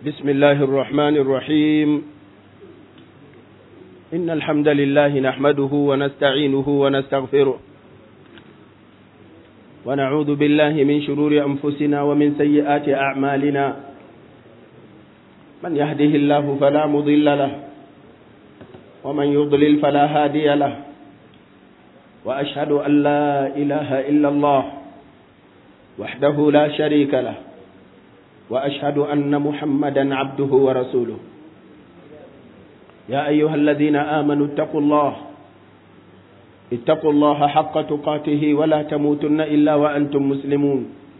بسم الله الرحمن الرحيم إن الحمد لله نحمده ونستعينه ونستغفره ونعوذ بالله من شرور أنفسنا ومن سيئات أعمالنا من يهده الله فلا مضل له ومن يضلل فلا هادي له وأشهد أن لا إله إلا الله وحده لا شريك له وأشهد أن محمدا عبده ورسوله يا أيها الذين آمنوا اتقوا الله اتقوا الله حق تقاته ولا تموتن إلا وأنتم مسلمون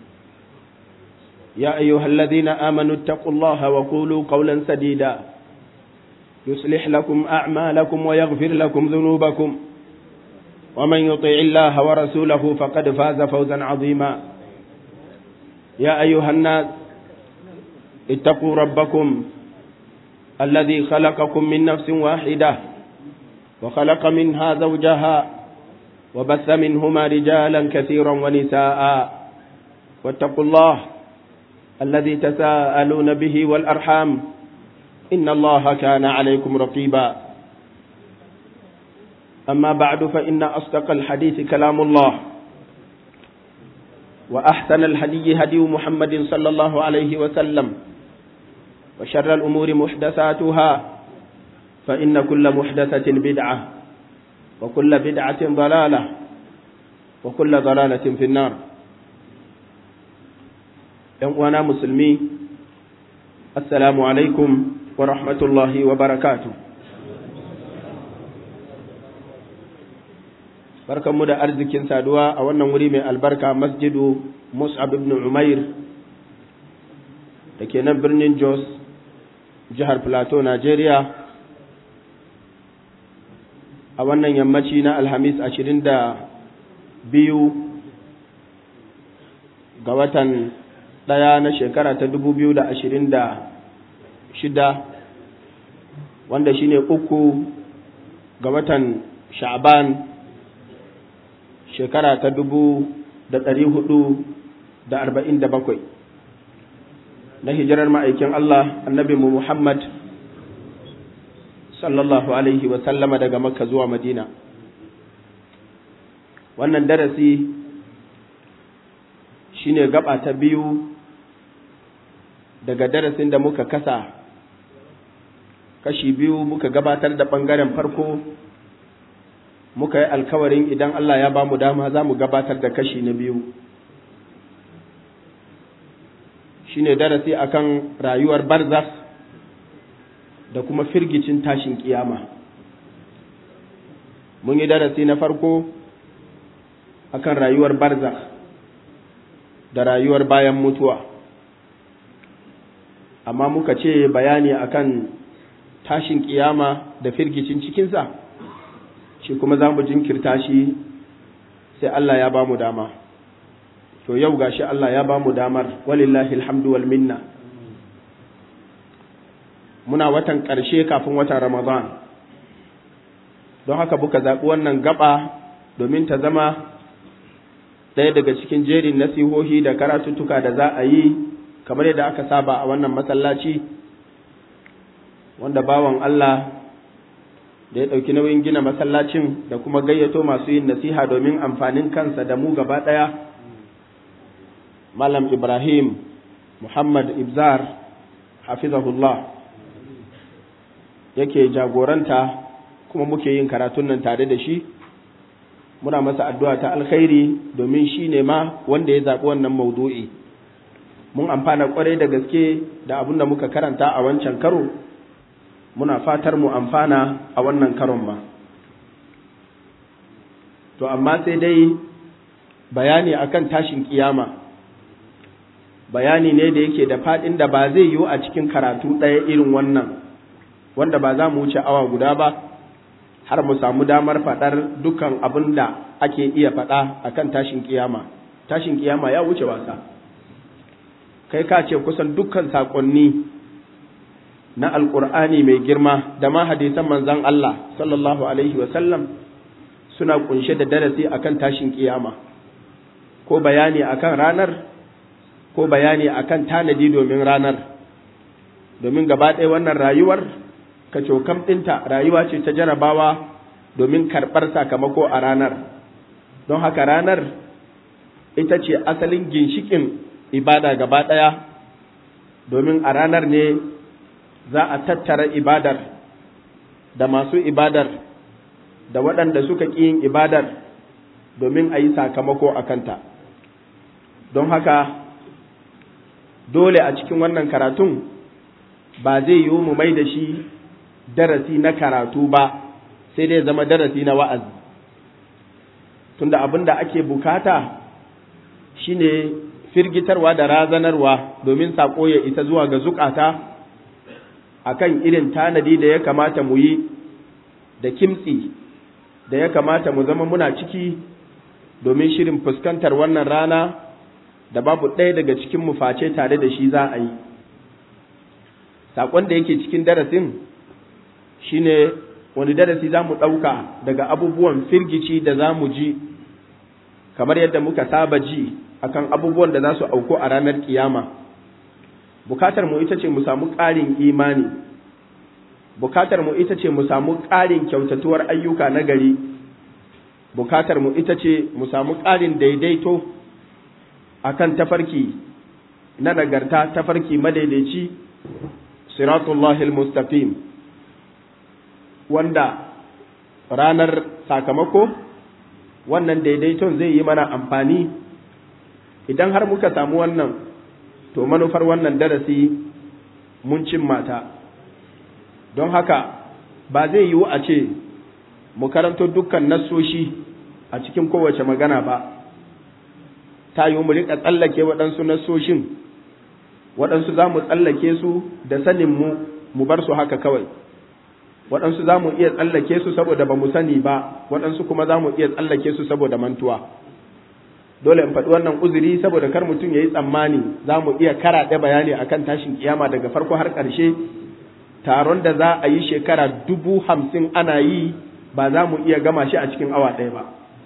يا أيها الذين آمنوا اتقوا الله وقولوا قولا سديدا يصلح لكم أعمالكم ويغفر لكم ذنوبكم ومن يطع الله ورسوله فقد فاز فوزا عظيما يا أيها الناس اتقوا ربكم الذي خلقكم من نفس واحدة وخلق منها زوجها وبث منهما رجالا كثيرا ونساء واتقوا الله الذي تساءلون به والأرحام إن الله كان عليكم رقيبا أما بعد فإن أصدق الحديث كلام الله وأحسن الهدي هدي محمد صلى الله عليه وسلم وشر الأمور محدثاتها فإن كل محدثة بدعة وكل بدعة ضلالة وكل ضلالة في النار وانا مسلمي السلام عليكم ورحمة الله وبركاته barkanmu da arzikin saduwa a wannan wuri mai albarka masjidu mus'ab ibn umair da ke nan birnin jos jihar plateau nigeria a wannan yammaci na alhamis ashirin da biyu ga watan ɗaya na shekara ta dubu biyu da ashirin da shida wanda shine uku ga watan sha'ban shekara ta dubu da ɗari hudu da arba'in da bakwai na hijirar ma'aikin Allah annabi mu Muhammad sallallahu alaihi wa sallama daga makka zuwa madina wannan darasi shine gaba ta biyu daga darasin da muka kasa kashi biyu muka gabatar da ɓangaren farko muka yi alkawarin idan Allah ya ba mu dama za mu gabatar da kashi na biyu shi ne darasi akan rayuwar barzas da kuma firgicin tashin kiyama mun yi darasi na farko akan rayuwar barzas da rayuwar bayan mutuwa amma muka ce bayani akan tashin kiyama da firgicin cikinsa shi kuma za mu jinkirta shi sai Allah ya ba mu dama to yau gashi Allah ya ba mu damar walillahi alhamdu wal minna muna watan ƙarshe kafin watan Ramadan don haka buka zaɓi wannan gaba domin ta zama ɗaya daga cikin jerin nasihohi da karatuttuka da za a yi kamar yadda aka saba a wannan masallaci wanda bawan Allah da ya ɗauki nauyin gina masallacin da kuma gayyato masu yin nasiha domin amfanin kansa da mu gaba ɗaya malam ibrahim muhammad ibzar hafizahullah yake jagoranta kuma muke yin karatun nan tare da shi muna masa addu'a ta alkhairi domin shi ne ma wanda ya zaɓi wannan maudu'i mun amfana kwarai da gaske da abin da muka karanta a wancan karo muna fatar mu amfana a wannan karon ma to amma sai dai bayani akan tashin kiyama bayani ne da yake da faɗin da ba zai yiwu a cikin karatu ɗaya irin wannan wanda ba za mu wuce awa guda ba har mu samu damar faɗar dukkan abin da ake iya faɗa akan tashin kiyama tashin kiyama ya wuce wasa kai ka ce kusan dukkan saƙonni na alƙur'ani mai girma da ma hadisan manzon Allah sallallahu alaihi sallam suna kunshe da darasi akan tashin kiyama ko bayani akan ranar ko bayani akan tanadi domin ranar domin gaba ɗaya wannan rayuwar kacokam ɗinta rayuwa ce ta jarabawa domin karɓar sakamako a ranar don haka ranar ita ce asalin ginshikin ibada gaba ɗaya domin a ranar ne za a tattara ibadar da masu ibadar da waɗanda suka ƙi yin ibadar domin a yi sakamako a kanta don haka dole a cikin wannan karatun ba zai yiwu mu mai da shi darasi na karatu ba sai dai zama darasi na wa'azi tunda abin da ake bukata shine firgitarwa da razanarwa domin saƙo ya isa zuwa ga zukata akan irin tanadi da ya kamata mu yi da kimtsi da ya kamata mu zama muna ciki domin shirin fuskantar wannan rana da babu ɗaya daga cikin mu face tare da shi za a yi saƙon da yake cikin darasin shine wani darasi za mu ɗauka daga abubuwan firgici da za mu ji kamar yadda muka saba ji akan abubuwan da za su auku a ranar kiyama bukatar mu ita ce mu samu ƙarin imani bukatar mu ita ce mu samu ƙarin kyautatuwar ayyuka na gari bukatar mu ita ce mu samu ƙarin daidaito akan tafarki na nagarta tafarki madaidaici siratullahil mustaqim wanda ranar sakamako wannan daidaiton zai yi mana amfani idan har muka samu wannan to manufar wannan darasi mun cimma ta don haka ba zai yiwu a ce mu karanto dukkan nassoshi a cikin kowace magana ba ta yi mu rika tsallake waɗansu nassoshin waɗansu za mu tsallake su da sanin mu mu bar su haka kawai waɗansu za mu iya tsallake su saboda ba mu sani ba waɗansu kuma za mu iya tsallake su saboda mantuwa dole in faɗi wannan uzuri saboda kar mutum ya yi tsammani za mu iya karaɗe bayani akan tashin kiyama daga farko har ƙarshe taron da za a yi shekara dubu hamsin ana yi ba za mu iya gama shi a cikin awa ɗaya ba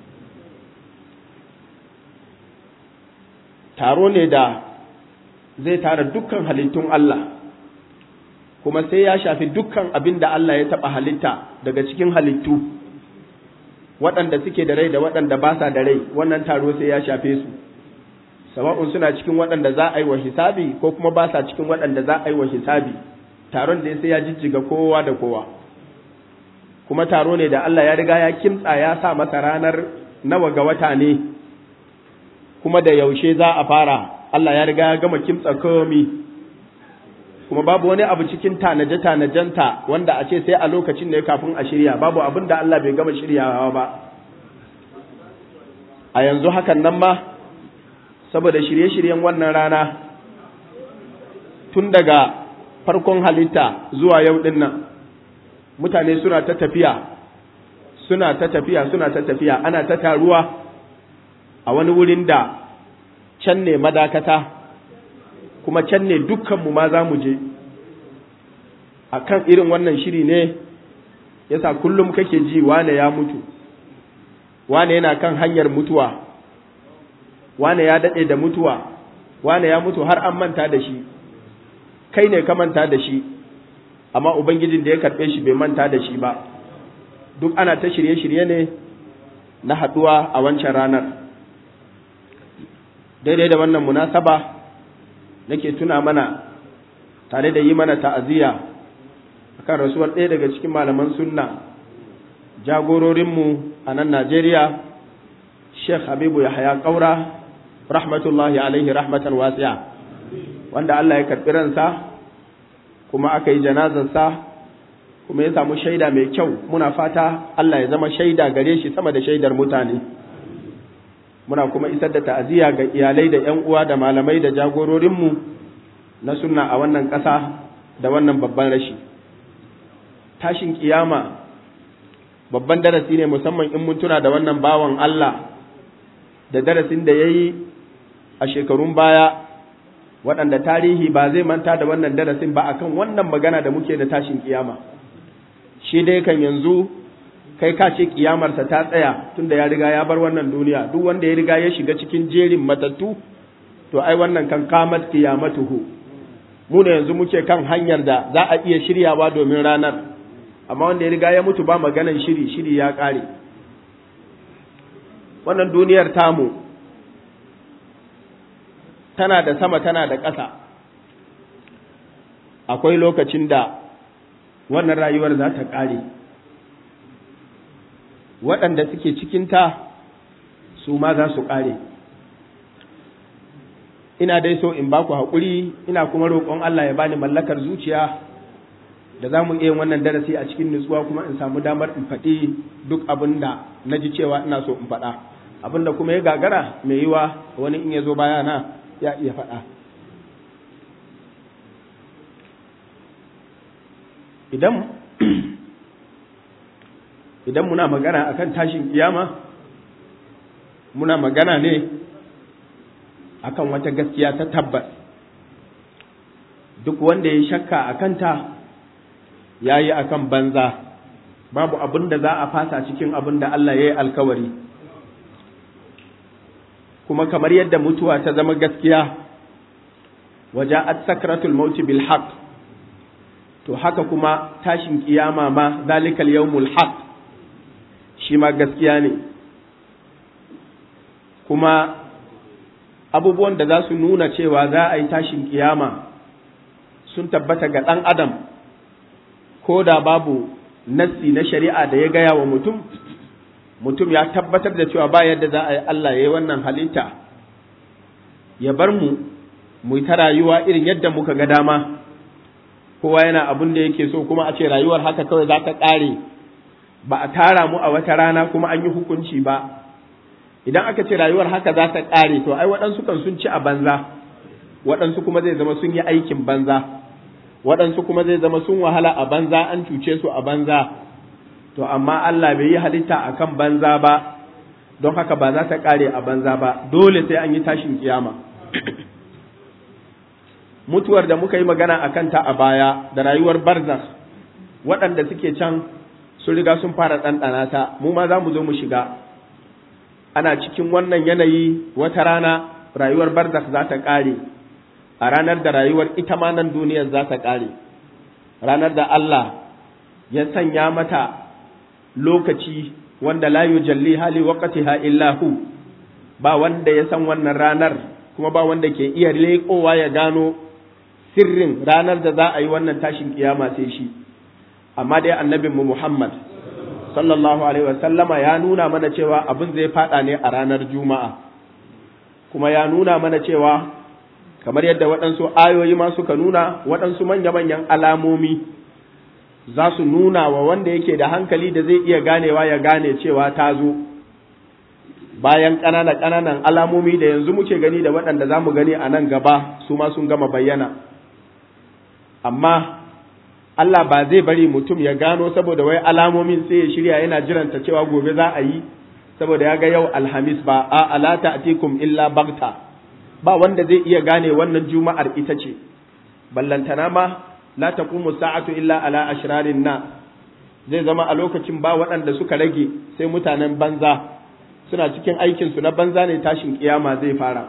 taro ne da zai tara dukkan halittun Allah kuma sai ya shafi dukkan abin da Allah ya taɓa halitta daga cikin halittu waɗanda suke da rai da waɗanda ba sa da rai wannan taro sai ya shafe su sawa'un suna cikin waɗanda za a yi wa hisabi ko kuma ba sa cikin waɗanda za a yi wa hisabi taron da sai ya jijjiga kowa da kowa kuma taro ne da Allah ya riga ya kimtsa ya sa masa ranar nawa ga wata ne kuma da yaushe za a fara Allah ya riga ya gama kimtsa komi kuma babu wani abu cikin tanaje-tanajenta wanda a ce sai a lokacin ne kafin a shirya babu abin da Allah bai gama shiryawa ba a yanzu hakan nan ma saboda shirye-shiryen wannan rana tun daga farkon halitta zuwa yau din nan mutane suna ta tafiya suna ta tafiya suna ta tafiya ana ta taruwa a wani wurin da can ne madakata kuma can ne dukkanmu ma za mu je a kan irin wannan shiri ne yasa kullum kake ji wane ya mutu wane yana kan hanyar mutuwa wane ya daɗe da mutuwa wane ya mutu har an manta da shi kai ne ka manta da shi amma ubangijin da ya karɓe shi bai manta da shi ba duk ana ta shirye-shirye ne na haɗuwa a wancan ranar daidai da wannan munasaba nake tuna mana tare da yi mana ta'aziyya akan rasuwar ɗaya daga cikin malaman sunna jagororinmu a nan Najeriya Sheikh Habibu Yahaya Kaura rahmatullahi alaihi rahmatan wasi'a wanda Allah ya karɓi ransa kuma aka yi janazarsa kuma ya samu shaida mai kyau muna fata Allah ya zama shaida gare shi sama da shaidar mutane muna kuma isar da ta'aziyya ga iyalai da ƴan uwa da malamai da jagororinmu na sunna a wannan ƙasa da wannan babban rashi tashin kiyama babban darasi ne musamman in mun tuna da wannan bawan Allah da darasin da ya yi a shekarun baya waɗanda tarihi ba zai manta da wannan darasin ba akan wannan magana da muke da tashin kiyama shi dai kan yanzu kai ka ce kiyamarsa ta tsaya tunda ya riga ya bar wannan duniya duk wanda ya riga ya shiga cikin jerin matattu to ai wannan kan kamat kiyamatuhu mu ne yanzu muke kan hanyar da za a iya shiryawa domin ranar amma wanda ya riga ya mutu ba maganan shiri shiri ya ƙare wannan duniyar tamu tana da sama tana da ƙasa akwai lokacin da wannan rayuwar za ta ƙare waɗanda suke cikinta su ma za su ƙare ina dai so in baku haƙuri ina kuma roƙon Allah ya bani mallakar zuciya da za mu iya wannan darasi a cikin nutsuwa kuma in samu damar in faɗi duk abin da na ji cewa ina so in faɗa abin da kuma ya gagara mai yiwa wani in ya zo bayana ya iya faɗa idan idan muna magana akan tashin kiyama muna magana ne akan wata gaskiya ta tabbas duk wanda ya shakka a kanta ya yi a kan banza babu abin da za a fasa cikin abin da Allah ya yi alkawari kuma kamar yadda mutuwa ta zama gaskiya waja'at sakratul mauti bil haqq to haka kuma tashin kiyama ma zalikal yawmul haq shi ma gaskiya ne kuma abubuwan da za su nuna cewa za a yi tashin kiyama sun tabbata ga ɗan adam ko da babu nassi na shari'a da ya gaya wa mutum mutum ya tabbatar da cewa ba yadda za a yi Allah ya yi wannan halitta ya bar mu mu ta rayuwa irin yadda muka ga dama kowa yana abin da yake so kuma a ce rayuwar haka kawai za ta ƙare ba a tara mu a wata rana kuma an yi hukunci ba idan aka ce rayuwar haka za ta ƙare to ai waɗansu kan sun ci a banza waɗansu kuma zai zama sun yi aikin banza waɗansu kuma zai zama sun wahala a banza an cuce su a banza to amma Allah bai yi halitta a kan banza ba don haka ba za ta ƙare a banza ba dole sai an yi tashin kiyama mutuwar da muka yi magana a kanta a baya da rayuwar barzakh waɗanda suke can sun riga sun fara ɗanɗana ta mu ma za mu zo mu shiga ana cikin wannan yanayi wata rana rayuwar barzakh za ta ƙare a ranar da rayuwar ita ma nan duniyar za ta ƙare ranar da Allah ya sanya mata lokaci wanda la yujalli hali waqtiha illa hu ba wanda ya san wannan ranar kuma ba wanda ke iya leƙowa ya gano sirrin ranar da za a yi wannan tashin kiyama sai shi amma dai annabinmu Muhammad sallallahu alaihi wasallama ya nuna mana cewa abin zai fada ne a ranar juma'a kuma ya nuna mana cewa kamar yadda waɗansu ayoyi ma suka nuna waɗansu manya-manyan alamomi za su nuna wa wanda yake da hankali da zai iya ganewa ya gane cewa ta zo bayan ƙananan-ƙananan alamomi da yanzu muke gani da waɗanda za mu gani a nan gaba su ma sun gama bayyana amma Allah ba zai bari mutum ya gano saboda wai alamomin sai ya shirya yana jiranta cewa gobe za a yi saboda ya ga yau alhamis ba a alata atikum illa bagta ba wanda zai iya gane wannan juma'ar ita ce ballantana ma la taqumu sa'atu illa ala ashrarin na zai zama a lokacin ba waɗanda suka rage sai mutanen banza suna cikin aikin su na banza ne tashin kiyama zai fara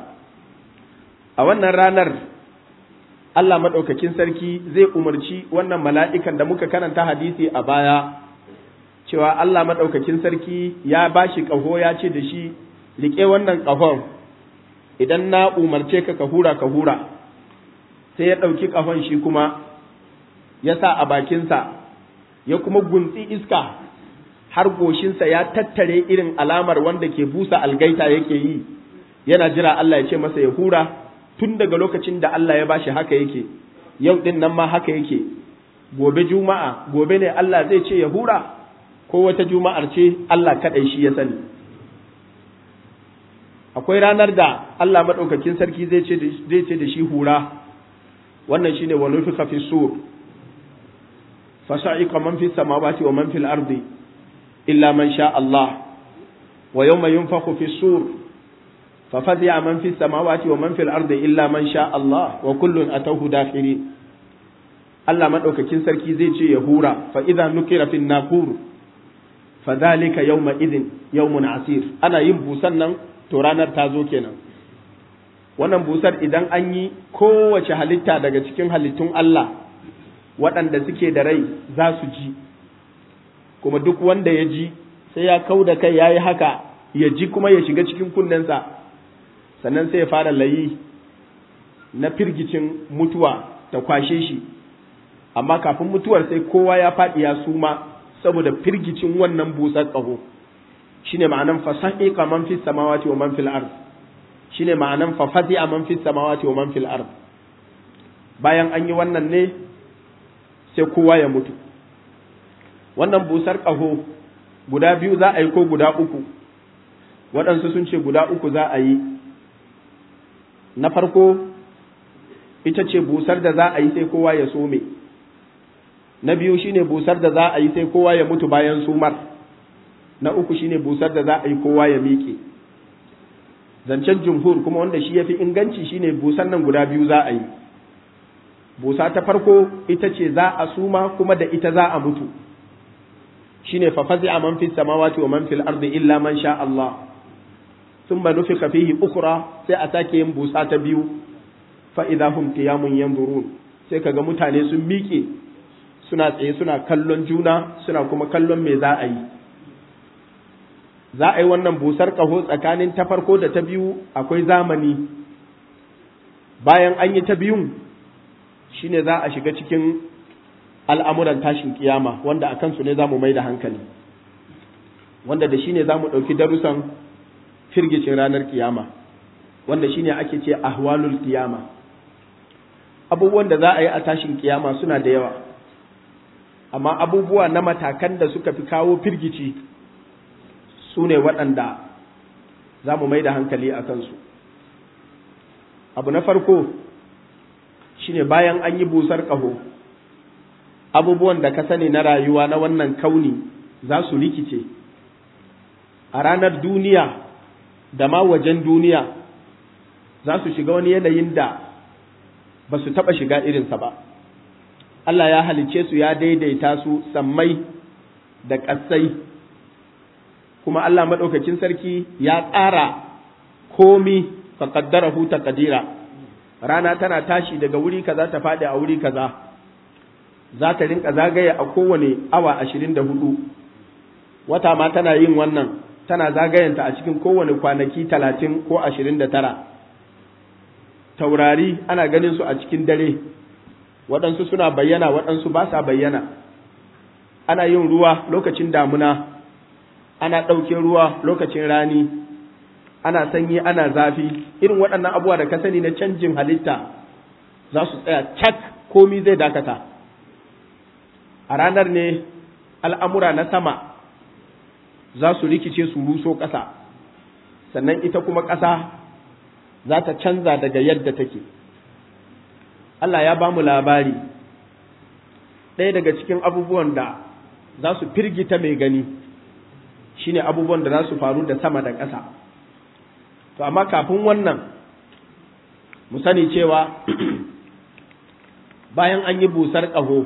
a wannan ranar Allah maɗaukakin sarki zai umarci wannan mala'ikan da muka karanta hadisi a baya cewa Allah maɗaukakin sarki ya ba shi ƙaho ya ce da shi riƙe wannan ƙahon idan na umarce ka ka hura ka hura sai ya ɗauki ƙahon shi kuma ya sa a bakinsa ya kuma guntsi iska har goshinsa ya tattare irin alamar wanda ke busa algaita yake yi yana jira Allah ya ce masa ya hura tun daga lokacin da Allah ya bashi haka yake yau din nan ma haka yake gobe juma'a gobe ne Allah zai ce ya hura ko wata juma'ar ce Allah kaɗai shi ya sani akwai ranar da Allah maɗaukakin sarki zai ce da shi hura wannan shine wa nufika fi sur fasa'iqa man fi samawati wa man fil ardi illa man sha Allah wa yawma yunfakhu fi sur ففزع من في السماوات ومن في الأرض إلا من شاء الله وكل أتوه داخرين Allah maɗaukakin sarki zai ce ya hura fa idza nukira fin naqur fa dhalika yawma idhin yawmun asir ana yin busan nan to ranar ta zo kenan wannan busar idan an yi kowace halitta daga cikin halittun Allah waɗanda suke da rai za su ji kuma duk wanda ya ji sai ya kau da kai ya yi haka ya ji kuma ya shiga cikin kunnensa sannan sai ya fara layi na firgicin mutuwa ta kwashe shi amma kafin mutuwar sai kowa ya faɗi ya suma saboda firgicin wannan busar ƙaho shine ma'anan fasahiqa man fis samawati wa man fil ard shine ma'anan fa fazi'a man fis samawati wa man fil ard bayan an yi wannan ne sai kowa ya mutu wannan busar ƙaho guda biyu za a yi ko guda uku waɗansu sun ce guda uku za a yi na farko ita ce busar da za a yi sai kowa ya some na biyu shine busar da za a yi sai kowa ya mutu bayan sumar na uku shine busar da za a yi kowa ya miƙe zancen jumhur kuma wanda shi ya fi inganci shine busar nan guda biyu za a yi busa ta farko ita ce za a suma kuma da ita za a mutu shine fa fazi'a man fis samawati wa man fil ardi illa man sha Allah thumma nufika fihi ukhra sai a sake yin busa ta biyu fa idza hum qiyamun yanzurun sai kaga mutane sun miƙe suna tsaye suna kallon juna suna kuma kallon me za a yi za a yi wannan busar ƙaho tsakanin ta farko da ta biyu akwai zamani bayan an yi ta biyun shine za a shiga cikin al'amuran tashin kiyama wanda a kansu ne za mu mai da hankali wanda da shi ne za mu ɗauki darussan firgicin ranar kiyama wanda shi ne ake ce ahwalul kiyama abubuwan da za a yi a tashin kiyama suna da yawa amma abubuwa na matakan da suka fi kawo firgici su ne waɗanda za mu mai da hankali a kansu abu na farko shine bayan an yi busar ƙaho abubuwan da ka sani na rayuwa na wannan kauni za su rikice a ranar duniya da ma wajen duniya za su shiga wani yanayin da ba su taɓa shiga irinsa ba Allah ya halicce su ya daidaita su sammai da ƙasai kuma Allah maɗaukakin sarki ya tsara komi fa qaddarahu taqdira rana tana tashi daga wuri kaza ta faɗi a wuri kaza za ta rinka zagaye a kowane awa ashirin da hudu wata ma tana yin wannan tana zagayenta a cikin kowane kwanaki talatin ko ashirin da tara taurari ana ganin su a cikin dare waɗansu suna bayyana waɗansu ba sa bayyana ana yin ruwa lokacin damuna ana ɗauke ruwa lokacin rani ana sanyi ana zafi irin waɗannan abubuwa da ka sani na canjin halitta za su tsaya cak komi zai dakata a ranar ne al'amura na sama za su rikice su ruso ƙasa sannan ita kuma ƙasa za ta canza daga yadda take Allah ya ba mu labari ɗaya daga cikin abubuwan da za su firgita mai gani shine abubuwan da za su faru da sama da ƙasa to amma kafin wannan mu sani cewa bayan an yi busar ƙaho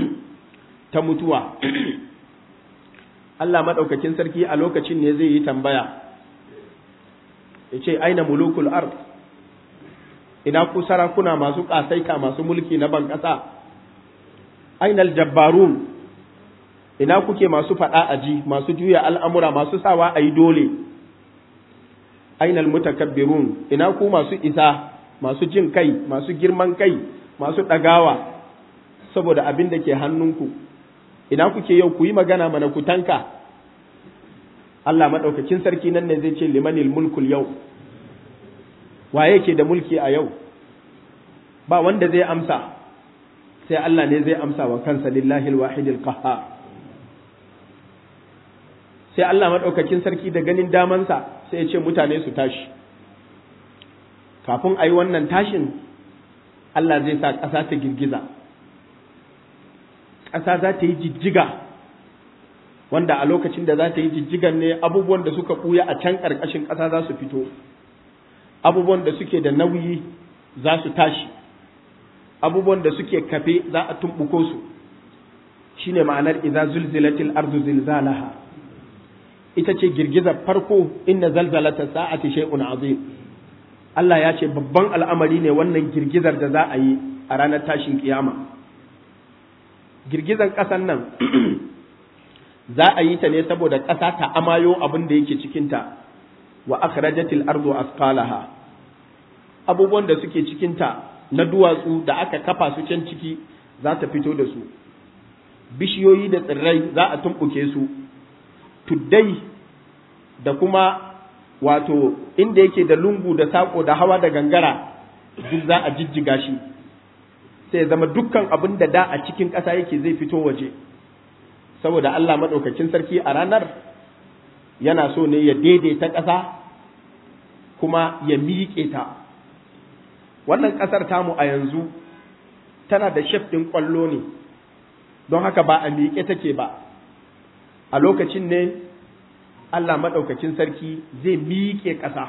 ta mutuwa Allah maɗaukakin sarki a lokacin ne zai yi tambaya ya ce aina mulukul ard ina ku sarakuna masu ƙasaita masu mulki na ban ƙasa ainal jabbarun ina kuke masu faɗa aji masu juya al'amura masu sawa a yi dole ainal mutakabbirun ina ku masu isa masu jin kai masu girman kai masu ɗagawa saboda abin da ke hannunku ina kuke yau ku yi magana mana ku tanka Allah maɗaukakin sarki nan ne zai ce limanil mulkul yau waye ke da mulki a yau ba wanda zai amsa sai Allah ne zai amsa wa kansa lillahi alwahidil qahhar sai Allah maɗaukakin sarki da ganin damansa sai ya ce mutane su tashi kafin a yi wannan tashin Allah zai sa ƙasa ta girgiza ƙasa za ta yi jijjiga wanda a lokacin da za ta yi jijjigan ne abubuwan da suka ɓuya a can ƙarƙashin ƙasa za su fito abubuwan da suke da nauyi za su tashi abubuwan da suke kafe za a tumɓuko su shine ma'anar idza zulzilatil ardu zilzalaha ita ce girgizar farko inna zalzalata sa'ati shay'un azim Allah ya ce babban al'amari ne wannan girgizar da za a yi a ranar tashin kiyama girgizar ƙasan nan za a yi ta ne saboda ƙasa ta amayo abin da yake cikinta wa akhrajatil ardu asqalaha abubuwan da suke cikinta na duwatsu da aka kafa su can ciki za ta fito da su bishiyoyi da tsirrai za a tumɓuke su tuddai da kuma wato inda yake da lungu da saƙo da hawa da gangara duk za a jijjiga shi sai zama dukkan abin da da a cikin ƙasa yake zai fito waje saboda Allah maɗaukakin sarki a ranar yana so ne ya daidaita ƙasa kuma ya miƙe ta wannan ƙasar tamu a yanzu tana da shef ɗin ƙwallo ne don haka ba a miƙe take ba a lokacin ne Allah maɗaukakin sarki zai miƙe ƙasa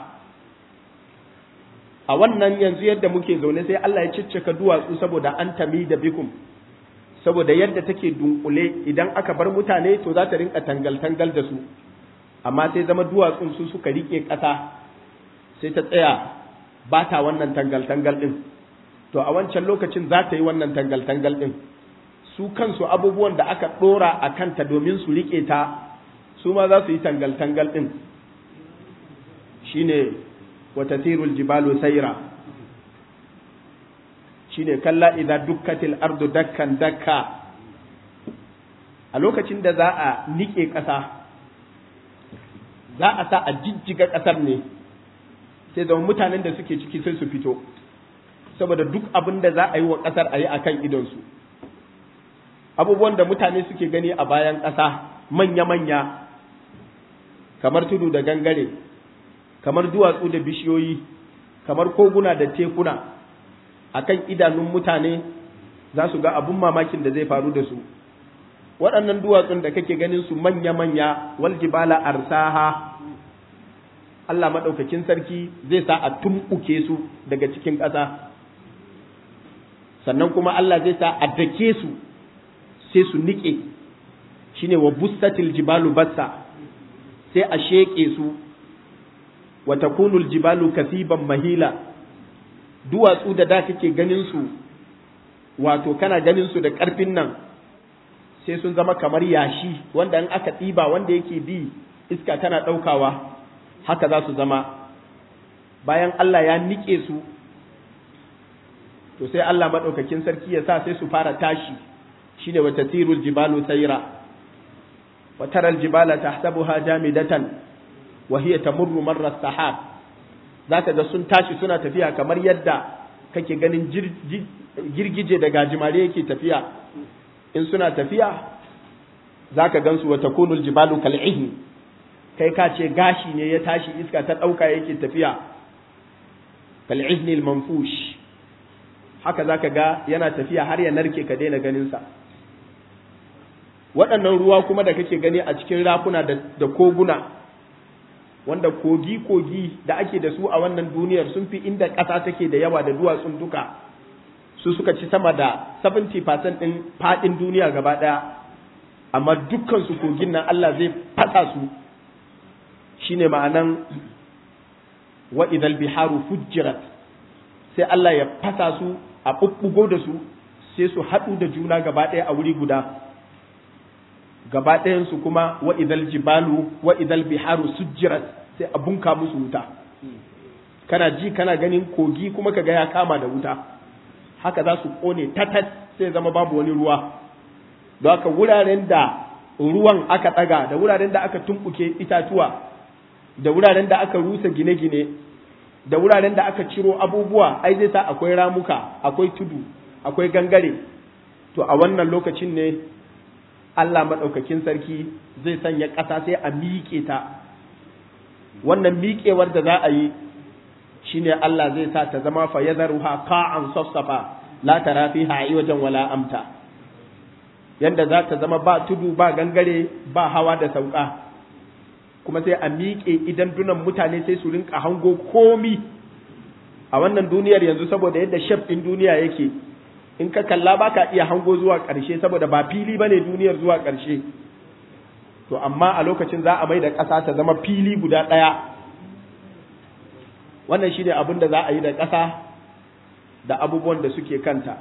a wannan yanzu yadda muke zaune sai Allah ya ciccika duwatsu saboda an tami da bikum saboda yadda take dunkule idan aka bar mutane to za ta rinka tangal-tangal da su amma sai zama duwatsun su suka riƙe ƙasa sai ta tsaya ba ta wannan tangal-tangal ɗin to a wancan lokacin za ta yi wannan tangal-tangal ɗin su kansu abubuwan da aka ɗora a kanta domin su riƙe ta su ma za su yi tangal-tangal ɗin shine wata tirul jibalu saira shine kalla idza dukkatil ardu dakkan dakka a lokacin da za a niƙe ƙasa za a sa a jijjiga ƙasar ne sai zama mutanen da suke ciki sai su fito saboda duk abin da za a yi wa ƙasar a yi a kan idonsu abubuwan da mutane suke gani a bayan ƙasa manya-manya kamar tudu da gangare kamar duwatsu da bishiyoyi kamar koguna da tekuna a kan idanun mutane za su ga abun mamakin da zai faru da su waɗannan duwatsun da kake ganin su manya-manya wal jibala arsaha Allah maɗaukakin sarki zai sa a tumɓuke su daga cikin ƙasa sannan kuma Allah zai sa a dake su sai su niƙe shine wa bussatil jibalu bassa sai a sheƙe su wa takunul jibalu kasiban mahila duwatsu da da kake ganin su wato kana ganin su da ƙarfin nan sai sun zama kamar yashi wanda in aka ɗiba wanda yake bi iska tana ɗaukawa haka za su zama bayan Allah ya niƙe su to sai Allah maɗaukakin sarki ya sa sai su fara tashi shine wa tatirul jibalu sayra wa taral jibala tahsabuha jamidatan wa hiya tamurru marra sahab zaka ga sun tashi suna tafiya kamar yadda kake ganin girgije da gajimare yake tafiya in suna tafiya zaka gansu wa takunul jibalu kal'ihni kai ka ce gashi ne ya tashi iska ta ɗauka yake tafiya kal'ihni manfush haka zaka ga yana tafiya har ya narke ka daina ganinsa waɗannan ruwa kuma da kake gani a cikin rafuna da koguna wanda kogi-kogi da ake da su a wannan duniyar sun fi inda ƙasa take da yawa da duwatsun duka su suka ci sama da 70% ɗin faɗin duniya gaba ɗaya amma dukkan su kogin nan Allah zai fasa su shine ma'anan wa idal biharu fujjirat sai Allah ya fasa su a bubbugo da su sai su haɗu da juna gaba ɗaya a wuri guda gaba ɗayan su kuma wa idal jibalu wa idal biharu sujjirat sai a bunka musu wuta kana ji kana ganin kogi kuma kaga ya kama da wuta haka za su kone tatat sai zama babu wani ruwa don haka wuraren da ruwan aka ɗaga da wuraren da aka tumɓuke itatuwa da wuraren da aka rusa gine-gine da wuraren da aka ciro abubuwa ai zai sa akwai ramuka akwai tudu akwai gangare to a wannan lokacin ne Allah maɗaukakin sarki zai sanya ƙasa sai a miƙe ta wannan miƙewar da za a yi shine Allah zai sa ta zama fa yadharuha qa'an safsafa la tara fiha wajen wala amta yanda za ta zama ba tudu ba gangare ba hawa da sauka kuma sai a miƙe idan dunan mutane sai su rinka hango komi a wannan duniyar yanzu saboda yadda shef ɗin duniya yake in ka kalla ba ka iya hango zuwa ƙarshe saboda ba fili ba ne duniyar zuwa ƙarshe to amma a lokacin za a mai da ƙasa ta zama fili guda ɗaya wannan shine abin da za a yi da ƙasa da abubuwan da suke kanta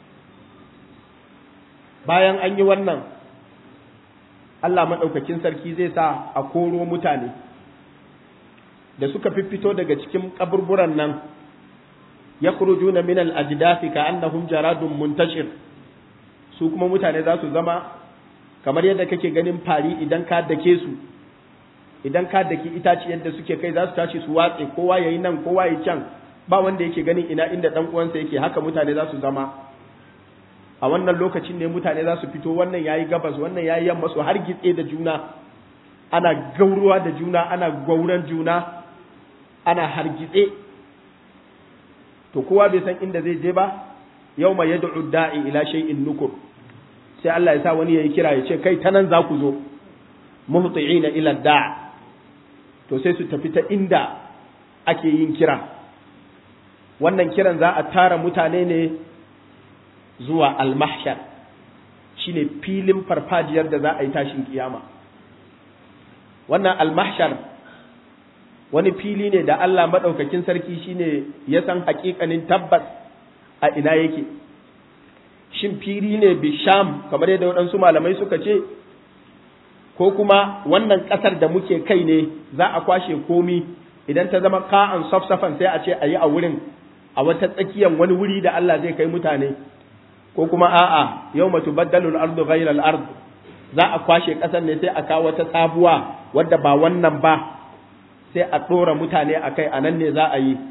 bayan an yi wannan Allah maɗaukakin sarki zai sa a koro mutane da suka fiffito daga cikin kaburburan nan ya kurujuna min al-ajdathi ka annahum jaradun muntashir su kuma mutane za su zama kamar yadda kake ganin fari idan ka dake su idan ka daki itaci yadda suke kai za su tashi su watse kowa yayi nan kowa yayi can ba wanda yake ganin ina inda dan uwansa yake haka mutane za su zama a wannan lokacin ne mutane za su fito wannan yayi gabas wannan yayi yamma su har gitse da juna ana gauruwa da juna ana gauran juna ana hargitse to kowa bai san inda zai je ba yau mai yad'u da'i ila shay'in nukur sai Allah ya sa wani yayi kira ya ce kai ta nan za ku zo muhti'ina ila da' to sai su tafi ta inda ake yin kira wannan kiran za a tara mutane ne zuwa al-mahshar shine filin farfajiyar da za a yi tashin kiyama wannan al-mahshar wani fili ne da Allah maɗaukakin sarki shine ya san hakikanin tabbas a ina yake shin fili ne bisham kamar yadda waɗansu malamai suka ce ko kuma wannan ƙasar da muke kai ne za a kwashe komi idan ta zama ka'an safsafan sai a ce a yi a wurin a wata tsakiyar wani wuri da Allah zai kai mutane ko kuma a'a yau matu baddalul ardu ghairal ard za a kwashe ƙasar ne sai a kawo wata sabuwa wadda ba wannan ba sai a ɗora mutane a kai a nan ne za a yi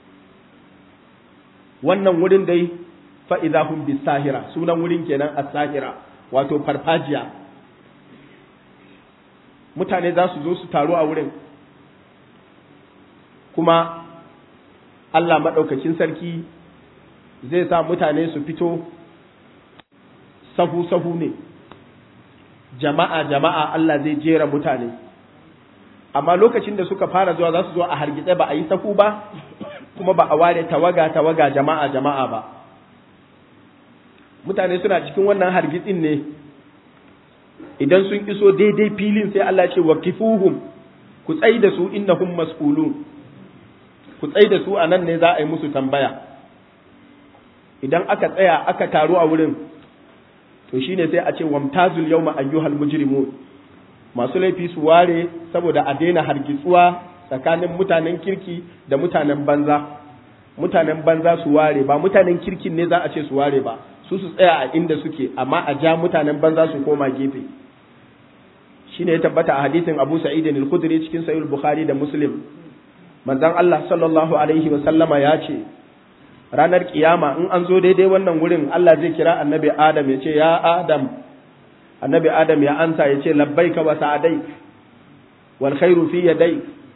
wannan wurin dai fa'iza hun sahira sunan wurin kenan a sahira wato farfajiya mutane za su zo su taru a wurin kuma Allah maɗaukakin sarki zai sa mutane su fito sahu-sahu ne jama'a jama'a Allah zai jera mutane amma lokacin da suka fara zuwa za su zo a hargitse ba a yi sahu ba kuma ba a ware tawaga tawaga jama'a jama'a ba mutane suna cikin wannan hargitsin ne idan sun iso daidai filin sai Allah ce wa kifuhum ku tsai da su innahum mas'ulun ku tsai da su a nan ne za a yi musu tambaya idan aka tsaya aka taru a wurin to shine sai a ce wamtazul yawma ayyuhal mujrimun masu laifi su ware saboda a daina hargitsuwa tsakanin mutanen kirki da mutanen banza mutanen banza su ware ba mutanen kirkin ne za a ce su ware ba su su tsaya a inda suke amma a ja mutanen banza su koma gefe shine ya tabbata a hadisin Abu Sa'id al-Khudri cikin Sahih Bukhari da Muslim manzon Allah sallallahu alaihi wa sallama ya ce ranar kiyama in an zo daidai wannan wurin Allah zai kira annabi Adam ya ce ya Adam annabi adam ya ansa ya ce labbaika wa sa'adaik wal khairu fi yadayk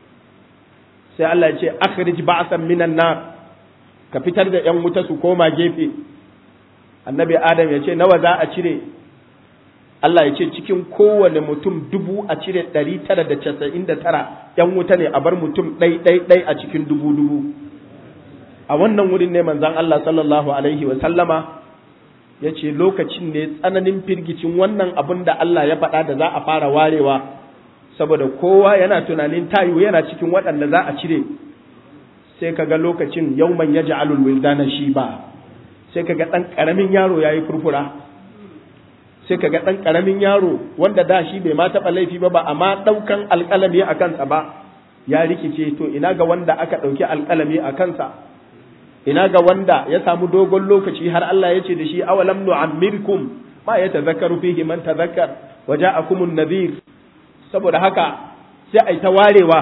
sai Allah ya ce akhrij ba'san minan nar ka fitar da yan wuta su koma gefe annabi adam ya ce nawa za a cire Allah ya ce cikin kowane mutum dubu a cire ɗari tara da casa'in da tara yan wuta ne a bar mutum ɗai ɗai ɗai a cikin dubu dubu a wannan wurin ne manzon Allah sallallahu alaihi wa sallama ya ce lokacin ne tsananin firgicin wannan abin da Allah ya faɗa da za a fara warewa saboda kowa yana tunanin tayu yana cikin waɗanda za a cire sai ka ga lokacin yauman ya ja'alul wildana shi ba sai ka ga ɗan ƙaramin yaro ya yi furfura sai ka ga ɗan ƙaramin yaro wanda da shi bai ma taɓa laifi ba ba amma ɗaukan alƙalami a kansa ba ya rikice to ina ga wanda aka ɗauki alƙalami a kansa ina ga wanda ya samu dogon lokaci har Allah ya ce da shi awalam nu'ammirkum ma ya tazakkaru fihi man tazakkar wa ja'akumun nadhir saboda haka sai ai ta warewa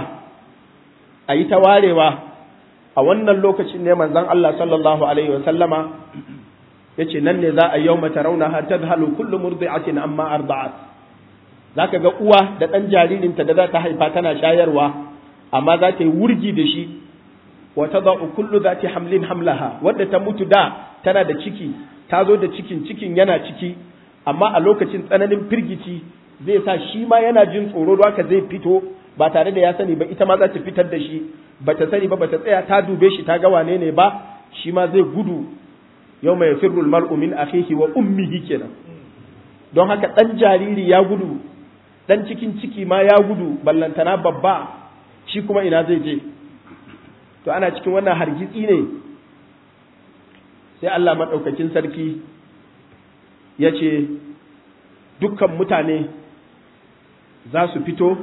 ai ta warewa a wannan lokacin ne manzon Allah sallallahu alaihi wa sallama yace nan ne za a yawma tarawnaha tadhalu kullu murdi'atin amma arda'at zaka ga uwa da dan jaririnta da za ta haifa tana shayarwa amma za ta yi wurgi da shi wa tada'u kullu zati hamlin hamlaha wadda ta mutu da tana da ciki ta zo da cikin cikin yana ciki amma a lokacin tsananin firgici zai sa shi ma yana jin tsoro haka zai fito ba tare da ya sani ba ita ma za ta fitar da shi ba ta sani ba ba ta tsaya ta dube shi ta ga wane ne ba shi ma zai gudu yau mai firrul mar'u min akhihi wa ummihi kenan don haka dan jariri ya gudu dan cikin ciki ma ya gudu ballantana babba shi kuma ina zai je to ana cikin wannan hargitsi ne sai Allah maɗaukakin sarki ya ce dukkan mutane za su fito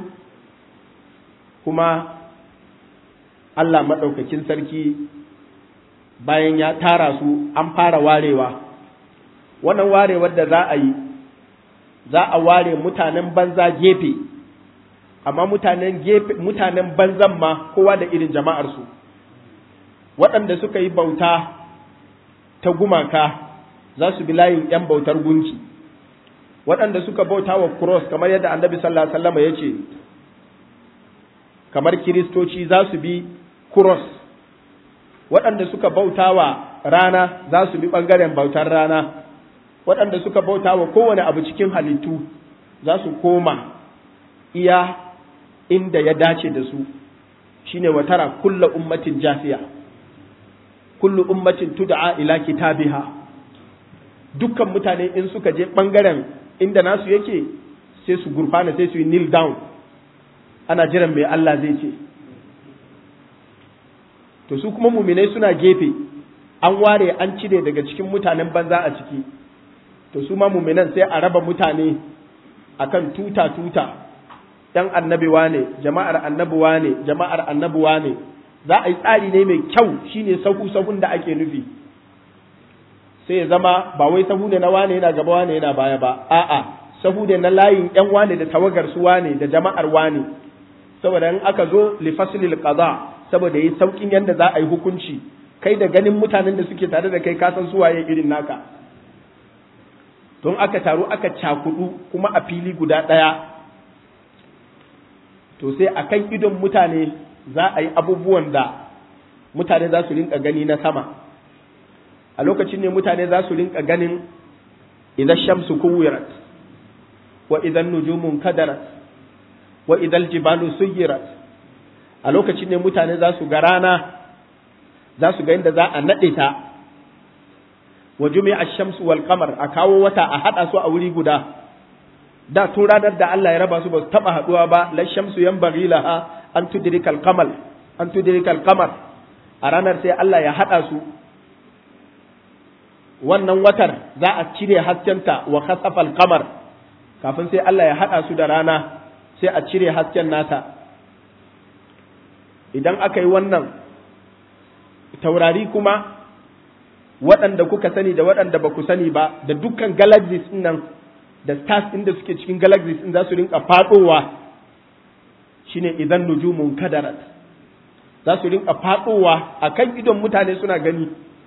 kuma Allah maɗaukakin sarki bayan ya tara su an fara warewa wannan warewar da za a yi za a ware mutanen banza gefe amma mutanen gefe mutanen banzan ma kowa da irin jama'arsu waɗanda suka yi bauta ta gumaka za su bi layin 'yan bautar gunki waɗanda suka bauta wa cross kamar yadda annabi sallallahu alaihi wasallam ya ce kamar kiristoci za su bi cross waɗanda suka bauta wa rana za su bi ɓangaren bautar rana waɗanda suka bauta wa kowane abu cikin halittu za su koma iya inda ya dace da su shine watara kulla ummatin jafiya kullu ummatin tud'a ila kitabiha dukkan mutane in suka je ɓangaren inda nasu yake sai su gurfana sai su yi kneel down ana jiran mai Allah zai ce to su kuma muminai suna gefe an ware an cire daga cikin mutanen banza a ciki to su ma muminan sai a raba mutane akan tuta tuta ɗan annabiwa ne jama'ar annabuwa ne jama'ar annabuwa ne za a yi tsari ne mai kyau shine sahu sahun da ake nufi sai ya zama ba wai sahu ne na wane yana gaba wane yana baya ba a'a sahu ne na layin yan wane da tawagar su wane da jama'ar wane saboda in aka zo li faslil qada saboda yi saukin yanda za a yi hukunci kai da ganin mutanen da suke tare da kai ka san su waye irin naka don aka taru aka cakudu kuma a fili guda ɗaya to sai a kan idon mutane za a yi abubuwan da mutane za su rinka gani na sama a lokacin ne mutane za su rinka ganin idan shamsu kuwirat wa idan nujumun kadarat wa idan jibalu suyirat a lokacin ne mutane za su ga rana za su ga inda za a naɗe ta wa jumi'a shamsu wal qamar a kawo wata a haɗa su a wuri guda da tun ranar da Allah ya raba su ba su taɓa haɗuwa ba la shamsu yanbaghi laha an tudrika al qamal an tudrika al qamar a ranar sai Allah ya haɗa su wannan watar za a cire haskenta wa khasafa al qamar kafin sai Allah ya haɗa su da rana sai a cire hasken nata idan aka yi wannan taurari kuma waɗanda kuka sani da waɗanda ba ku sani ba da dukkan galaxies nan da stars ɗin da suke cikin galaxies ɗin za su rinka faɗowa shine idan nujumun kadarat za su rinka faɗowa a kan idon mutane suna gani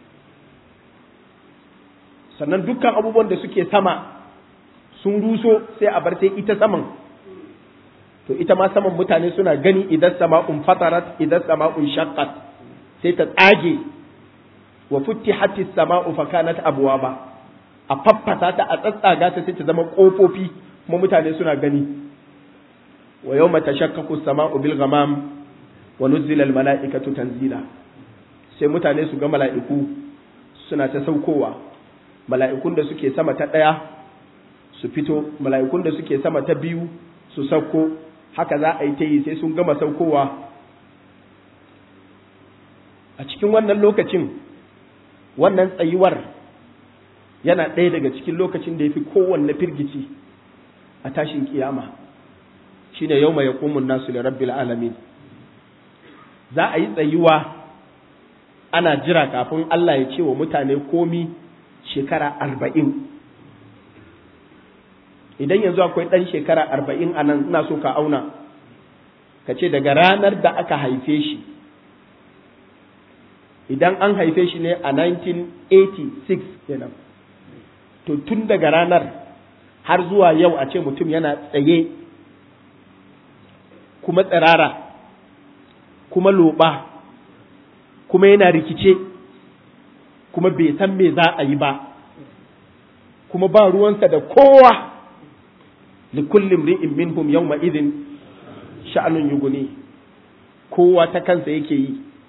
sannan dukkan abubuwan da suke sama sun ruso sai a bar sai ita saman to ita ma saman mutane suna gani idan sama'un fatarat idan sama'un shaqqat sai ta tsage wa futtihati sama'u fa kanat abwaba a faffasa ta a tsatsaga ta sai ta zama kofofi kuma mutane suna gani wa yawma tashaqqaqu sama'u bil ghamam wa nuzila al mala'ikatu tanzila sai mutane su ga mala'iku suna ta saukowa mala'ikun da suke sama ta ɗaya su fito mala'ikun da suke sama ta biyu su sauko haka za a yi ta yi sai sun gama saukowa a cikin wannan lokacin wannan tsayuwar yana ɗaya daga cikin lokacin da ya fi kowanne firgici a tashin kiyama shine yau mai yaƙumun nasu da rabbil alamin za a yi tsayuwa ana jira kafin Allah ya ce wa mutane komi shekara arba'in idan yanzu akwai ɗan shekara arba'in a nan ina so ka auna ka ce daga ranar da aka haife shi idan an haife shi ne a 1986 kenan to tun daga ranar har zuwa yau a ce mutum yana tsaye kuma tsirara kuma loba kuma yana rikice kuma bai san me za a yi ba kuma ba ruwansa da kowa likullin ri'in minhum yawma idin sha'anun yuguni kowa ta kansa yake yi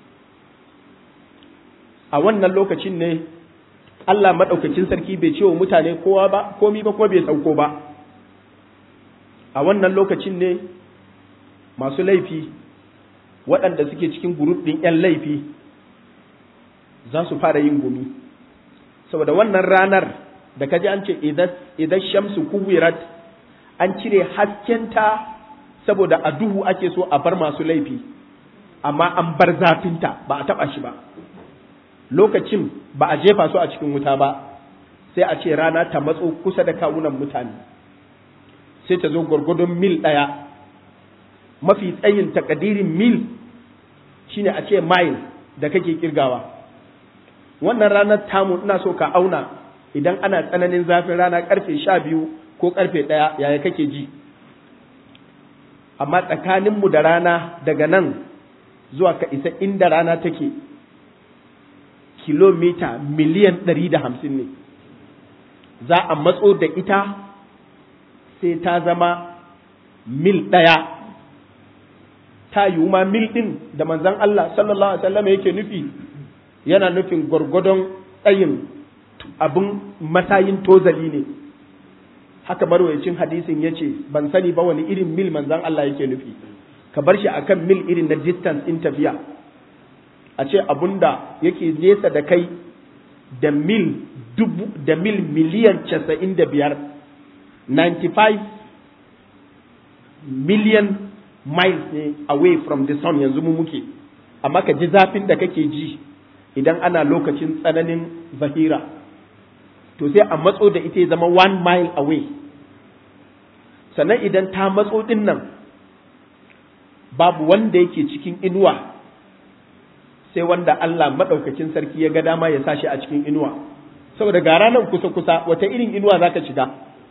a wannan lokacin ne Allah maɗaukacin sarki bai ce wa mutane kowa ba komi ba kuma bai sauko ba a wannan lokacin ne masu laifi waɗanda suke cikin guruf ɗin 'yan laifi za su fara yin gumi saboda wannan ranar da kaji an ce idan shamsu kuwirat an cire haskenta saboda a duhu ake so a bar masu laifi amma an bar zafinta ba a taɓa shi ba lokacin ba a jefa su a cikin wuta ba sai a ce rana ta matso kusa da kawunan mutane sai ta zo gwargwadon mil ɗaya mafi tsayin takadirin mil shine a ce mile da kake kirgawa wannan ranar tamu ina so ka auna idan ana tsananin zafin rana karfe sha biyu ko karfe ɗaya yaya kake ji amma tsakaninmu da rana daga nan zuwa ka isa inda rana take kilomita miliyan ɗari da hamsin ne za a matso da ita sai ta zama mil ɗaya ta yiwu ma mil ɗin da manzan Allah sallallahu Alaihi wasallam yake nufi yana nufin gwargwadon tsayin abin matayin tozali ne haka marwayacin hadisin ya ce ban sani ba wani irin mil manzan Allah yake nufi ka bar shi akan mil irin na distance in tafiya a ce abunda yake nesa da kai da mil dubu da mil miliyan casa'in da biyar 95 million miles ne away from the sun yanzu mu muke amma ka ji zafin da kake ji idan ana lokacin tsananin zahira to sai a matso da ita ya zama one mile away sannan idan ta matso din nan babu wanda yake cikin inuwa sai wanda Allah maɗaukakin sarki ya ga dama ya sa shi a cikin inuwa saboda ga ranar kusa-kusa wata irin inuwa za ka shiga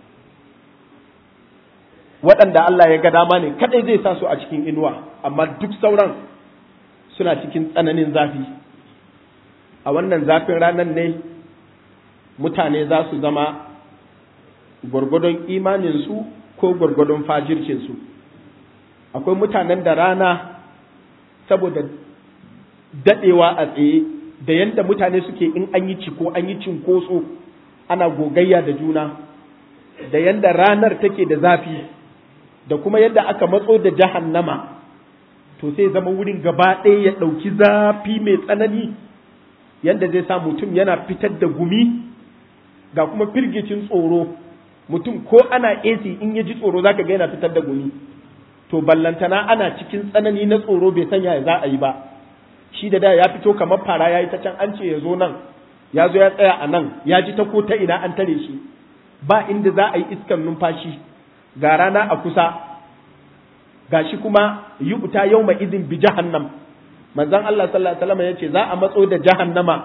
waɗanda Allah ya ga dama ne kaɗai zai sa su a cikin inuwa amma duk sauran suna cikin tsananin zafi a wannan zafin ranar ne mutane za su zama gwargwadon imaninsu ko gwargwadon fajircinsu akwai mutanen da rana saboda daɗewa a tsaye da yadda mutane suke in an yi ciko an yi cinkoso ana gogayya da juna da yadda ranar take da zafi da kuma yadda aka matso da jahannama to sai zama wurin gaba ɗaya ya ɗauki zafi mai tsanani yadda zai sa mutum yana fitar da gumi ga kuma firgicin tsoro mutum ko ana AC in ya ji tsoro zaka ga yana fitar da gumi to ballantana ana cikin tsanani na tsoro bai sanya ya za a yi ba shi da da ya fito kamar fara ya yi ta can an ce ya zo nan ya zo ya tsaya a nan ya ji ta ko ta ina an tare shi ba inda za a yi iskan numfashi ga rana a kusa ga shi kuma yi uta yau mai izin bi jahannam manzon Allah sallallahu alaihi wasallam ya ce za a matso da jahannama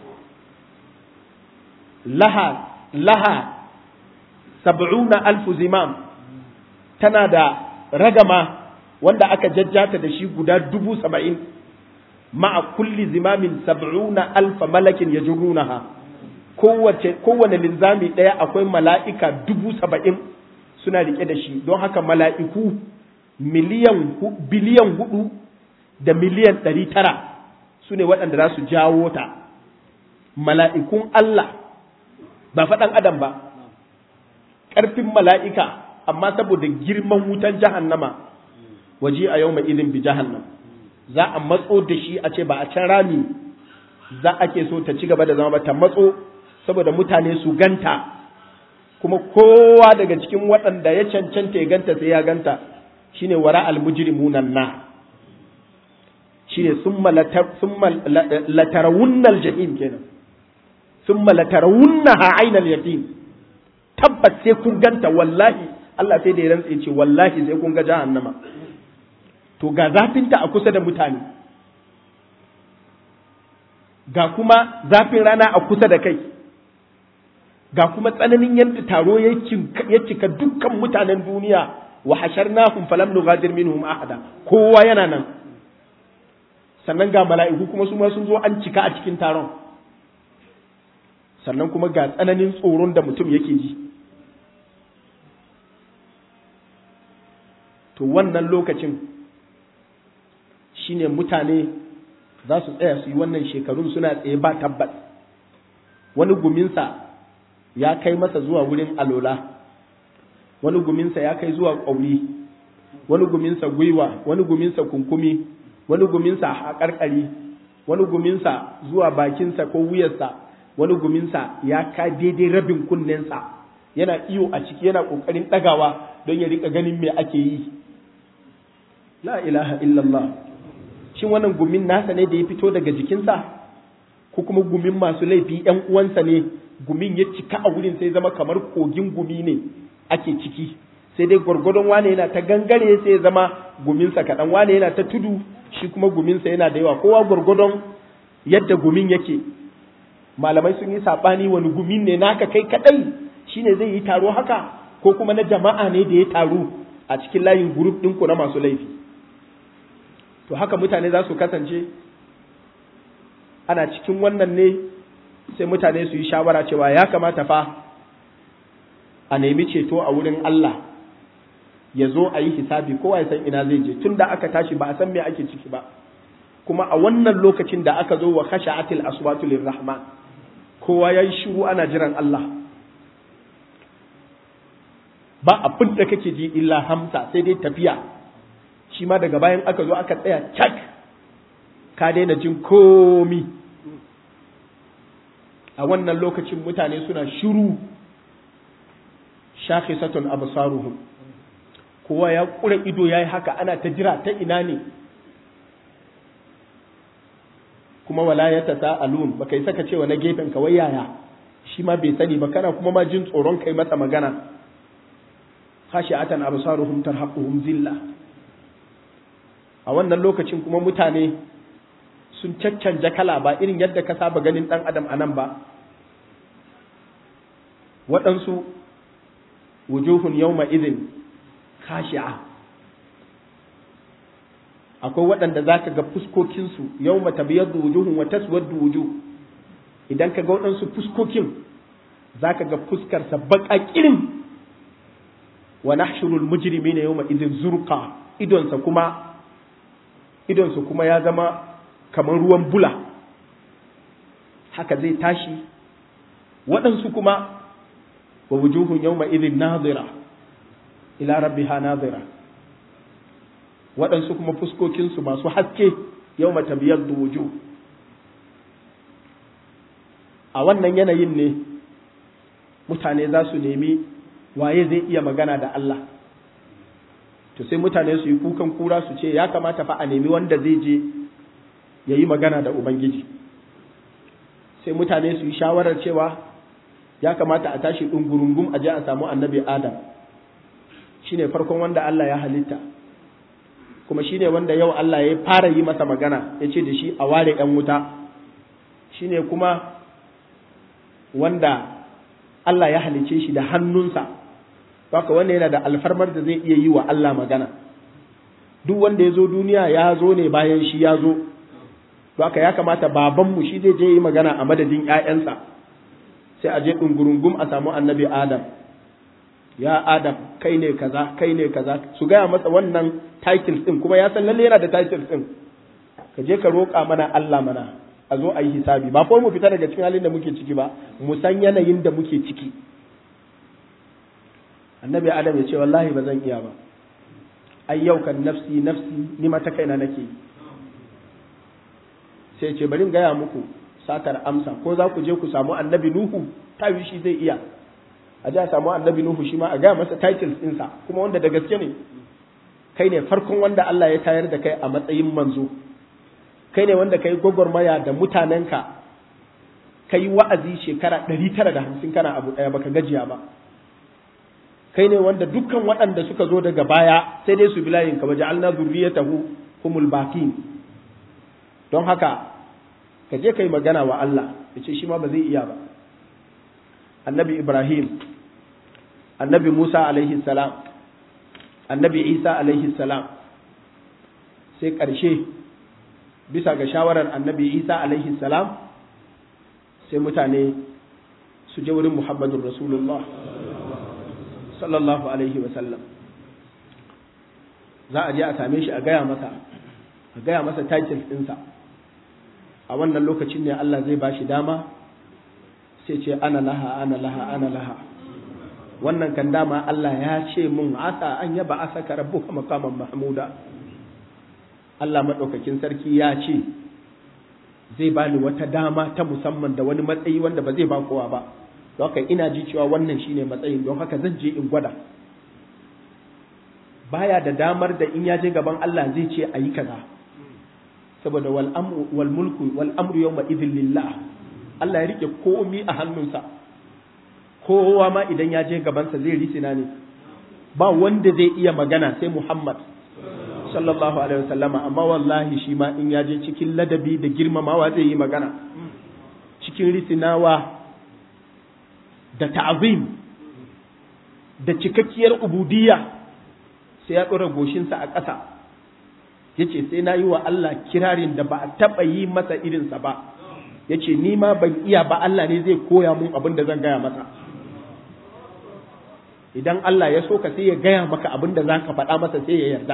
laha laha sab'una alfu zimam tana da ragama wanda aka jajjata da shi guda dubu saba'in ma'a kulli zimamin sab'una alfa malakin ya kowace kowane linzami ɗaya akwai mala'ika dubu saba'in suna riƙe da shi don haka mala'iku miliyan biliyan hudu da miliyan ɗari tara su ne waɗanda za su jawo ta mala'ikun Allah ba faɗan adam ba ƙarfin mala'ika amma saboda girman wutan jahannama waje a yau mai izin bi jahannam za a matso da shi a ce ba a can rami za a ke so ta ci gaba da zama ba ta matso saboda mutane su ganta kuma kowa daga cikin waɗanda ya cancanta ya ganta sai ya ganta shine wara almujrimunan na shine summa latarawunnal jahim kenan summa latarawunnaha ainal yaqin tabbas sai kun ganta wallahi Allah sai da ya rantse ce wallahi sai kun ga jahannama to ga zafinta a kusa da mutane ga kuma zafin rana a kusa da kai ga kuma tsananin yadda taro ya cika dukkan mutanen duniya wa hasharnahum falam nughadir minhum ahada kowa yana nan sannan ga mala'iku kuma su ma sun zo an cika a cikin taron sannan kuma ga tsananin tsoron da mutum yake ji to wannan lokacin shine mutane za su tsaya su yi wannan shekarun suna tsaye ba tabbas wani guminsa ya kai masa zuwa wurin alola wani guminsa ya kai zuwa ƙauri wani guminsa gwiwa wani guminsa kunkumi wani guminsa a ƙarƙari wani guminsa zuwa bakinsa ko wuyarsa wani guminsa ya ka daidai rabin kunnensa yana iyo a ciki yana ƙoƙarin ɗagawa don ya riƙa ganin me ake yi la ilaha illallah shin wannan gumin nasa ne da ya fito daga jikinsa ko kuma gumin masu laifi ‘yan uwansa ne gumin ya cika a wurin sai zama kamar kogin gumi ne ake ciki sai dai gwargwadon wane yana ta gangare sai ya zama guminsa kaɗan wane yana ta tudu shi kuma guminsa yana da yawa kowa gwargwadon yadda gumin yake malamai sun yi saɓani wani gumin ne naka kai kaɗai shine zai yi taro haka ko kuma na jama'a ne da ya taru a cikin layin gurup ɗinku na masu laifi to haka mutane za su kasance ana cikin wannan ne sai mutane su yi shawara cewa ya kamata fa a nemi ceto a wurin Allah ya zo a yi hisabi kowa ya san ina zai je tun da aka tashi ba a san me ake ciki ba kuma a wannan lokacin da aka zo wa khasha'atil aswatu lirrahman kowa ya yi shiru ana jiran Allah ba abin da kake ji illa hamsa sai dai tafiya shi ma daga bayan aka zo aka tsaya cak ka daina jin komi a wannan lokacin mutane suna shiru shakhisatun absaruhum kowa ya kura ido yayi haka ana ta jira ta ina ne kuma wala ya tasaalun baka yi saka cewa na gefen ka wai yaya shi ma bai sani ba kana kuma ma jin tsoron kai masa magana khashi'atan absaruhum tarhaquhum zilla a wannan lokacin kuma mutane sun caccanja kala ba irin yadda ka saba ganin ɗan adam a nan ba waɗansu wujuhun yawma idin khashi'a akwai waɗanda za ka ga fuskokinsu yawma tabiyaddu wujuhun wa taswaddu wujuh idan ka ga waɗansu fuskokin za ka ga fuskarsa baƙa ƙirin wa nahshurul mujrimina yawma idin zurqa idonsa kuma idonsa kuma ya zama kamar ruwan bula haka zai tashi waɗansu kuma wa wujuhun yawma idhin nazira ila rabbiha nazira waɗansu kuma fuskokinsu masu haske yawma tabyaddu wujuh a wannan yanayin ne mutane za su nemi waye zai iya magana da Allah to sai mutane su yi kukan kura su ce ya kamata fa a nemi wanda zai je ya yi magana da Ubangiji sai mutane su yi shawarar cewa ya kamata a tashi ɗungurungum a je a samu annabi Adam shi ne farkon wanda Allah ya halitta kuma shi ne wanda yau Allah ya fara yi masa magana ya ce da shi a ware ‘yan wuta shi ne kuma wanda Allah ya halice shi da hannunsa haka wanda yana da alfarmar da zai iya yi wa Allah magana duk wanda ya zo duniya ya zo ne bayan shi ya zo to haka ya kamata babanmu shi zai je yi magana a madadin ‘ya'yansa sai a je ɗungurungum a samu annabi Adam ya Adam kai ne kaza kai ne kaza su gaya masa wannan titles ɗin kuma ya san lalle yana da titles ɗin ka je ka roƙa mana Allah mana a zo a yi hisabi ba ko mu fita daga cikin halin da muke ciki ba mu san yanayin da muke ciki annabi Adam ya ce wallahi ba zan iya ba ai yau kan nafsi nafsi ni mata kaina nake yi sai ce bari gaya muku satar amsa ko za ku je ku samu annabi nuhu tawi shi zai iya a ji a samu annabi nuhu shi ma a gaya masa titles ɗinsa kuma wanda da gaske ne kai ne farkon wanda Allah ya tayar da kai a matsayin manzo kai ne wanda kai gwagwarmaya da mutanenka kai wa'azi shekara ɗari tara da hamsin kana abu ɗaya baka gajiya ba kai ne wanda dukkan waɗanda suka zo daga baya sai dai su bi layin ka waje alna zurriyatahu humul baqin don haka ka je ka yi magana wa Allah ya ce shi ma ba zai iya ba annabi ibrahim annabi musa alaihi salam annabi isa alaihi salam sai ƙarshe bisa ga shawarar annabi isa alaihi salam sai mutane su je wurin muhammadun rasulullah sallallahu alaihi wasallam za a je a same shi a gaya masa a gaya masa titles ɗinsa a wannan lokacin ne Allah zai bashi dama sai ce ana laha ana laha ana laha wannan kan dama Allah ya ce mun asa an yaba asaka rabbuka maqaman mahmuda Allah maɗaukakin sarki ya ce zai bani wata dama ta musamman da wani matsayi wanda ba zai ba kowa ba don haka ina ji cewa wannan shine matsayin don haka zan je in gwada baya da damar da in ya je gaban Allah zai ce a yi kaza saboda wal amru wal mulku wal amru yawma idhin lillah Allah ya rike komi a hannunsa kowa ma idan ya je gabansa zai risina ne ba wanda zai iya magana sai Muhammad sallallahu alaihi wasallama amma wallahi shi ma in ya je cikin ladabi da girmamawa zai yi magana cikin risinawa da ta'azim da cikakkiyar ubudiyya sai ya ɗora goshinsa a ƙasa ya ce sai na yi wa Allah kirarin da ba a taɓa yi masa irinsa ba ya ce ni ma ban iya ba Allah ne zai koya mun abin da zan gaya masa idan Allah ya so ka sai ya gaya maka abin da za ka faɗa masa sai ya yarda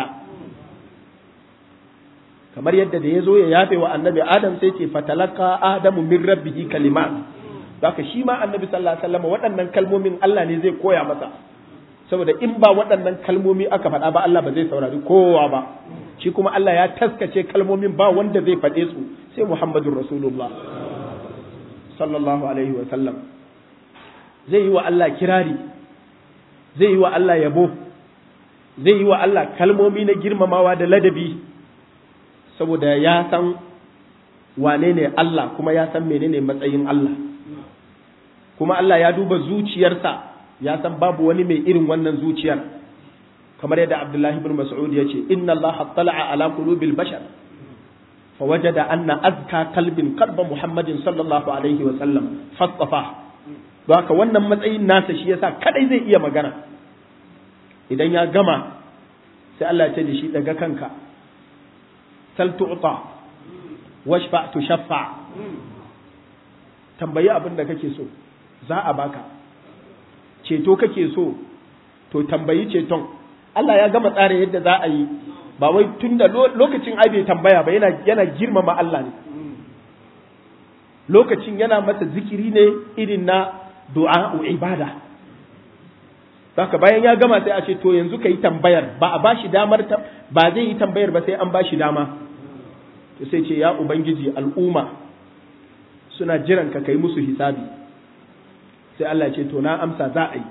kamar yadda da ya zo ya yafe wa annabi adam sai ce fatalaka adamu min rabbihi kalimat haka shi ma annabi sallallahu alaihi wasallam waɗannan kalmomin Allah ne zai koya masa saboda in ba waɗannan kalmomi aka faɗa ba Allah ba zai saurari kowa ba shi kuma Allah ya taskace kalmomin ba wanda zai faɗe su sai Muhammadur Rasulullah sallallahu alaihi wasallam zai yi wa Allah kirari zai yi wa Allah yabo zai yi wa Allah kalmomi na girmamawa da ladabi saboda ya san wane ne Allah kuma ya san menene matsayin Allah kuma Allah ya duba zuciyarsa ya san babu wani mai irin wannan zuciyar kamar yadda Abdullahi ibn Mas'ud ya ce inna Allah tala'a ala qulubil bashar fawajada anna azka qalbin qalba Muhammadin sallallahu alaihi wa sallam fastafa haka wannan matsayin nasa shi yasa kadai zai iya magana idan ya gama sai Allah ya ce da shi daga kanka sal tu'ta washfa tushaffa tambayi abin da kake so za a baka ceto kake so to tambayi ceton Allah ya gama tsara yadda za a yi ba wai tun da lokacin ai bai tambaya ba yana yana girmama Allah ne lokacin yana masa zikiri ne irin na du'a ibada Saka bayan ya gama sai a ce to yanzu ka yi tambayar ba a bashi damar ba zai yi tambayar ba sai an bashi dama to sai ce ya ubangiji al'umma suna jiran ka kai musu hisabi sai Allah ce to na amsa za a yi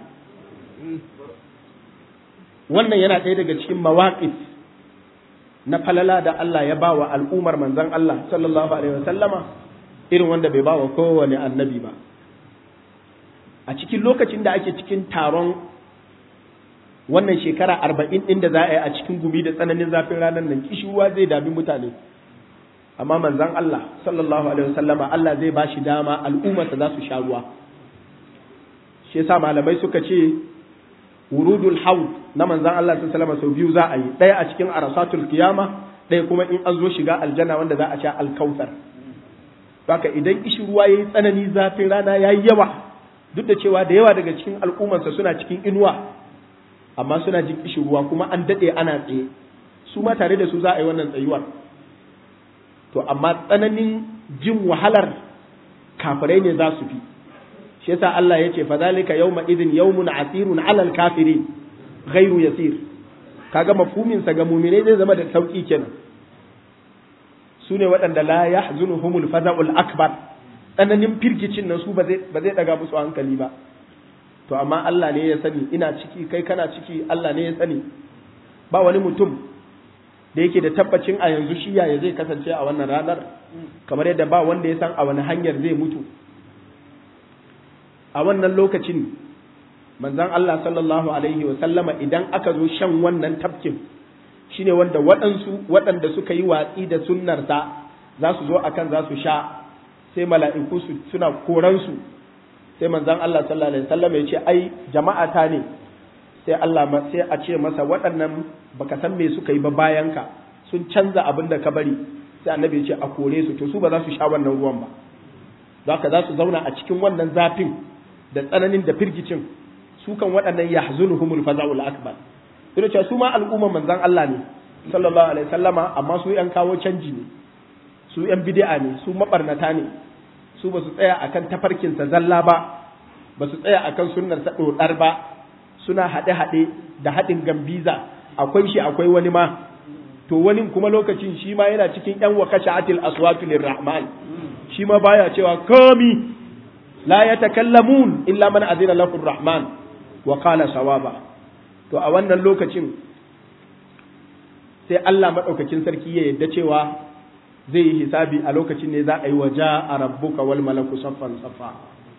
wannan yana ɗaya daga cikin mawaƙif na falala da Allah ya ba wa al'ummar manzan Allah sallallahu alaihi wasallama irin wanda bai ba wa kowane annabi ba a cikin lokacin da ake cikin taron wannan shekara arba'in ɗin da za a yi a cikin gumi da tsananin zafin ranar nan kishiwa zai dami mutane amma manzan Allah sallallahu alaihi wasallama Allah zai ba shi dama al'ummarsa za su sha ruwa shi yasa malamai suka ce wurudul haud na manzan Allah sallallahu alaihi sau biyu za a yi ɗaya a cikin arasatul kiyama ɗaya kuma in an zo shiga aljanna wanda za a sha alkautar baka idan ishi ruwa yayi tsanani zafin rana yayi yawa duk da cewa da yawa daga cikin al'ummarsa suna cikin inuwa amma suna jin ishi ruwa kuma an daɗe ana tsaye su ma tare da su za a yi wannan tsayuwar to amma tsananin jin wahalar kafirai ne za su fi shi yasa Allah ya ce fa zalika yawma idin yawmun asirun alal kafirin ghairu yasir kaga mafhumin sa ga mu'mine zai zama da sauki kenan sune waɗanda la yahzunuhumul faza'ul akbar tsananin firgicin nan su ba zai ba zai daga musu hankali ba to amma Allah ne ya sani ina ciki kai kana ciki Allah ne ya sani ba wani mutum da yake da tabbacin a yanzu shi yaya zai kasance a wannan ranar kamar yadda ba wanda ya san a wani hanyar zai mutu a wannan lokacin manzon Allah sallallahu alaihi wa sallama idan aka zo shan wannan tafkin shine wanda waɗansu waɗanda suka yi watsi da sunnarsa za su zo akan za su sha sai mala'iku su suna koransu sai manzon Allah sallallahu alaihi wa sallama ya ce ai jama'a ta ne sai Allah sai a ce masa waɗannan baka san me suka yi ba bayan ka sun canza abin da ka bari sai annabi ya ce a kore su to su ba za su sha wannan ruwan ba zaka za su zauna a cikin wannan zafin da tsananin da firgicin su kan waɗannan yahzunuhumul faza'ul akbar sai cewa su ma al'umma manzon Allah ne sallallahu alaihi wasallama amma su yan kawo canji ne su yan bid'a ne su mabarnata ne su ba su tsaya akan tafarkin sa zalla ba ba su tsaya akan sunnar sa dodar ba suna haɗe-haɗe da haɗin gambiza akwai shi akwai wani ma to wani kuma lokacin shi ma yana cikin yan wa kasha'atil aswatu lirrahman shi ma baya cewa kami la yatakallamun illa man azina lahu rahman wa qala sawaba to a wannan lokacin sai Allah madaukakin sarki ya yadda cewa zai yi hisabi a lokacin ne za a yi waja a rabbuka wal malaku saffan saffa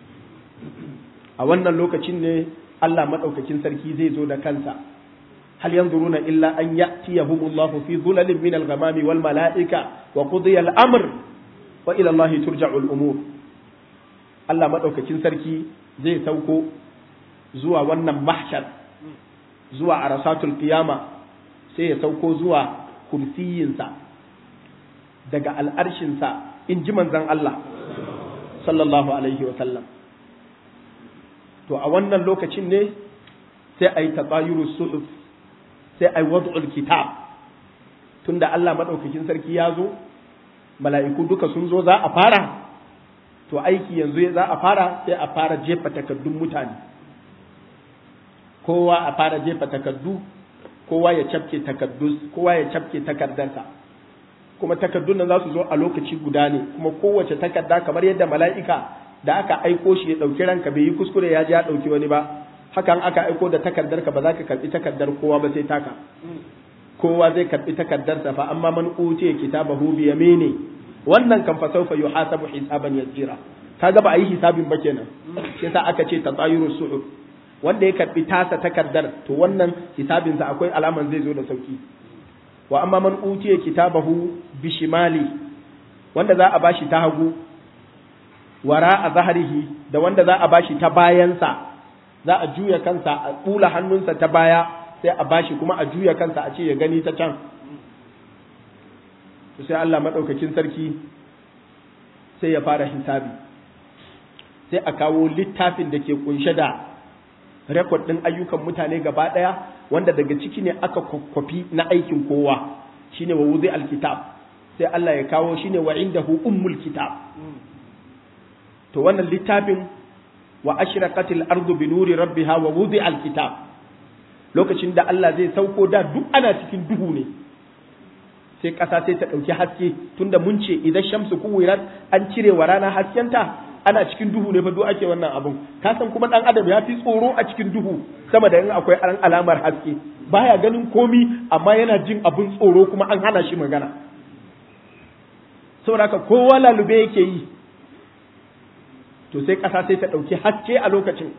a wannan lokacin ne Allah madaukakin sarki zai zo da kansa hal yanzuruna illa an ya'tiyahumullahu fi dhulalin min al-ghamami wal mala'ika wa qudiya al-amr wa ila Allah turja'u al-umur Allah madaukakin sarki zai sauko zuwa wannan mahshar zuwa arasatul qiyama sai ya sauko zuwa kursiyinsa daga al'arshinsa in ji manzon Allah sallallahu alaihi wa sallam to a wannan lokacin ne sai a yi tatsayuru suhuf sai a yi wad'ul kitab tunda Allah maɗaukakin sarki ya zo mala'iku duka sun zo za a fara to aiki yanzu za a fara sai a fara jefa takaddun mutane kowa a fara jefa takaddu kowa ya cafke takaddu kowa ya cafke takardarsa kuma takaddun nan za su zo a lokaci guda ne kuma kowace takarda kamar yadda mala'ika da aka aiko shi ya ɗauki ranka bai yi kuskure ya ji ya ɗauki wani ba hakan aka aiko da takardar ka ba za ka karɓi takardar kowa ba sai taka kowa zai karɓi takardarsa fa amma man utiya kitabahu bi yamini wannan kan fa sawfa yuhasabu hisaban yasira kaga ba a yi hisabin ba kenan shi yasa aka ce tatayuru suhuf wanda ya karɓi tasa takardar to wannan hisabinsa akwai alaman zai zo da sauki wa amma man utiya kitabahu bi shimali wanda za a bashi ta hagu wara a zaharihi da wanda za a bashi ta bayansa za a juya kansa a ɓula hannunsa ta baya sai a bashi kuma a juya kansa a ce ya gani ta can sai Allah maɗaukakin sarki sai ya fara hisabi sai a kawo littafin da ke kunshe da rekod ɗin ayyukan mutane gaba ɗaya wanda daga ciki ne aka kwakwafi na aikin kowa shine wa wuzi alkitab sai Allah ya kawo shine wa indahu ummul kitab to wannan littafin wa ashraqatil ardu bi nuri rabbiha wa wudi alkitab lokacin da Allah zai sauko da duk ana cikin duhu ne sai ƙasa sai ta ɗauki haske tunda mun ce idan shamsu kuwirat an cire wa rana haskenta ana cikin duhu ne fa duk ake wannan abun ka san kuma dan adam ya fi tsoro a cikin duhu sama da in akwai an alamar haske baya ganin komi amma yana jin abun tsoro kuma an hana shi magana saboda haka kowa lalube yake yi to sai ƙasa sai ta ɗauki haske a lokacin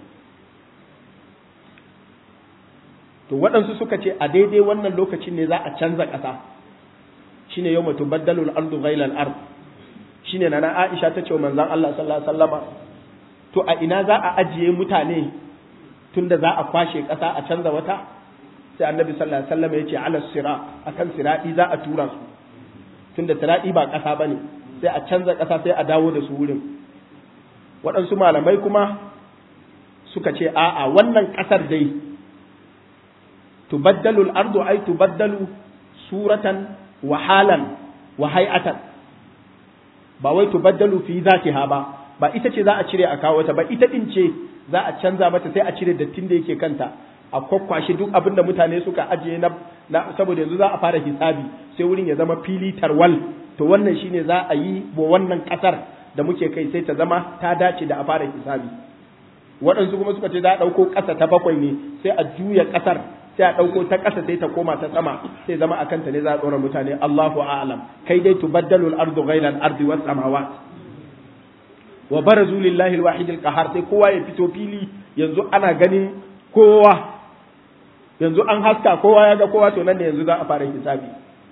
to waɗansu suka ce a daidai wannan lokacin ne za a canza ƙasa shine yau mutu baddalul ardu ghailal ard shine nana Aisha ta ce wa manzon Allah sallallahu alaihi wasallama to a ina za a ajiye mutane tunda za a kwashe ƙasa a canza wata sai annabi sallallahu alaihi wasallama ya ce ala sira akan siradi za a tura su tunda siradi ba ƙasa bane sai a canza ƙasa sai a dawo da su wurin waɗansu malamai kuma suka ce a'a wannan ƙasar dai tubaddalu al-ardu ay tubaddalu suratan wa halan wa hay'atan ba wai tubaddalu fi zatiha ba ba ita ce za a cire a kawo ta ba ita din ce za a canza mata sai a cire dattin da yake kanta a kwakwashe duk abin da mutane suka ajiye na, na saboda yanzu za a fara hisabi sai wurin ya zama fili tarwal to wannan shine za a yi wa wannan kasar da muke kai sai ta zama ta dace da a fara hisabi waɗansu kuma suka ce za a ɗauko ƙasa ta bakwai ne sai a juya ƙasar sai a ɗauko ta ƙasa sai ta koma ta sama sai zama a kanta ne za a ɗora mutane Allahu a'lam kai dai tubaddalul ardu ghayra al-ardi was samawat wa barazu lillahi al-wahid al-qahar sai kowa ya fito fili yanzu ana ganin kowa yanzu an haska kowa ya ga kowa to nan ne yanzu za a fara hisabi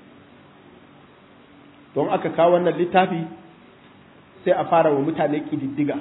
don aka kawo wannan littafi sai a fara wa mutane kididdiga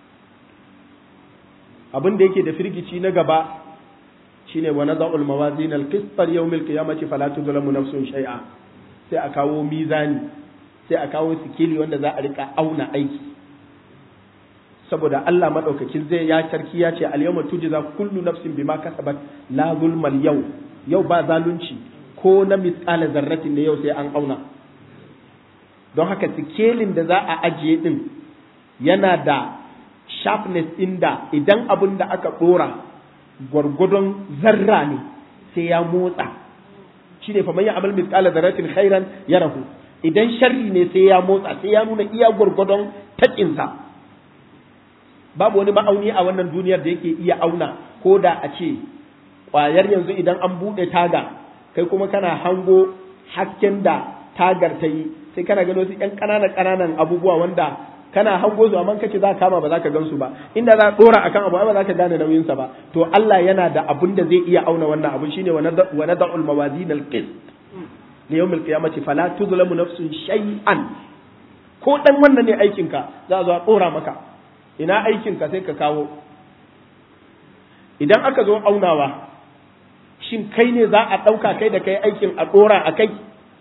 abin da yake da firgici na gaba shine wa nada'ul mawazin al-qist yawm al-qiyamati fala tuzlamu nafsun shay'a sai a kawo mizani sai a kawo sikeli wanda za a rika auna aiki saboda Allah madaukakin zai ya sarki ya ce al-yawma tujza kullu nafsin bima kasabat la zulmal yau yau ba zalunci ko na misqala zarratin ne yau sai an auna don haka sikelin da za a ajiye din yana da sharpness inda idan abin da aka dora gwargwadon zarra ne sai ya motsa shine fa man ya'mal mithqala dharratin khairan yarahu idan sharri ne sai ya motsa sai ya nuna iya gurgudon taƙinsa babu wani ma'auni a wannan duniyar da yake iya auna ko da a ce ƙwayar yanzu idan an buɗe taga kai kuma kana hango hasken da tagar ta yi sai kana gano su ƴan ƙananan ƙananan abubuwa wanda kana hango su amma kace za ka kama ba za ka gansu ba inda za ka dora akan abu ba za ka gane nauyin sa ba to Allah yana da abun da zai iya auna wannan abun shine wa nada'ul mawazin al-qist li yawm al-qiyamati fala tuzlamu nafsun shay'an ko dan wannan ne aikin ka za a zo a dora maka ina aikin ka sai ka kawo idan aka zo aunawa shin kai ne za a ɗauka kai da kai aikin a ɗora a kai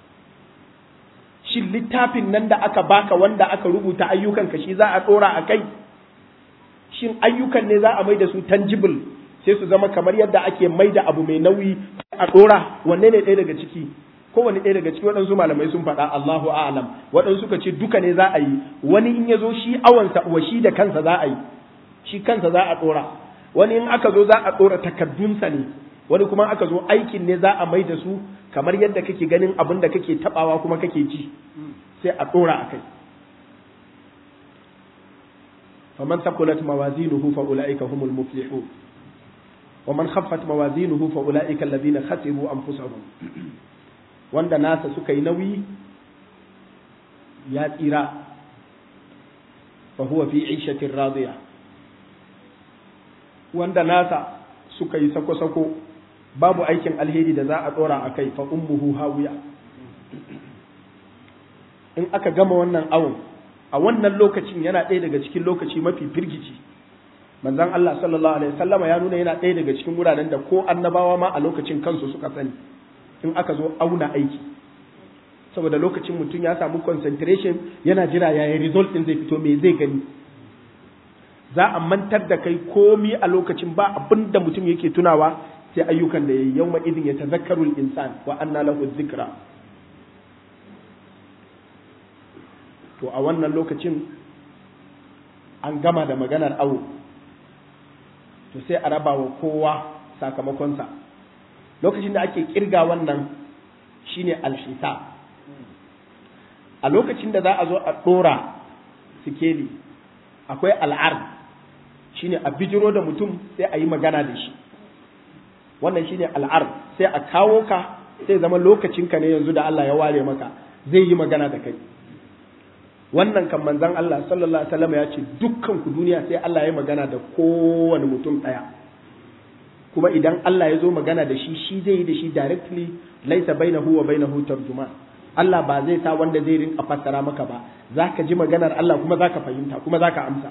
shin littafin nan da aka baka wanda aka rubuta ayyukan ka shi za a ɗora a kai shin ayyukan ne za a mai da su tangible sai su zama kamar yadda ake mai da abu mai nauyi a ɗora wanne ne ɗaya daga ciki kowane ɗaya daga ciki waɗansu malamai sun faɗa Allahu a'lam waɗansu suka ce duka ne za a yi wani in ya zo shi awansa wa shi da kansa za a yi shi kansa za a ɗora wani in aka zo za a ɗora takardunsa ne wani kuma aka zo aikin ne za a mai da su kamar yadda kake ganin abin da kake tabawa kuma kake ci sai a ɗora a kai faman sakulat mawazinuhu fa ulaika humul muflihun wa man khaffat mawazinuhu fa ulaika alladhina khasiru anfusahum wanda nasa suka yi nauyi ya tsira fa huwa fi 'ishatin radiya wanda nasa suka yi sako-sako babu aikin alheri da za a tsora a kai fa ummuhu hawiya in aka gama wannan awon a wannan lokacin yana ɗaya daga cikin lokaci mafi firgici manzon Allah sallallahu alaihi wasallama ya nuna yana ɗaya daga cikin wuraren da ko annabawa ma a lokacin kansu suka sani in aka zo auna aiki saboda lokacin mutum ya samu concentration yana jira yaya result din zai fito me zai gani za a mantar da kai komi a lokacin ba abin da mutum yake tunawa sai ayyukan da yayi yawma idin ya tazakkaru insan wa anna lahu dhikra to a wannan lokacin an gama da maganar awo to sai a raba wa kowa sakamakonsa lokacin da ake kirga wannan shine alhisab a lokacin da za a zo a ɗora sikeli akwai al'ar shine a bijiro da mutum sai a yi magana da shi wannan shine al'ar sai a kawo ka sai zama lokacinka ne yanzu da Allah ya ware maka zai yi magana da kai wannan kan manzon Allah sallallahu alaihi wasallam ya ce dukkan ku duniya sai Allah ya magana da kowane mutum ɗaya kuma idan Allah ya zo magana da shi shi zai yi da shi directly laisa bainahu wa bainahu tarjuman Allah ba zai sa wanda zai rinka fassara maka ba zaka ji maganar Allah kuma zaka fahimta kuma zaka amsa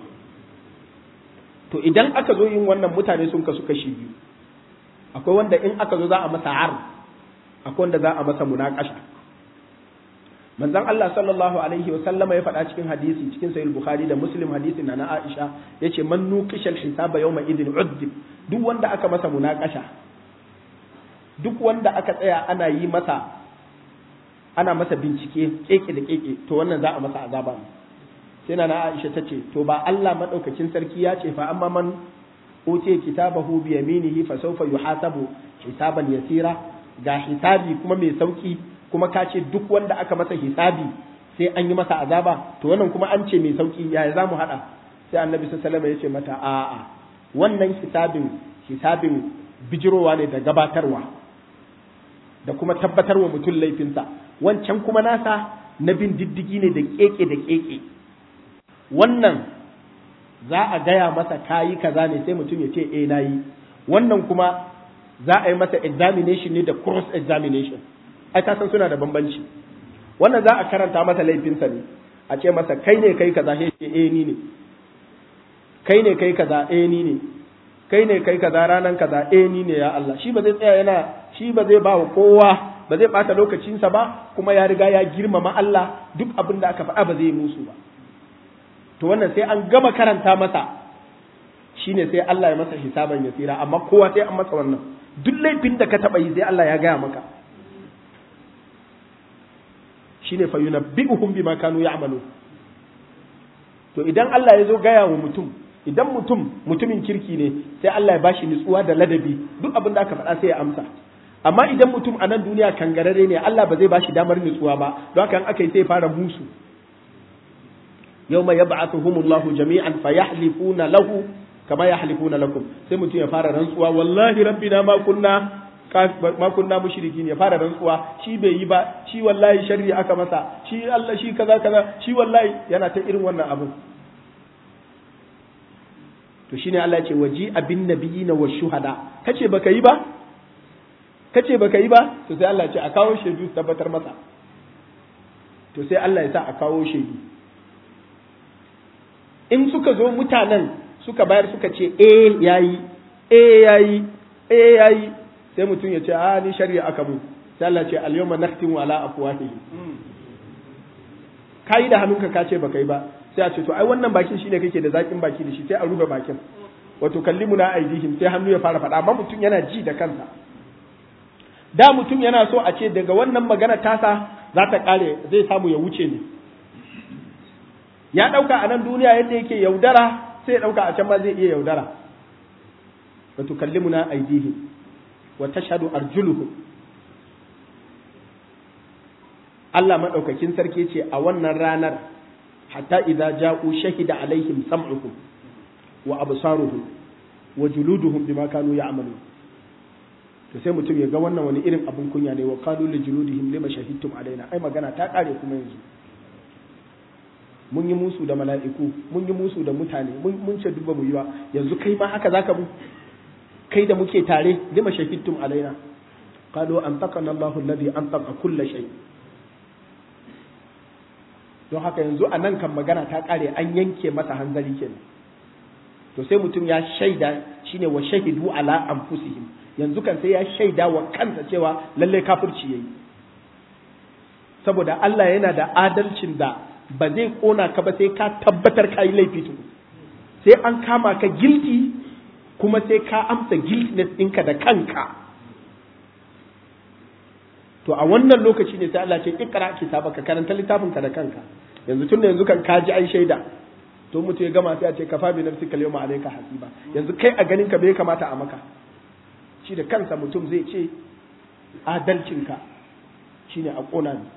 to idan aka zo yin wannan mutane sun kasu kashi biyu akwai wanda in aka zo za a masa ar akwai wanda za a masa munakasha manzon Allah sallallahu alaihi wa sallama ya faɗa cikin hadisi cikin sahih bukhari da muslim hadisin na Aisha yace man nuqishal hisaba yawma idin uddib duk wanda aka masa munakasha duk wanda aka tsaya ana yi masa ana masa bincike keke da keke to wannan za a masa azaba sai na Aisha ta ce to ba Allah madaukakin sarki ya ce fa amma man utiya kitabahu bi yaminihi fa sawfa yuhasabu hisaban yasira ga hisabi kuma mai sauki kuma ka ce duk wanda aka masa hisabi sai an yi masa azaba to wannan kuma an ce mai sauki yaya za mu haɗa sai annabi sallallahu alaihi ya ce mata a'a wannan hisabin hisabin bijirowa ne da gabatarwa da kuma tabbatarwa mutum laifinsa wancan kuma nasa na bin diddigi ne da keke da keke wannan za a gaya masa kayi kaza ne sai mutum ya ce eh nayi wannan kuma za a yi masa examination ne da cross examination ai ka san suna da bambanci wannan za a karanta masa laifinsa ne a ce masa kai ne kai kaza sai ce eh ni ne kai ne kai kaza eh ni ne kai ne kai kaza ranan kaza eh ni ne ya Allah shi ba zai tsaya yana shi ba zai ba wa kowa ba zai bata lokacinsa ba kuma ya riga ya girmama Allah duk abin da aka faɗa ba zai musu ba to wannan sai an gama karanta masa shine sai Allah ya masa hisaban ya tsira amma kowa sai an masa wannan duk laifin da ka taɓa yi sai Allah ya gaya maka shine fa yunabbi'uhum bima kanu ya'malu to idan Allah ya zo gaya wa mutum idan mutum mutumin kirki ne sai Allah ya bashi nutsuwa da ladabi duk abin da aka faɗa sai ya amsa amma idan mutum a nan duniya kangarare ne Allah ba zai bashi damar nutsuwa ba don haka aka yi sai fara musu yawma yab'athuhumullahu jami'an fayahlifuna lahu kama yahlifuna lakum sai mutum ya fara rantsuwa wallahi rabbina ma kunna ma kunna mushrikin ya fara rantsuwa shi bai yi ba shi wallahi sharri aka masa shi Allah shi kaza kaza shi wallahi yana ta irin wannan abu to shine Allah ya ce waji abin nabiyina wa shuhada kace baka yi ba kace baka yi ba to sai Allah ya ce a kawo shaidu tabbatar masa to sai Allah ya sa a kawo shaidu in suka zo mutanen suka bayar suka ce eh yayi eh yayi eh yayi sai mutum ya ce a ni shari'a aka mu sai Allah ce al-yawma nakhtimu ala afwahihim kai da hannunka ka ce baka yi ba sai a ce to ai wannan bakin shine kake da zakin baki da shi sai a rufe bakin wato kallimu na aidihim sai hannu ya fara faɗa amma mutum yana ji da kansa da mutum yana so a ce daga wannan magana tasa za ta kare zai samu ya wuce ne ya ɗauka a nan duniya yadda yake yaudara sai ya ɗauka a can ma zai iya yaudara wato kallimu na aidihim wa tashhadu arjuluhum Allah madaukakin sarki ce a wannan ranar hatta idza ja'u shahida alaihim sam'uhum wa absaruhum wa juluduhum bima kanu ya'malun to sai mutum ya ga wannan wani irin abin kunya ne wa qalu li juludihim lima shahidtum alaina ai magana ta kare kuma yanzu mun yi musu da mala'iku mun yi musu da mutane mun ce duba mu yi ba yanzu kai ma haka zaka mu kai da muke tare lima shahidtum alaina qalu antaqana Allahu alladhi antaqa kull shay don haka yanzu a nan kan magana ta kare an yanke masa hanzari kenan to sai mutum ya shaida shine wa shahidu ala anfusihim yanzu kan sai ya shaida wa kansa cewa lalle kafirci yayi saboda Allah yana da adalcin da ba zai kona ka ba sai ka tabbatar ka yi laifi tuku sai an kama ka guilty kuma sai ka amsa guiltiness ɗinka da kanka to a wannan lokaci ne sai Allah ce ikra kitaba ka karanta littafin ka da kanka yanzu tunda yanzu kan kaji ai shaida to mutu ya gama sai a ce kafa bi nafsika yawma alayka hasiba yanzu kai a ganin ka bai kamata a maka shi da kansa mutum zai ce adalcin ka shine a kona ni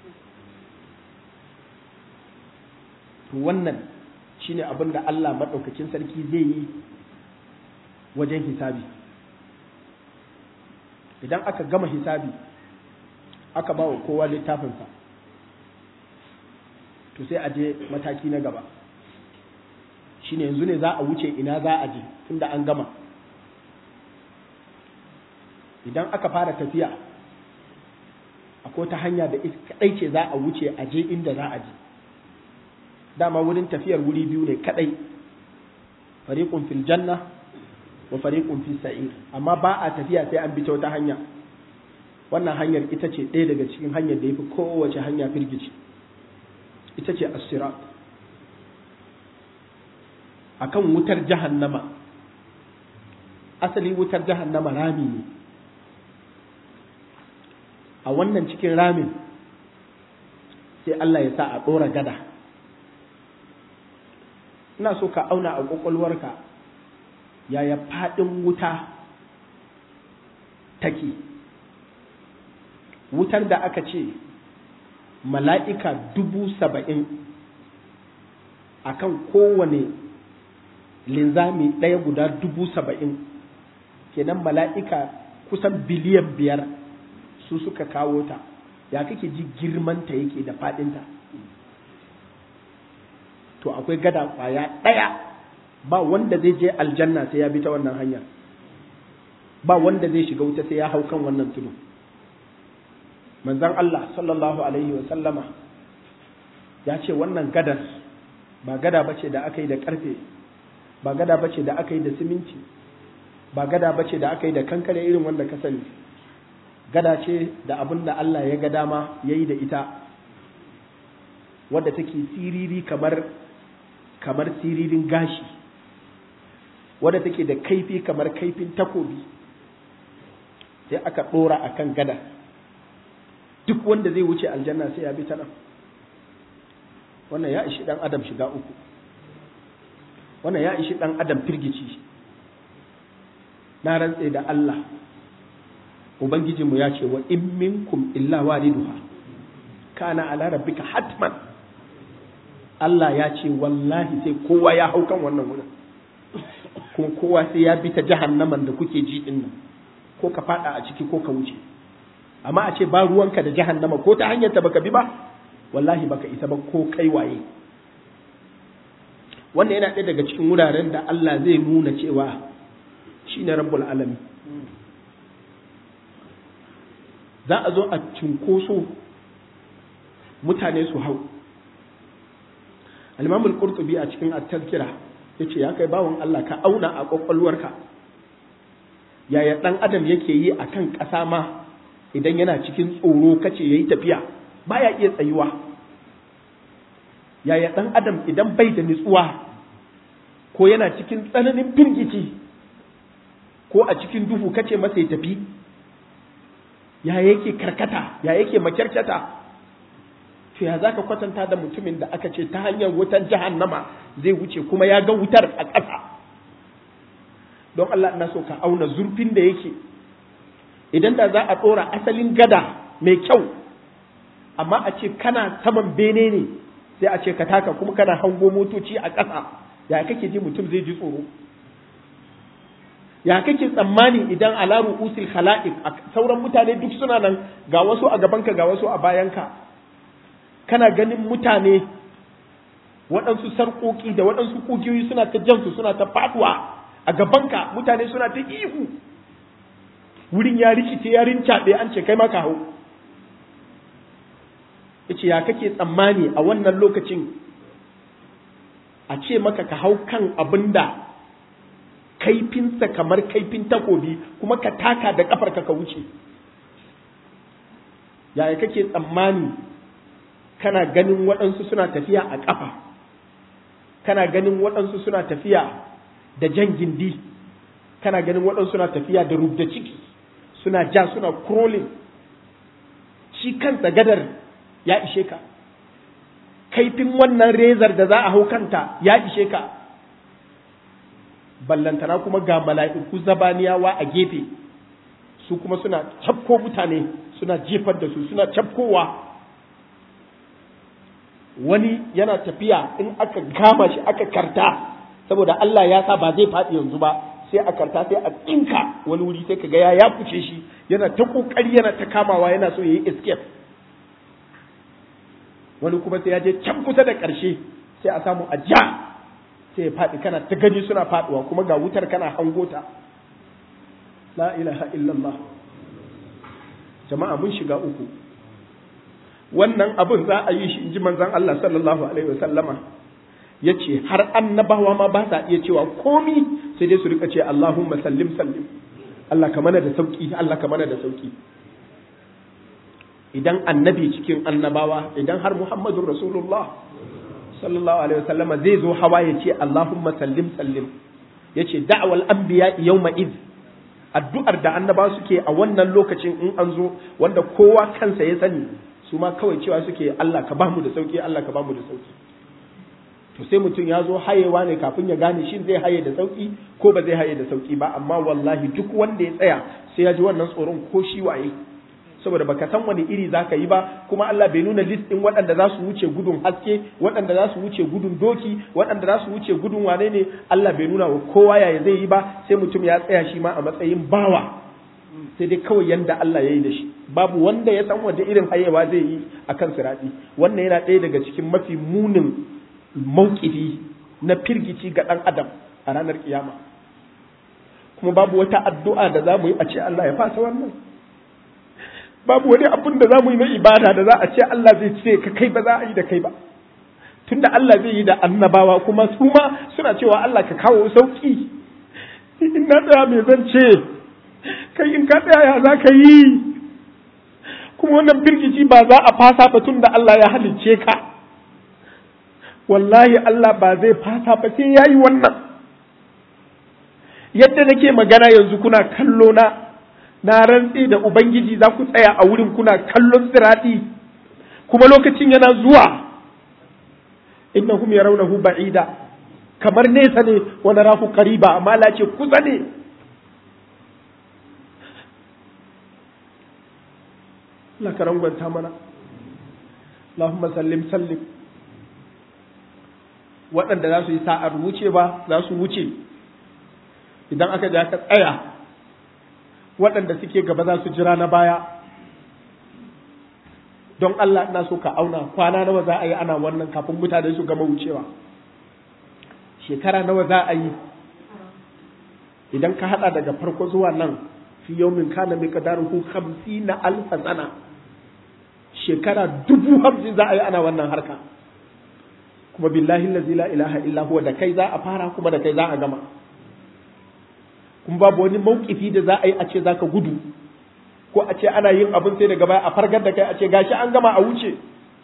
to wannan shine abin da Allah madaukakin sarki zai yi wajen hisabi idan aka gama hisabi aka ba wa kowa littafinsa to sai a je mataki na gaba shine yanzu ne za a wuce ina za a je tunda an gama idan aka fara tafiya akwai ta hanya da kadai ce za a wuce a je inda za a je dama wurin tafiyar wuri biyu ne kadai fariqun fil janna wa fariqun fis sa'ir amma ba a tafiya sai an bi ta wata hanya wannan hanyar ita ce ɗaya daga cikin hanyar da yafi kowace hanya firgici ita ce as-sirat akan wutar jahannama asali wutar jahannama rami ne a wannan cikin ramin sai Allah ya sa a ɗora gada ina so ka auna a ƙwaƙwalwarka yaya faɗin wuta take wutar da aka ce mala'ika dubu saba'in a kan kowane linzami ɗaya guda dubu saba'in kenan mala'ika kusan biliyan biyar su suka kawo ta ya kake ji girmanta yake da faɗinta to akwai gada kwaya ɗaya ba wanda zai je aljanna sai ya bi ta wannan hanya ba wanda zai shiga wuta sai ya hau kan wannan tudu manzon Allah sallallahu alaihi wa sallama ya ce wannan gadar ba gada bace da aka yi da karfe ba gada bace da aka yi da siminti ba gada bace da aka yi da kankare irin wanda ka sani gada ce da abin da Allah ya ga dama ya yi da ita wadda take siriri kamar kamar siririn gashi wadda take da kaifi kamar kaifin takobi sai aka ɗora a kan gada duk wanda zai wuce aljanna sai ya bi ta nan wannan ya ishi ɗan adam shiga uku wannan ya ishi ɗan adam firgici na rantse da Allah ubangijinmu ya ce wa in minkum illa waliduha kana ala rabbika hatman Allah ya ce wallahi sai kowa ya hau kan wannan wurin kuma kowa sai ya bi ta jahannaman da kuke ji din nan ko ka fada a ciki ko ka wuce amma a ce ba ruwanka da jahannama ko ta hanyar ta baka bi ba wallahi baka isa ba ko kai waye wannan yana ɗaya daga cikin wuraren da Allah zai nuna cewa shine rabbul alamin za a zo a cinkoso mutane su hau al-imamul qurtubi a cikin at-tazkira yace ya kai bawon Allah ka auna a kwakwalwarka yaya dan adam yake yi akan ƙasa ma idan yana cikin tsoro kace yayi tafiya baya iya tsayuwa yaya dan adam idan bai da nutsuwa ko yana cikin tsananin firgici ko a cikin duhu kace masa ya tafi ya yake karkata ya yake makyarkyata to ya zaka kwatanta da mutumin da aka ce ta hanyar wutar jahannama zai wuce kuma ya ga wutar a ƙasa don Allah ina so ka auna zurfin da yake idan da za a ɗora asalin gada mai kyau amma a ce kana saman bene ne sai a ce ka taka kuma kana hango motoci a ƙasa ya kake ji mutum zai ji tsoro ya kake tsammani idan alaru usil khala'iq sauran mutane duk suna nan ga wasu a gabanka ga wasu a bayanka kana ganin mutane waɗansu sarƙoƙi da waɗansu ƙugiyoyi suna ta jansu suna ta faɗuwa a gabanka mutane suna ta ihu wurin ya rikice ya rincaɓe an ce kai maka hau yace ya kake tsammani a wannan lokacin a ce maka ka hau kan abin da kaifinsa kamar kaifin takobi kuma ka taka da ƙafarka ka wuce yaya kake tsammani kana ganin waɗansu suna tafiya a ƙafa kana ganin waɗansu suna tafiya da jan gindi kana ganin waɗansu suna tafiya da rubda ciki suna ja suna crawling shi kansa gadar ya ishe ka kaifin wannan rezar da za a hau kanta ya ishe ka ballantana kuma ga mala'iku zabaniyawa a gefe su kuma suna cafko mutane suna jefar da su suna cafkowa wani yana tafiya in aka gama shi aka karta saboda Allah ya sa ba zai faɗi yanzu ba sai a karta sai a tsinka wani wuri sai ka ga ya ya fice shi yana ta kokari yana ta kamawa yana so yayi escape wani kuma sai ya je can kusa da ƙarshe sai a samu a ja sai ya faɗi kana ta gani suna faɗuwa kuma ga wutar kana hangota la ilaha illallah jama'a mun shiga uku wannan abin za a yi shi in ji manzon Allah sallallahu alaihi wasallama ya ce har annabawa ma ba sa iya cewa komi sai dai su rika ce Allahumma sallim sallim Allah ka mana da sauki Allah ka mana da sauki idan annabi cikin annabawa idan har Muhammadun Rasulullah sallallahu alaihi wasallam zai zo hawa ya ce Allahumma sallim sallim ya ce da'wal anbiya yawma id addu'ar da annabawa suke a wannan lokacin in an zo wanda kowa kansa ya sani su ma kawai cewa suke Allah ka bamu da sauki Allah ka bamu da sauki to sai mutum ya zo hayewa ne kafin ya gane shin zai haye da sauki ko ba zai haye da sauki ba amma wallahi duk wanda ya tsaya sai ya ji wannan tsoron ko shi waye saboda baka san wani iri zaka yi ba kuma Allah bai nuna list din waɗanda za su wuce gudun haske waɗanda za su wuce gudun doki waɗanda za su wuce gudun wane ne Allah bai nuna wa kowa yaya zai yi ba sai mutum ya tsaya shi ma a matsayin bawa sai dai kawai yanda Allah ya yi da shi babu wanda ya san wanda irin hayewa zai yi akan sirati wannan yana ɗaya daga cikin mafi munin mauƙifi na firgici ga ɗan adam a ranar kiyama kuma babu wata addu'a da za mu yi a ce Allah ya fasa wannan babu wani abun da za mu yi na ibada da za a ce Allah zai ce ka kai ba za a yi da kai ba tunda Allah zai yi da annabawa kuma su ma suna cewa Allah ka kawo sauki in na tsaya mai zan ce kai in ka tsaya ya za ka yi kuma wannan firgici ba za a fasa ba tun da Allah ya halicce ka wallahi Allah ba zai fasa ba sai ya yi wannan yadda nake magana yanzu kuna kallo na na rantse da ubangiji za ku tsaya a wurin kuna kallon sirati kuma lokacin yana zuwa innahum yarawnahu ba'ida kamar nesa ne wa narahu qariba amma la ce kusa ne Allah ka rangwanta mana Allahumma sallim sallim waɗanda za su yi sa'ar wuce ba za su wuce idan aka je aka tsaya waɗanda suke gaba za su jira na baya don Allah ina so ka auna kwana nawa za a yi ana wannan kafin mutane su gama wucewa shekara nawa za a yi idan ka hada daga farko zuwa nan fi yaumin kana mai kadaruhu na alfa sana shekara dubu hamsin za a yi ana wannan harka kuma billahi lazi la ilaha illa huwa da kai za a fara kuma da kai za a gama kuma babu wani maukifi da za a yi a ce za ka gudu ko a ce ana yin abin sai daga baya a fargar da kai a ce gashi an gama a wuce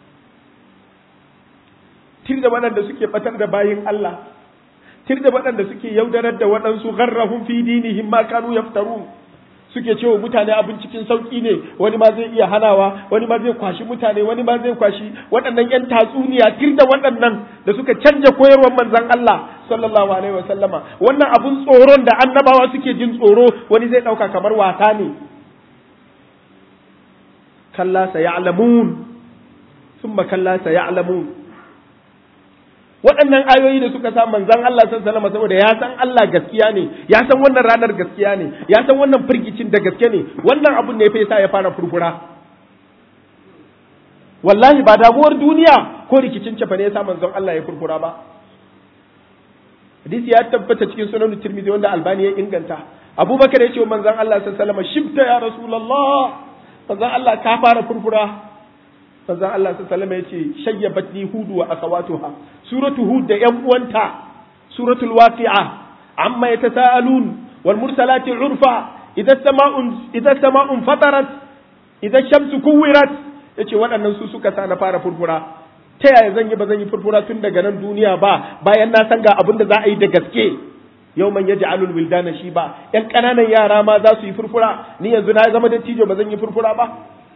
tir da waɗanda suke batar da bayin Allah tir da waɗanda suke yaudarar da waɗansu gharrahum fi dinihim ma kanu yaftarun suke cewa mutane abin cikin sauki ne wani ma zai iya hanawa wani ma zai kwashi mutane wani ma zai kwashi waɗannan yan tatsuniya tir da waɗannan da suka canja koyarwar manzon Allah sallallahu alaihi wa sallama wannan abun tsoron da annabawa suke jin tsoro wani zai ɗauka kamar wasa ne kalla sayalamun thumma kalla sayalamun waɗannan ayoyi da suka sa manzon Allah sallallahu alaihi saboda ya san Allah gaskiya ne ya san wannan ranar gaskiya ne ya san wannan firgicin da gaske ne wannan abun ne fa yasa ya fara furfura wallahi ba damuwar duniya ko rikicin cefa ne yasa manzon Allah ya furfura ba hadisi ya tabbata cikin sunan Tirmidhi wanda Albani ya inganta Abubakar ya ce wa manzon Allah sallallahu alaihi wasallam shibta ya Rasulullah manzon Allah ka fara furfura manzon Allah sallallahu alaihi wasallam yace shayyabatni hudu wa akhawatuha suratu hud da yan uwanta suratul waqi'a amma yatasaalun wal mursalati urfa idza sama'un idza sama'un fatarat idza shamsu kuwirat yace waɗannan su suka sa na fara furfura ta yaya zan yi ba zan yi furfura tun daga nan duniya ba bayan na san ga abin da za a yi da gaske yau man yaji alul wildana shi ba yan ƙananan yara ma za su yi furfura ni yanzu na zama dattijo ba zan yi furfura ba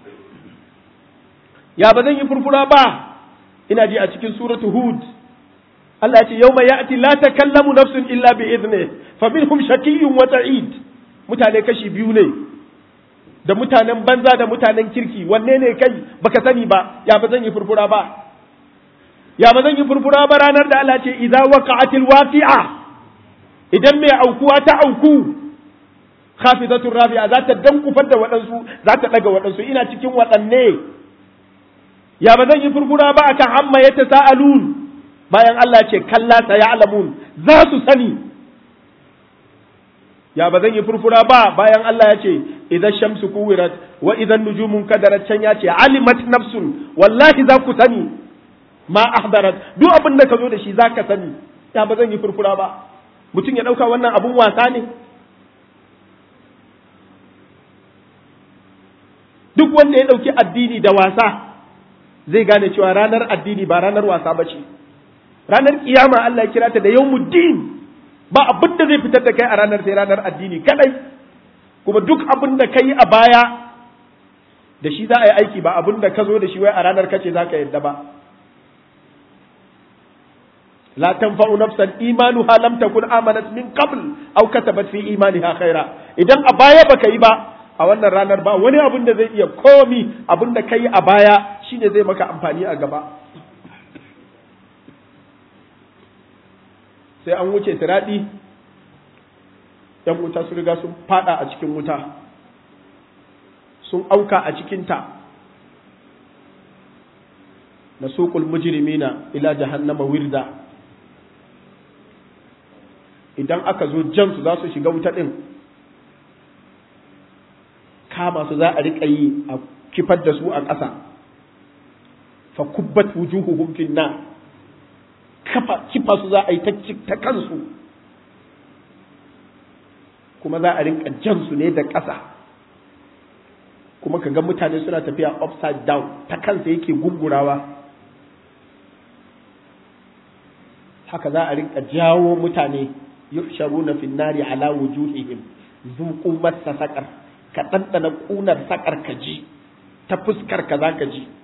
ya ba zan yi furfura ba ina ji a cikin suratu hud Allah ya ce yau mai ya'ti la takallamu nafsun illa bi idni fa minhum shakiyyun wa sa'id mutane kashi biyu ne da mutanen banza da mutanen kirki wanne ne kai baka sani ba ya ba zan yi furfura ba ya ba zan yi furfura ba ranar da Allah ce idza waqa'atil waqi'a idan mai aukuwa ta auku khafidatur rafi'a za ta dankufar da waɗansu za ta ɗaga waɗansu ina cikin waɗanne ya ba zan yi furfura ba akan amma ya tasa'alun bayan Allah ce kalla ta ya'lamun za su sani ya ba zan yi furfura ba bayan Allah ya ce idan shamsu kuwirat wa idan nujumun kadarat can ya ce alimat nafsun wallahi za ku sani ma ahdarat duk abin da ka zo da shi za ka sani ya ba zan yi furfura ba mutum ya ɗauka wannan abun wasa ne duk wanda ya ɗauki addini da wasa zai gane cewa ranar addini ba ranar wasa ba ce ranar kiyama Allah ya kira ta da yawmuddin ba abin da zai fitar da kai a ranar sai ranar addini kadai kuma duk abin da kai a baya da shi za a yi aiki ba abin da ka zo da shi wai a ranar kace za ka yadda ba لا تنفع نفسا إيمانها لم تكن آمنت من قبل أو كسبت في إيمانها خيرا إذن أبايا بكي با a wannan ranar ba wani abin da zai iya komi abin da kai a baya shine zai maka amfani a gaba sai an wuce siraɗi yan wuta su riga sun fada a cikin wuta sun auka a cikinta na suƙul mujrimina ila jahannama wirda idan aka zo jan su za su shiga wuta ɗin kama su za a riƙa yi a kifar da su a ƙasa fa kubbat wujuhuhum fin nar kafa kifa su za a yi ta kansu kuma za a rinka jan su ne da ƙasa kuma ka ga mutane suna tafiya upside down ta kansa yake gungurawa haka za a rinka jawo mutane yuhsharuna fin nari ala wujuhihim zuqu massa saqar ka dandana kunar sakar ka ji ta fuskar ka za ka ji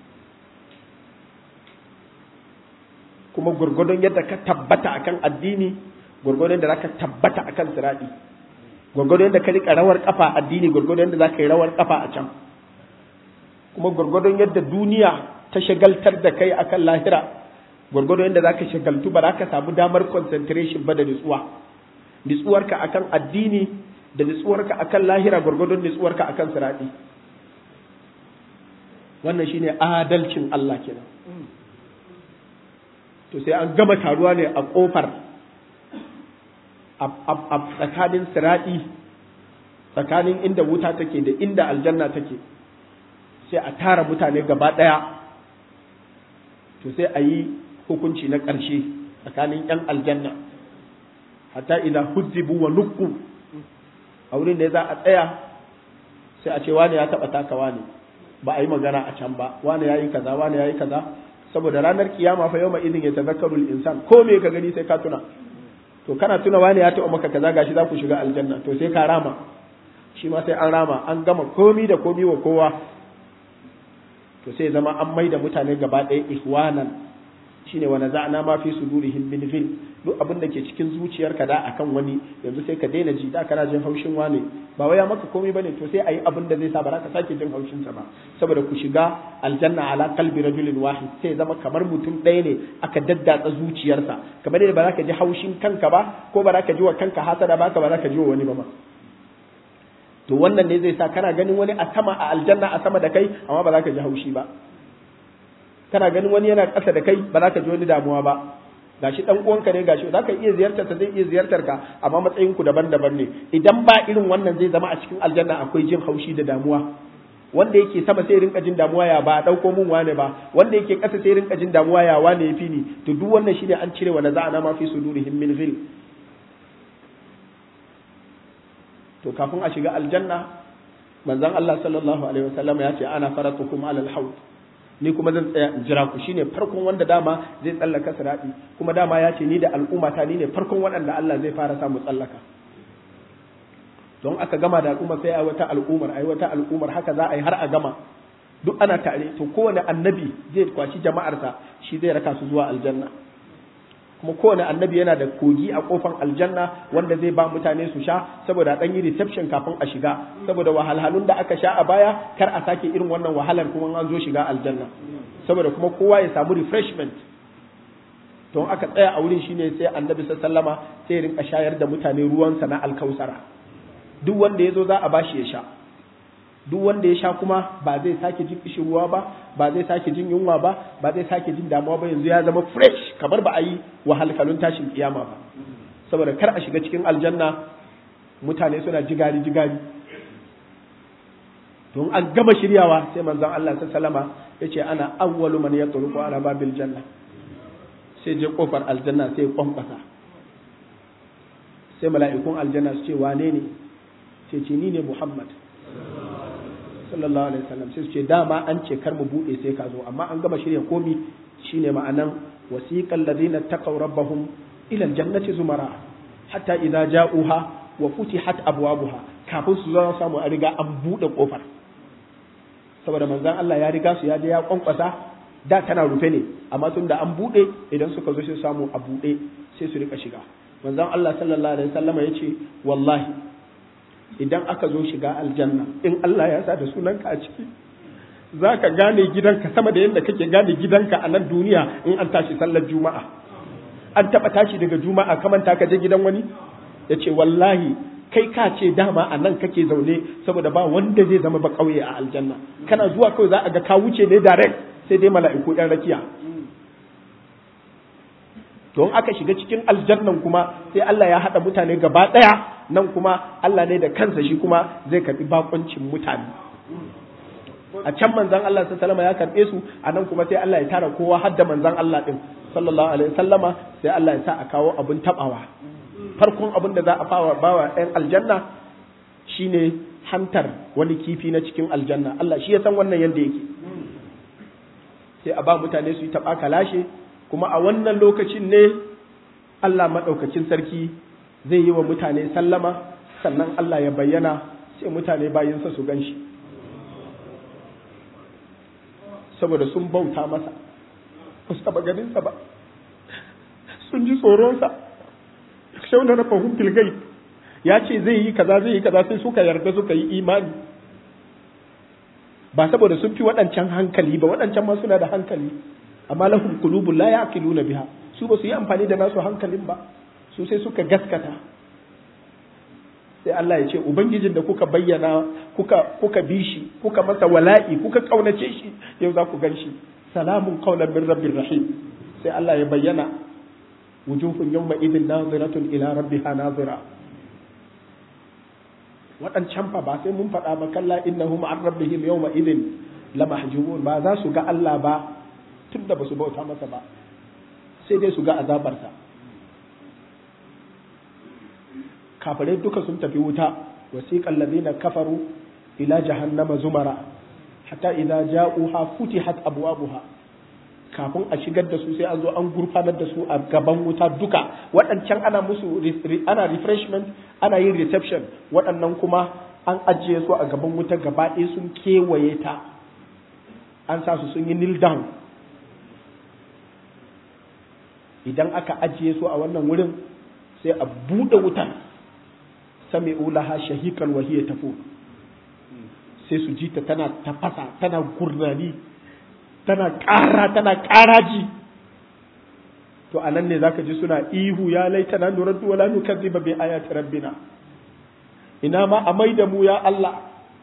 kuma gurgudun yadda ka tabbata akan addini gurgudun yadda zaka tabbata akan siradi gurgudun yadda ka rika rawar kafa addini gurgudun yadda zaka yi rawar kafa a can kuma gwargwadon yadda duniya ta shagaltar da kai akan lahira gwargwadon yadda zaka shagaltu ba za ka samu damar concentration ba da nutsuwa nutsuwarka akan addini da nutsuwarka akan lahira gwargwadon nutsuwarka akan sirati wannan shine adalcin Allah kenan to sai an gama taruwa ne a kofar a tsakanin sirati tsakanin inda wuta take da inda aljanna take sai a tara mutane gaba ɗaya to sai a yi hukunci na ƙarshe tsakanin 'yan aljanna hatta idan hujjibu wa nukku a wurin da za a tsaya sai a ce wani ya taɓa takawa ne ba a yi magana a can ba wani ya yi kaza wani ya yi kaza saboda ranar kiyama fa yawma idin ya tazakkaru insan ko me ka gani sai ka tuna to kana tuna wani ya taɓa maka kaza gashi za ku shiga aljanna to sai ka rama shi ma sai an rama an gama komi da komi wa kowa to sai zama an maida mutane gaba ɗaya ihwanan shine wa naza'na ma fi sudurihim min ghil duk abin da ke cikin zuciyarka da akan wani yanzu sai ka daina ji da kana jin haushin wane ba waya maka komai bane to sai ayi abin da zai sa ba za ka sake jin haushin sa ba saboda ku shiga aljanna ala qalbi rajulin wahid sai zama kamar mutum ɗaya ne aka daddatsa zuciyarsa kamar yadda ba za ka ji haushin kanka ba ko ba za ka ji wa kanka hasada ba ka ba za ka ji wa wani ba ma to wannan ne zai sa kana ganin wani a sama a aljanna a sama da kai amma ba za ka ji haushi ba kana ganin wani yana ƙasa da kai ba za ka ji wani damuwa ba gashi dan uwanka ne gashi za ka iya ziyartar ta zai iya ziyartar ka amma matsayin ku daban-daban ne idan ba irin wannan zai zama a cikin aljanna akwai jin haushi da damuwa wanda yake sama sai rinka jin damuwa ya ba dauko mun wane ba wanda yake ƙasa sai rinka jin damuwa ya wane yafi ni to duk wannan shine an cire wa naza'ana ma fi sudurihim min ghil to kafin a shiga aljanna manzon Allah sallallahu alaihi wasallam ya ce ana faratukum alal haud ni kuma zan tsaya in jira ku shine farkon wanda dama zai tsallaka sirati kuma dama ya ce ni da al'ummata ni ne farkon waɗanda Allah zai fara samu tsallaka don aka gama da al'umma sai ai wata al'ummar ai wata al'ummar haka za a yi har a gama duk ana tare to kowane annabi zai kwashi jama'arsa shi zai raka su zuwa aljanna kuma kowane annabi yana da kogi a kofan aljanna wanda zai ba mutane su sha saboda dan yi reception kafin a shiga saboda wahalhalun da aka sha a baya kar a sake irin wannan wahalar kuma an zo shiga aljanna saboda kuma kowa ya samu refreshment don aka tsaya a wurin shine sai annabi sallama sai ya rinka shayar da mutane ruwansa na alkausara duk wanda ya zo za a bashi ya sha duk wanda ya sha kuma ba zai sake jin ruwa ba ba zai sake jin yunwa ba ba zai sake jin damuwa ba yanzu ya zama fresh kamar ba a yi wahalhalun tashin kiyama ba saboda kar a shiga cikin aljanna mutane suna jigari jigari don an gama shiryawa sai manzon Allah sallama ya ce ana awwalu man yatruqu ala babil janna sai je kofar aljanna sai kwankwasa sai mala'ikun aljanna su ce wane ne sai ce ni ne Muhammad sallallahu alaihi wasallam sai su ce dama an ce kar mu bude sai ka zo amma an gama shirya komi shine ma'anan wasiqal ladina taqaw rabbahum ila aljannati zumara hatta idza ja'uha wa futihat abwabuha kafin su zo samu a riga an bude kofar saboda manzon Allah ya riga su ya je ya kwankwasa da tana rufe ne amma tun da an bude idan suka zo sai samu a bude sai su rika shiga manzon Allah sallallahu alaihi wasallam ya ce wallahi idan aka zo shiga aljanna in Allah ya sa da sunanka a ciki za ka gane gidanka sama da yadda kake gane gidanka a nan duniya in an tashi sallar juma'a an taɓa tashi daga juma'a kaman ta ka je gidan wani ya ce wallahi kai ka ce dama a nan kake zaune saboda ba wanda zai zama ba ƙauye a aljanna kana zuwa kawai za a ga ka wuce ne direct sai dai mala'iku ɗan rakiya don aka shiga cikin aljannan kuma sai Allah ya haɗa mutane gaba ɗaya nan kuma Allah ne da kansa shi kuma zai karɓi bakoncin mutane a can manzan Allah sallama ya karɓe su a nan kuma sai Allah ya tara kowa har da manzan Allah ɗin sallallahu alaihi sallama sai Allah ya sa a kawo abin taɓawa farkon abin da za a fawa bawa ɗan aljanna shine hantar wani kifi na cikin aljanna Allah shi ya san wannan yadda yake sai a ba mutane su yi taɓa kalashe kuma a wannan lokacin ne Allah maɗaukacin sarki zai yi wa mutane sallama sannan Allah ya bayyana sai mutane bayinsa su gan shi saboda sun bauta masa ba su taɓa ganinsa ba sun ji tsoronsa shauna na fahimtul gai ya ce zai yi kaza zai yi kaza sai suka yarda suka yi imani ba saboda sun fi waɗancan hankali ba waɗancan ma suna da hankali amma lahum qulubun la yaqiluna biha su ba su yi amfani da nasu hankalin ba su sai suka gaskata sai Allah ya ce ubangijin da kuka bayyana kuka kuka bi shi kuka masa wala'i kuka kaunace shi yau za ku gan shi salamun qaulan min rabbir rahim sai Allah ya bayyana wujuhun yawma idin naziratun ila rabbiha nazira waɗancan fa ba sai mun faɗa ba kalla innahum an rabbihim yawma idin lamahjubun ba za su ga Allah ba tun da ba su bauta masa ba sai dai su ga azabarsa kafirai duka sun tafi wuta wasiqal ladina kafaru ila jahannama zumara hatta idza ja'uha futihat abwabuha kafin a shigar da su sai an zo an gurfanar da su a gaban wuta duka waɗancan ana musu ana refreshment ana yin reception waɗannan kuma an ajiye su a gaban wuta gaba ɗaya sun kewaye ta an sa su sun yi kneel down idan aka ajiye su a wannan wurin sai a buɗe wutan sami ulaha shahikan wahiyya tafo sai su ji ta tana tafasa tana gurnani tana ƙara tana ƙaraji to a nan ne za ka ji suna ihu ya laita na nurar wala nukazziba bi ayati rabbina ina ma a mai da mu ya Allah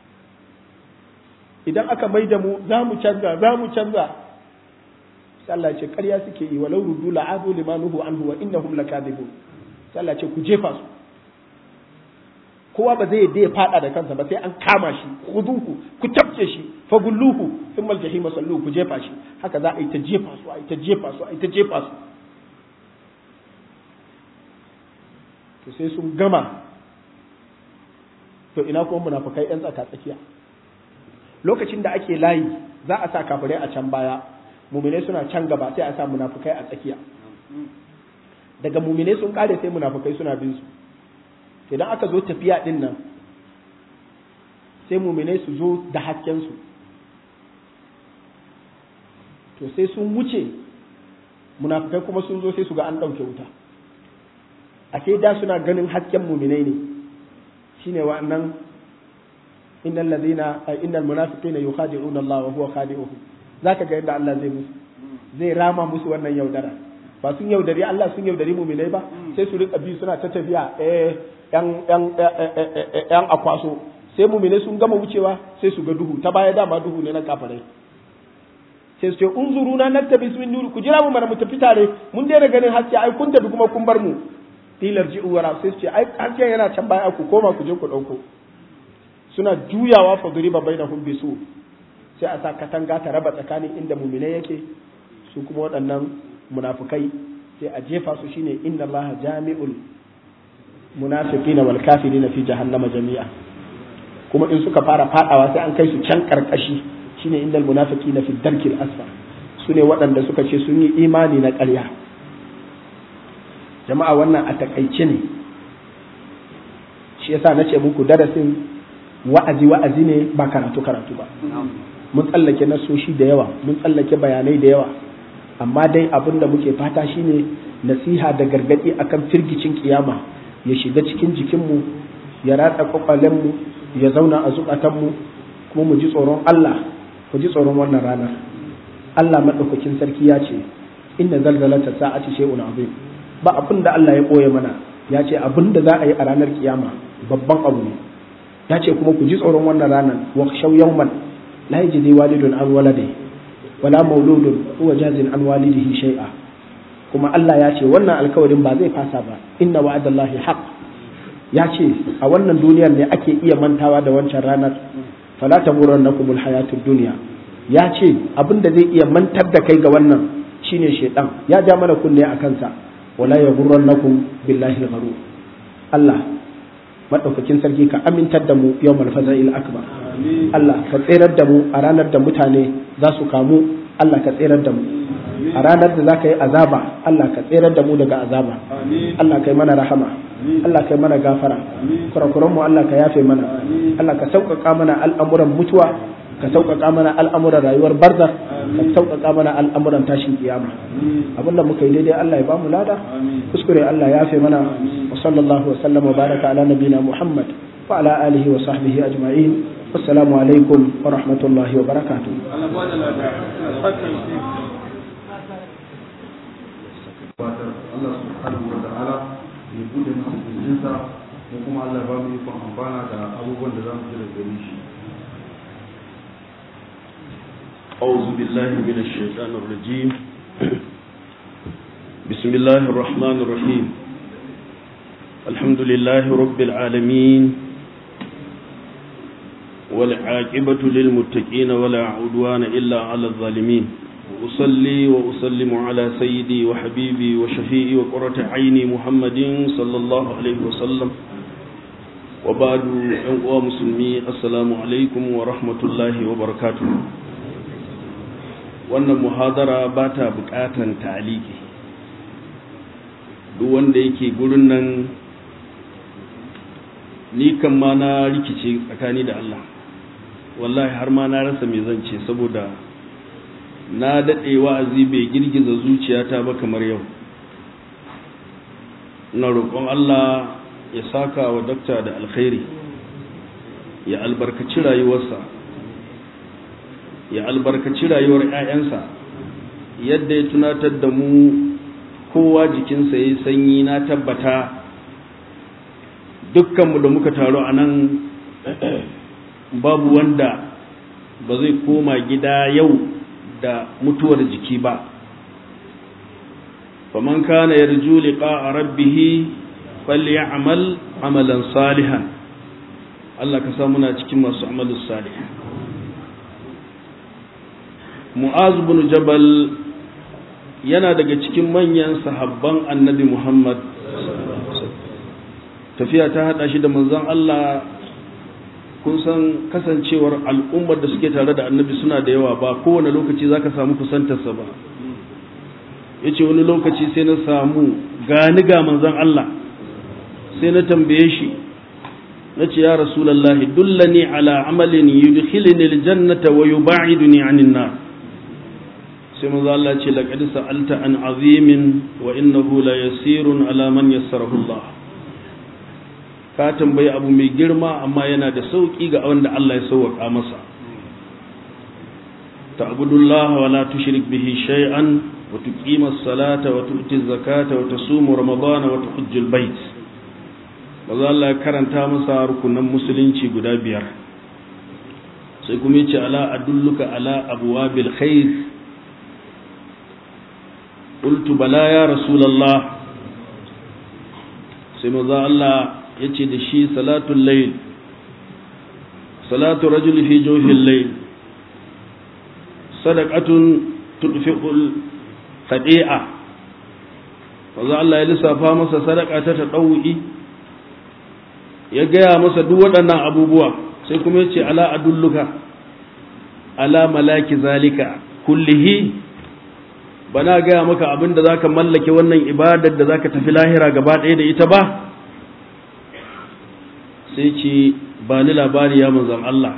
idan aka mai da mu za mu canza za mu canza sai Allah ce ƙarya suke yi walau rudu la'adu limanuhu anhu wa innahum lakadibun sai Allah ce ku jefa su kowa ba zai yadda ya fada da kansa ba sai an kama shi khuduhu ku tafke shi fagulluhu thumma aljahim sallu ku jefa shi haka za a yi ta jefa su a yi ta jefa su a yi ta jefa su to sai sun gama to ina kuma munafukai yan tsaka tsakiya lokacin da ake layi za a sa kafirai a can baya muminai suna can gaba sai a sa munafukai a tsakiya daga muminai sun kare sai munafukai suna bin su idan aka zo tafiya din nan sai muminai su zo da hasken su to sai sun wuce munafukai kuma sun zo sai su ga an ɗauke wuta a sai da suna ganin hasken muminai ne shine wa'annan innal ladina innal munafiqina yukhadi'una Allah wa huwa khadi'uhum zaka ga yadda Allah zai musu zai rama musu wannan yaudara ba sun yaudari Allah sun yaudari muminai ba sai su rika bi suna ta tafiya eh yan yan yan akwaso sai muminai sun gama wucewa sai su ga duhu ta baya dama duhu ne na kafirai sai su ce unzuruna naktabi min nuri ku jira mu mana mu tafi tare mun daina ganin haske ai kun tafi kuma kun bar mu tilar ji uwara sai su ce ai hasken yana can baya ku koma ku je ku dauko suna juyawa fa duriba bainahum bisu sai a sa katanga ta raba tsakanin inda muminai yake su kuma waɗannan munafukai sai a jefa su shine inna allaha jami'ul munafiqina wal kafirina fi jahannama jami'a kuma in suka fara fadawa sai an kai su can karkashi shine indal munafiqina fi darkil asfar su ne waɗanda suka ce sun yi imani na ƙarya jama'a wannan a takaice ne shi yasa nace muku darasin wa'azi wa'azi ne ba karatu karatu ba mun tsallake nasoshi da yawa mun tsallake bayanai da yawa amma dai abin da muke fata shine nasiha da gargadi akan firgicin kiyama ya shiga cikin jikinmu ya ratsa kwakwalenmu ya zauna a zukatanmu kuma mu ji tsoron Allah ku ji tsoron wannan ranar Allah madaukakin sarki ya ce inna zalzalata sa'ati shay'un azim ba abin da Allah ya boye mana ya ce abin da za a yi a ranar kiyama babban abu ne ya ce kuma ku ji tsoron wannan ranar wa shaw yawman la yajidi walidun an walade wala mauludun huwa jazin an walidihi shay'a kuma Allah ya ce wannan alkawarin ba zai fasa ba inna wa'adallahi haq ya ce a wannan duniyar ne ake iya mantawa da wancan ranar fala taghurrannakumul hayatud dunya ya ce abin da zai iya mantar da kai ga wannan shine shedan ya ja mana kunne a kansa wala yaghurrannakum billahi al Allah madaukakin sarki ka amintar da mu yawmal faza'il akbar Allah ka tserar da mu a ranar da mutane za su kamu Allah ka tserar da mu a ranar da za ka yi azaba Allah ka tserar da mu daga azaba Allah ka yi mana rahama Allah ka yi mana gafara kurakuran mu Allah ka yafe mana Allah ka sauƙaƙa mana al'amuran mutuwa ka sauƙaƙa mana al'amuran rayuwar barza ka sauƙaƙa mana al'amuran tashin kiyama abin da muka yi daidai Allah ya ba mu lada kuskure Allah ya yafe mana wa sallallahu wa sallam wa baraka ala nabina Muhammad wa ala alihi wa sahbihi ajma'in assalamu alaikum wa rahmatullahi wa barakatuh Allah subhanahu wa ta'ala ya bude masa kirjinsa ko kuma Allah ba mu ikon amfana da abubuwan da za mu ji daga gare shi أعوذ بالله من الشيطان الرجيم بسم الله الرحمن الرحيم الحمد لله رب العالمين والعاقبة للمتقين ولا عدوان إلا على الظالمين وأصلي وأسلم على سيدي وحبيبي وشفيئي وقرة عيني محمد صلى الله عليه وسلم وبعد أنقوى مسلمي السلام عليكم ورحمة الله وبركاته wannan muhadara ba ta bukatan taliki duk wanda yake gurin nan ni kan ma na rikice tsakani da Allah wallahi har ma na rasa me zan ce saboda na daɗe wa'azi bai girgiza zuciyata ba kamar yau na roƙon Allah ya saka wa dakta da alkhairi ya albarkaci rayuwarsa ya albarkaci rayuwar 'ya'yansa yadda ya tunatar da mu kowa jikinsa ya sanyi na tabbata dukkanmu da muka taru a nan babu wanda ba zai koma gida yau da mutuwar jiki ba faman kana yarju liqa'a rabbih falyamal amalan salihan Allah ka sa muna cikin masu amalus salih Mu'az bin Jabal yana daga cikin manyan sahabban Annabi Muhammad tafiya ta hada shi da manzon Allah kun san kasancewar al'ummar da suke tare da annabi suna da yawa ba kowane lokaci za ka samu kusantarsa ba ya ce wani lokaci sai na samu gani ga manzan Allah sai na tambaye shi na ce ya rasulallah dullani ala amalin yudkhilni aljannata wa yub'iduni anin nar sai manzan Allah ce laqad sa'alta an azimin wa innahu la yasirun ala man yassarahu Allah ka tambayi abu mai girma amma yana da sauƙi ga wanda Allah ya sauwaƙa masa ta'budullah wa la tushrik bihi shay'an wa tuqima as-salata wa tu'ti az-zakata wa tasumu ramadana wa tuhajjul bait maza Allah ya karanta masa rukunan musulunci guda biyar sai kuma yace ala adulluka ala abwabil khair qultu bala ya rasulullah sai maza Allah ya ce da shi salatun layl salatu rajul fi jawfil layl sadaqatun tudfi'ul khadi'a wanzu Allah ya lissafa masa sadaka ta tadawu'i ya gaya masa duk waɗannan abubuwa sai kuma ya ce ala adulluka ala malaki zalika kullihi bana gaya maka abin da zaka mallake wannan ibadar da zaka tafi lahira gaba ɗaya da ita ba sai ce ba ni labari ya manzan Allah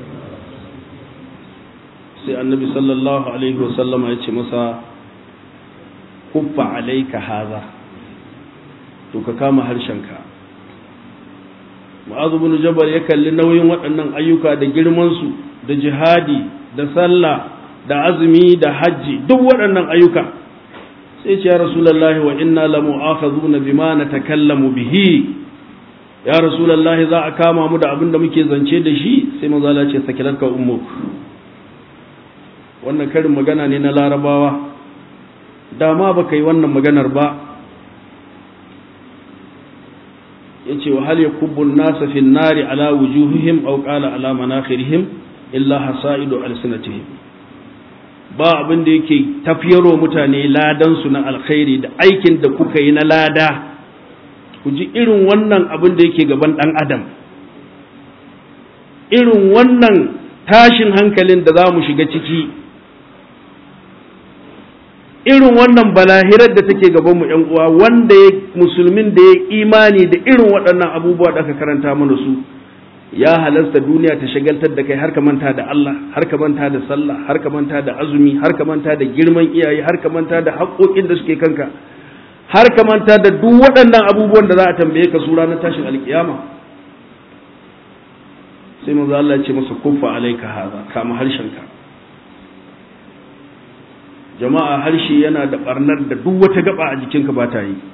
sai annabi sallallahu alaihi wasallama ya ce masa kuffa alaika haza to ka kama harshenka ma'azu bin jabal ya kalli nauyin waɗannan ayyuka da girmansu da jihadi da sallah da azumi da hajji duk waɗannan ayyuka sai ce ya rasulullahi wa inna lamu'akhazuna bima natakallamu bihi ya rasulallahi za a kama mu da abin da muke zance da shi sai mazala ce sakilarka ummuk wannan karin magana ne na larabawa dama ba ka yi wannan maganar ba ya ce wa hal ya kubbun nasa fin nari ala wujuhihim au qala ala manakhirihim illa hasaidu alsinatihim ba abin da yake tafiyarwa mutane ladan su na alkhairi da aikin da kuka yi na lada ku ji irin wannan abin da yake gaban ɗan adam irin wannan tashin hankalin da za mu shiga ciki irin wannan balahirar da take gaban mu uwa wanda ya musulmin da ya imani da irin waɗannan abubuwa da aka karanta mana su ya halasta duniya ta shagaltar da kai har ka manta da Allah har ka manta da sallah har ka manta da azumi har ka manta da girman iyaye har ka manta da haƙoƙin da suke kanka har ka manta da duk waɗannan abubuwan da za a tambaye ka su ranar tashin alkiyama sai manzo Allah ya ce masa kuffa alaika haza kama harshenka jama'a harshe yana da barnar da duk wata gaba a jikinka ba ta yi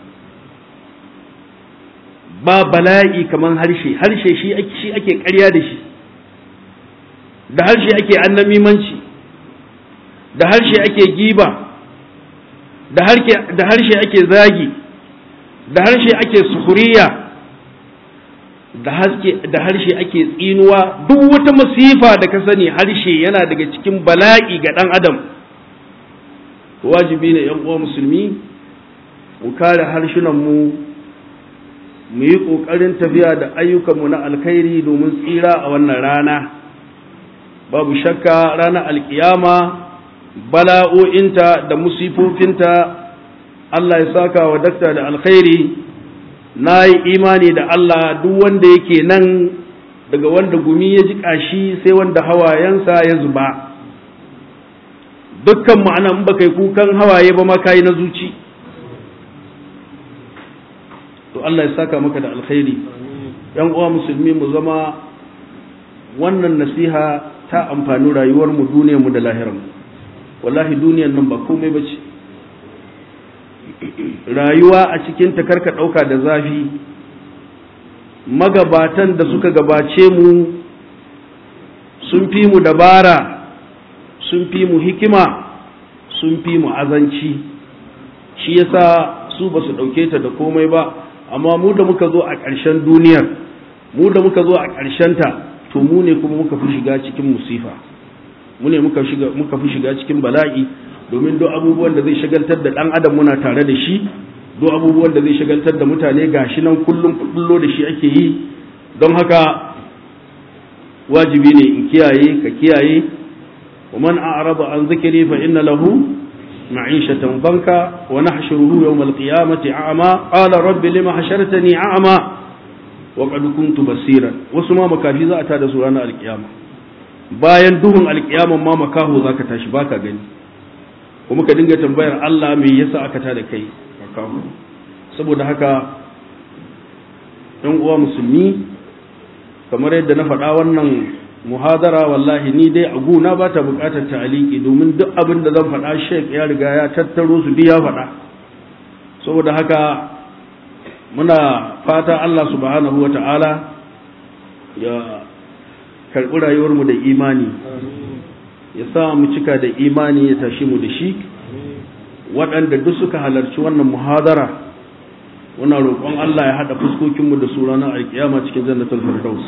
ba bala'i kaman harshe harshe shi ake shi ake ƙarya da shi da harshe ake annamimanci da harshe ake giba da harshe ake zagi da harshe ake sukuriya da harshe ake tsinuwa duk wata masifa da ka sani harshe yana daga cikin bala'i ga ɗan adam wajibi ne ‘yan uwa musulmi mu kare harshenanmu mu yi ƙoƙarin tafiya da ayyukanmu na alkhairi domin tsira a wannan rana babu shakka ranar alkiyama bala'o'inta da musifofinta Allah ya saka wa dakta da alkhairi na yi imani da Allah duk wanda yake nan daga wanda gumi ya ji ƙashi sai wanda hawayensa ya zuba dukkan ma'ana in baka yi kukan hawaye ba ma kayi na zuci to Allah ya saka maka da alkhairi yan uwa musulmi mu zama wannan nasiha ta amfani rayuwar mu duniyar mu da lahirar mu wallahi duniyar nan ba komai bace rayuwa a cikin ta karka dauka da zafi magabatan da suka gabace mu sun fi mu dabara sun fi mu hikima sun fi mu azanci shi yasa su ba su ɗauke ta da komai ba amma mu da muka zo a ƙarshen duniyar mu da muka zo a ta to mu ne kuma muka fi shiga cikin musifa mu ne muka fi shiga cikin bala'i domin duk abubuwan da zai shagaltar da ɗan adam muna tare da shi duk abubuwan da zai shagaltar da mutane gashi nan kullum kullo da shi ake yi don haka wajibi ne in kiyaye ka kiyaye ومن أعرض عن ذكري فإن له معيشة ضنكا ونحشره يوم القيامة أعمى قال رب لما حشرتني أعمى وقد كنت بصيرا وسما مكافي za a tada su ranar alkiyama bayan duhun alkiyaman ma makaho zaka tashi baka gani kuma ka dinga tambayar Allah me yasa aka tada kai makaho saboda haka ɗan uwa musulmi kamar yadda na faɗa wannan muhadara wallahi ni dai a guna ba ta bukatar ta'aliki domin duk abin da zan faɗa sheik ya riga ya tattaro su ya faɗa saboda haka muna fata Allah subhanahu wa ta'ala ya karɓi rayuwarmu da imani ya sa mu cika da imani ya tashi mu da shi waɗanda duk suka halarci wannan muhadara muna roƙon Allah ya haɗa fuskokinmu da su ranar alƙiyama cikin jannatul firdaus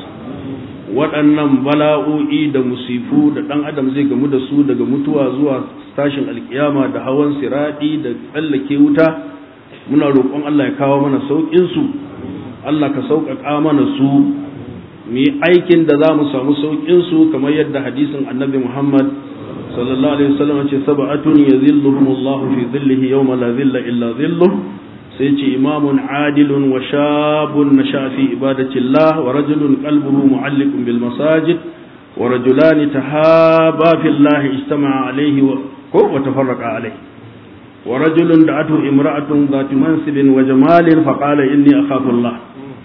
waɗannan bala'o'i da musifu da ɗan adam zai gamu da su daga mutuwa zuwa tashin alkiyama da hawan siraɗi da tsallake wuta muna roƙon Allah ya kawo mana sauƙinsu Allah ka sauƙaƙa mana su mu yi aikin da za mu samu sauƙinsu kamar yadda hadisin annabi Muhammad sallallahu alaihi wasallam ce sab'atun yazilluhum Allah fi dhillihi yawma la dhilla illa dhilluh sai ce imamun adilun wa shabun na shafi ibadatillah wa rajulun qalbuhu mu'alliqun bil masajid wa rajulani tahaba fillahi istama'a alayhi wa ko wa tafarraqa alayhi wa rajulun da'atu imra'atun dhati mansibin wa jamalin fa qala inni akhafu Allah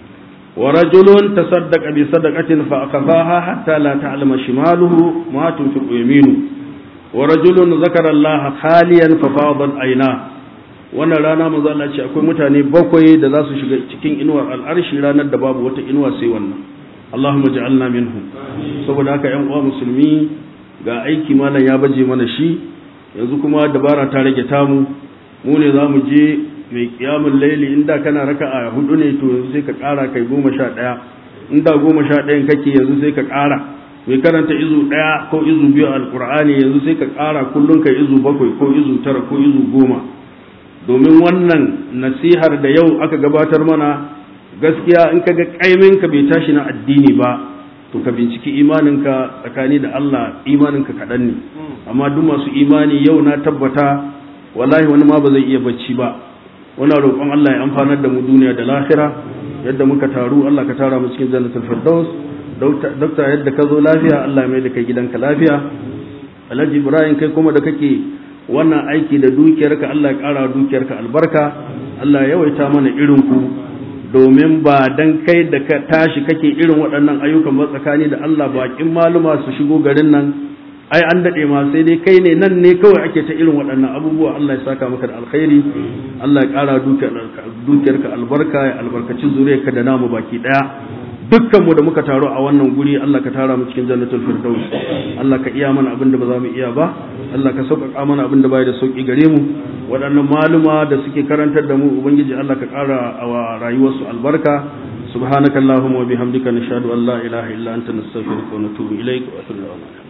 wa rajulun tasaddaqa bi sadaqatin fa akafaha hatta la ta'lama shimaluhu ma tunfiqu yaminu wa rajulun zakara Allah khaliyan fa fadat aynahu wannan rana manzo Allah ce akwai mutane bakwai da za su shiga cikin inuwar al'arshi ranar da babu wata inuwa sai wannan Allahumma ja'alna minhum saboda haka ƴan uwa musulmi ga aiki malam ya baje mana shi yanzu kuma dabara ta rage tamu mu ne za mu je mai kiyamun laili inda kana raka'a hudu ne to yanzu sai ka ƙara kai goma sha ɗaya inda goma sha ɗayan kake yanzu sai ka ƙara mai karanta izu ɗaya ko izu biyu alƙur'ani yanzu sai ka ƙara kullum kai izu bakwai ko izu tara ko izu goma domin wannan nasihar da yau aka gabatar mana gaskiya in ka ga ka bai tashi na addini ba to ka binciki imaninka tsakani da Allah imaninka kaɗan ne amma duk masu imani yau na tabbata wallahi wani ma ba zai iya bacci ba wani roƙon Allah ya amfanar da mu duniya da lahira yadda muka taru Allah ka tara mu cikin jannatul firdaus dokta yadda ka zo lafiya Allah ya mai da kai gidanka lafiya Alhaji Ibrahim kai kuma da kake wannan aiki da dukiyarka Allah ya ƙara dukiyarka albarka Allah ya yawaita mana irin ku domin ba dan kai da ka tashi kake irin waɗannan ayyukan ba tsakani da Allah bakin maluma su shigo garin nan ai an daɗe ma sai dai kai ne nan ne kawai ake ta irin waɗannan abubuwa Allah ya saka maka da alkhairi Allah ya ƙara dukiyarka albarka ya albarkaci zuriyarka da namu baki ɗaya dukkan mu da muka taro a wannan guri Allah ka tara mu cikin jannatul firdaus Allah ka iya mana abin da ba za mu iya ba Allah ka sauƙaƙa mana abin da bai da sauƙi gare mu waɗannan maluma da suke karantar da mu ubangiji Allah ka ƙara wa rayuwarsu albarka subhanakallahumma wa bihamdika nashhadu an la ilaha illa anta nastaghfiruka wa natubu ilaik wa atubu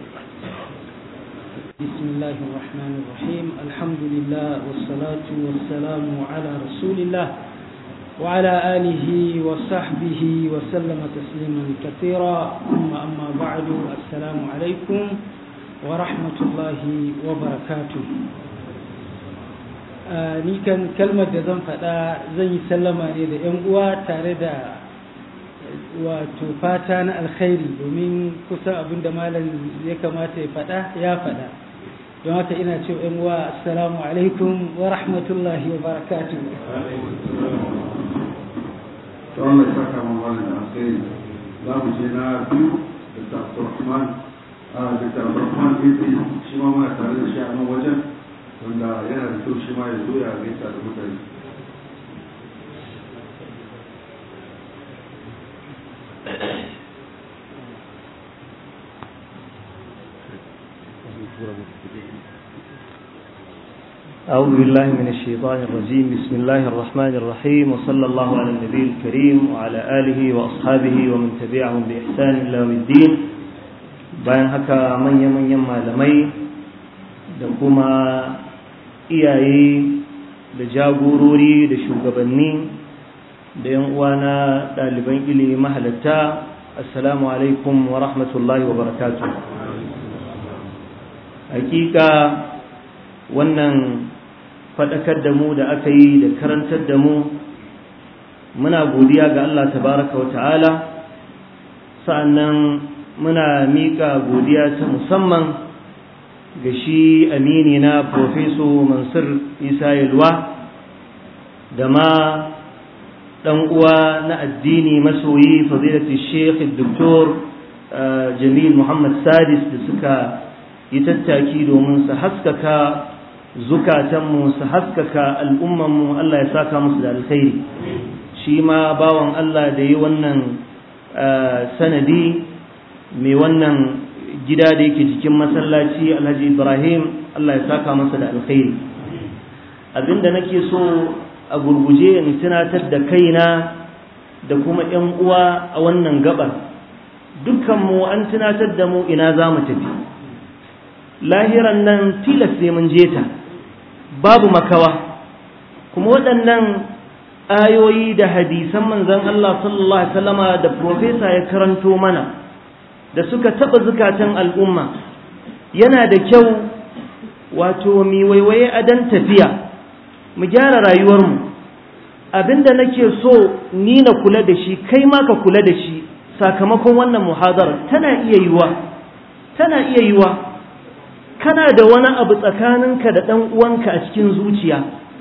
بسم الله الرحمن الرحيم الحمد لله والصلاة والسلام على رسول الله وعلى آله وصحبه وسلم تسليما كثيرا ثم أما بعد السلام عليكم ورحمة الله وبركاته ni kan kalmar da zan faɗa zan yi sallama ne da 'yan uwa tare da wato fata na alkhairi domin kusan abin da malam ya kamata ya faɗa ya faɗa don haka ina ce 'yan uwa assalamu alaikum wa rahmatullahi wa barakatuh ta wannan saka mamanin da alkhairi za mu je na biyu da ta abdurrahman a da ta abdurrahman ɗin shi ma muna tare da shi a nan wajen wanda yana da kyau shi ma ya zo ya gaisa da mutane أعوذ بالله من الشيطان الرجيم بسم الله الرحمن الرحيم وصلى الله على النبي الكريم وعلى آله وأصحابه ومن تبعهم بإحسان إلى يوم الدين bayan haka manya-manyan malamai da kuma iyaye da jagorori da shugabanni da yan uwana ɗaliban ilimi mahalatta assalamu alaikum wa rahmatullahi wa barakatuh hakika wannan faɗakar da mu da aka yi da karantar da mu muna godiya ga Allah tabaraka wa ta'ala sa'annan muna miƙa godiya ta musamman ga shi amini na Profeso Mansur Isa Yalwa da ma ɗan uwa na addini masoyi fadilati Sheikh Dr. Jamil Muhammad Sadis da suka yi tattaki domin su haskaka zukatanmu su haskaka al'ummanmu Allah ya saka musu da alkhairi shi ma bawan Allah da yi wannan sanadi mai wannan gida da yake jikin masallaci alhaji ibrahim Allah ya saka masa da alkhairi abinda nake so a gurguje in tunatar da kaina da kuma ‘yan uwa a wannan gabar dukkanmu an tunatar da mu ina za mu tafi lahiran nan tilas sai mun je ta babu makawa kuma waɗannan ayoyi da hadisan manzon Allah sallallahu alaihi wasallama da profesa ya karanto mana da suka taɓa zukatan al'umma yana da kyau wato mi waiwaye a dan tafiya mu gyara rayuwarmu abinda nake so ni na kula da shi kai ma ka kula da shi sakamakon wannan muhadara tana iya yiwa tana iya yiwa kana da wani abu tsakaninka da ɗan uwanka a cikin zuciya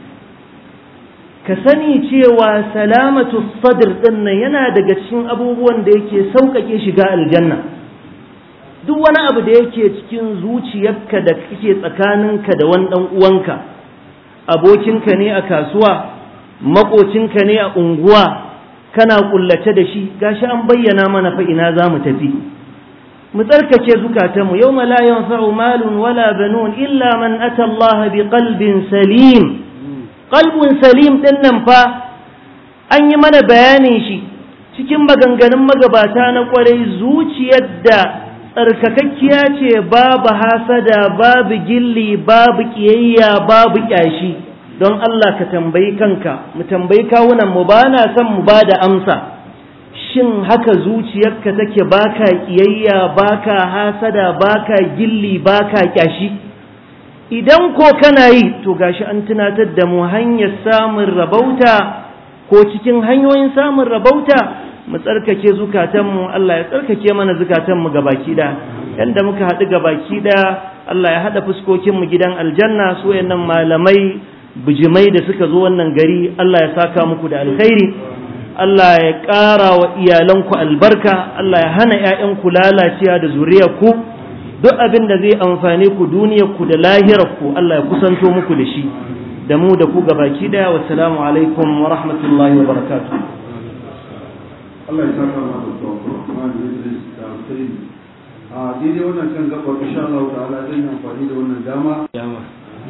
ka sani cewa salamatu sadr ɗin nan yana daga cikin abubuwan da yake sauƙaƙe shiga aljanna duk wani abu da yake cikin zuciyarka da kake tsakaninka da wani ɗan uwanka abokinka ne a kasuwa maƙocinka ne a unguwa kana ƙullace da shi gashi an bayyana mana fa ina za mu tafi mu tsarkake zukatanmu yau la yanfa'u malun wala banun illa man ata Allah bi qalbin salim qalbun salim din nan fa an yi mana bayanin shi cikin maganganun magabata na kwarai zuciyar da tsarkakakkiya ce babu hasada babu gilli babu kiyayya babu kyashi don Allah ka tambayi kanka mu tambayi kawunan mu ba na son mu ba da amsa shin haka zuciyarka take baka kiyayya baka hasada baka gilli baka kyashi idan ko kana yi to gashi an tunatar da mu hanyar samun rabauta ko cikin hanyoyin samun rabauta mu tsarkake zukatanmu Allah ya tsarkake mana zukatanmu gabaki da yanda muka haɗu gabaki da Allah ya haɗa fuskokinmu gidan aljanna su wayannan malamai bijimai da suka zo wannan gari Allah ya saka muku da alkhairi Allah ya ƙara wa iyalanku albarka Allah ya hana ‘ya'yanku lalacewa da zuriyarku duk abin da zai amfane ku duniyarku da lahirarku Allah ya kusanto muku da shi da mu da ku gabaki daya wassalamu alaikum wa rahmatullahi wa barakatuh Allah ya saka ma da tsohon kuma da Idris da Hussein a daidai wannan kan gabar insha Allah ta'ala zan yi amfani da wannan dama dama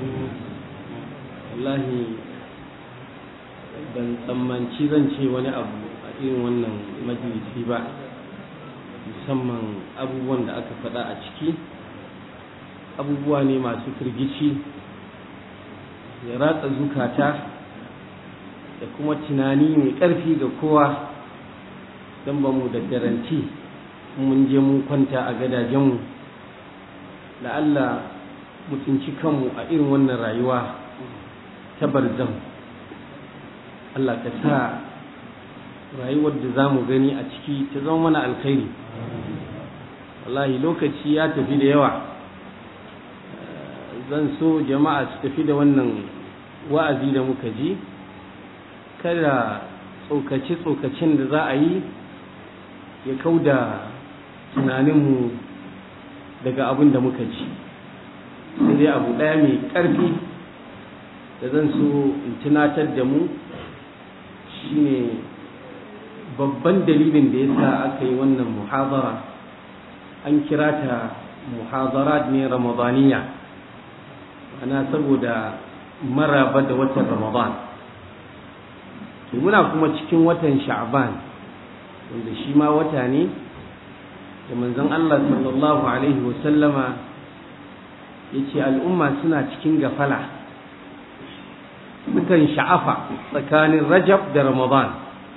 wallahi ban tsammanci zan ce wani abu a irin wannan majalisi ba musamman abubuwan da aka faɗa a ciki abubuwa ne masu firgici ya ratsa zukata da kuma tunani mai ƙarfi ga kowa don ba mu da garanti mun je mun kwanta a gadajenmu da Allah mutunci kanmu a irin wannan rayuwa ta barzan Allah ka sa rayuwar da za mu gani a ciki ta zama mana alkhairi wallahi lokaci ya tafi da yawa zan so jama'a su tafi da wannan wa'azi da muka ji kada tsokace-tsokacin da za a yi ya kauda tunaninmu daga abin da muka ji sai dai abu ɗaya mai ƙarfi da zan so in tunatar da mu shine babban dalilin da ya sa aka yi wannan muhazara an kira ta muhazarat ne ramadaniya ana saboda maraba da watan ramadan to muna kuma cikin watan sha'ban wanda shi ma wata ne da manzon Allah sallallahu alaihi wasallama ya ce al'umma suna cikin gafala sukan sha'afa tsakanin rajab da ramadan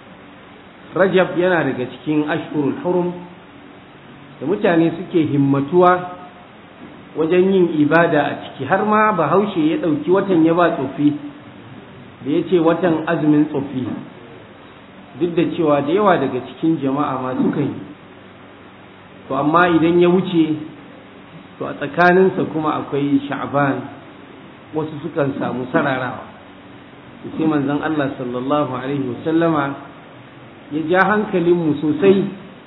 rajab yana daga cikin ashurul hurum da mutane suke himmatuwa wajen yin ibada a ciki har ma bahaushe ya ɗauki watan ya ba tsofi da ya ce watan azumin tsofi duk da cewa da yawa daga cikin jama'a ma sukan yi to amma idan ya wuce to a tsakaninsa kuma akwai sha'ban wasu sukan samu sararawa sai manzon Allah sallallahu alaihi wasallama ya ja hankalinmu sosai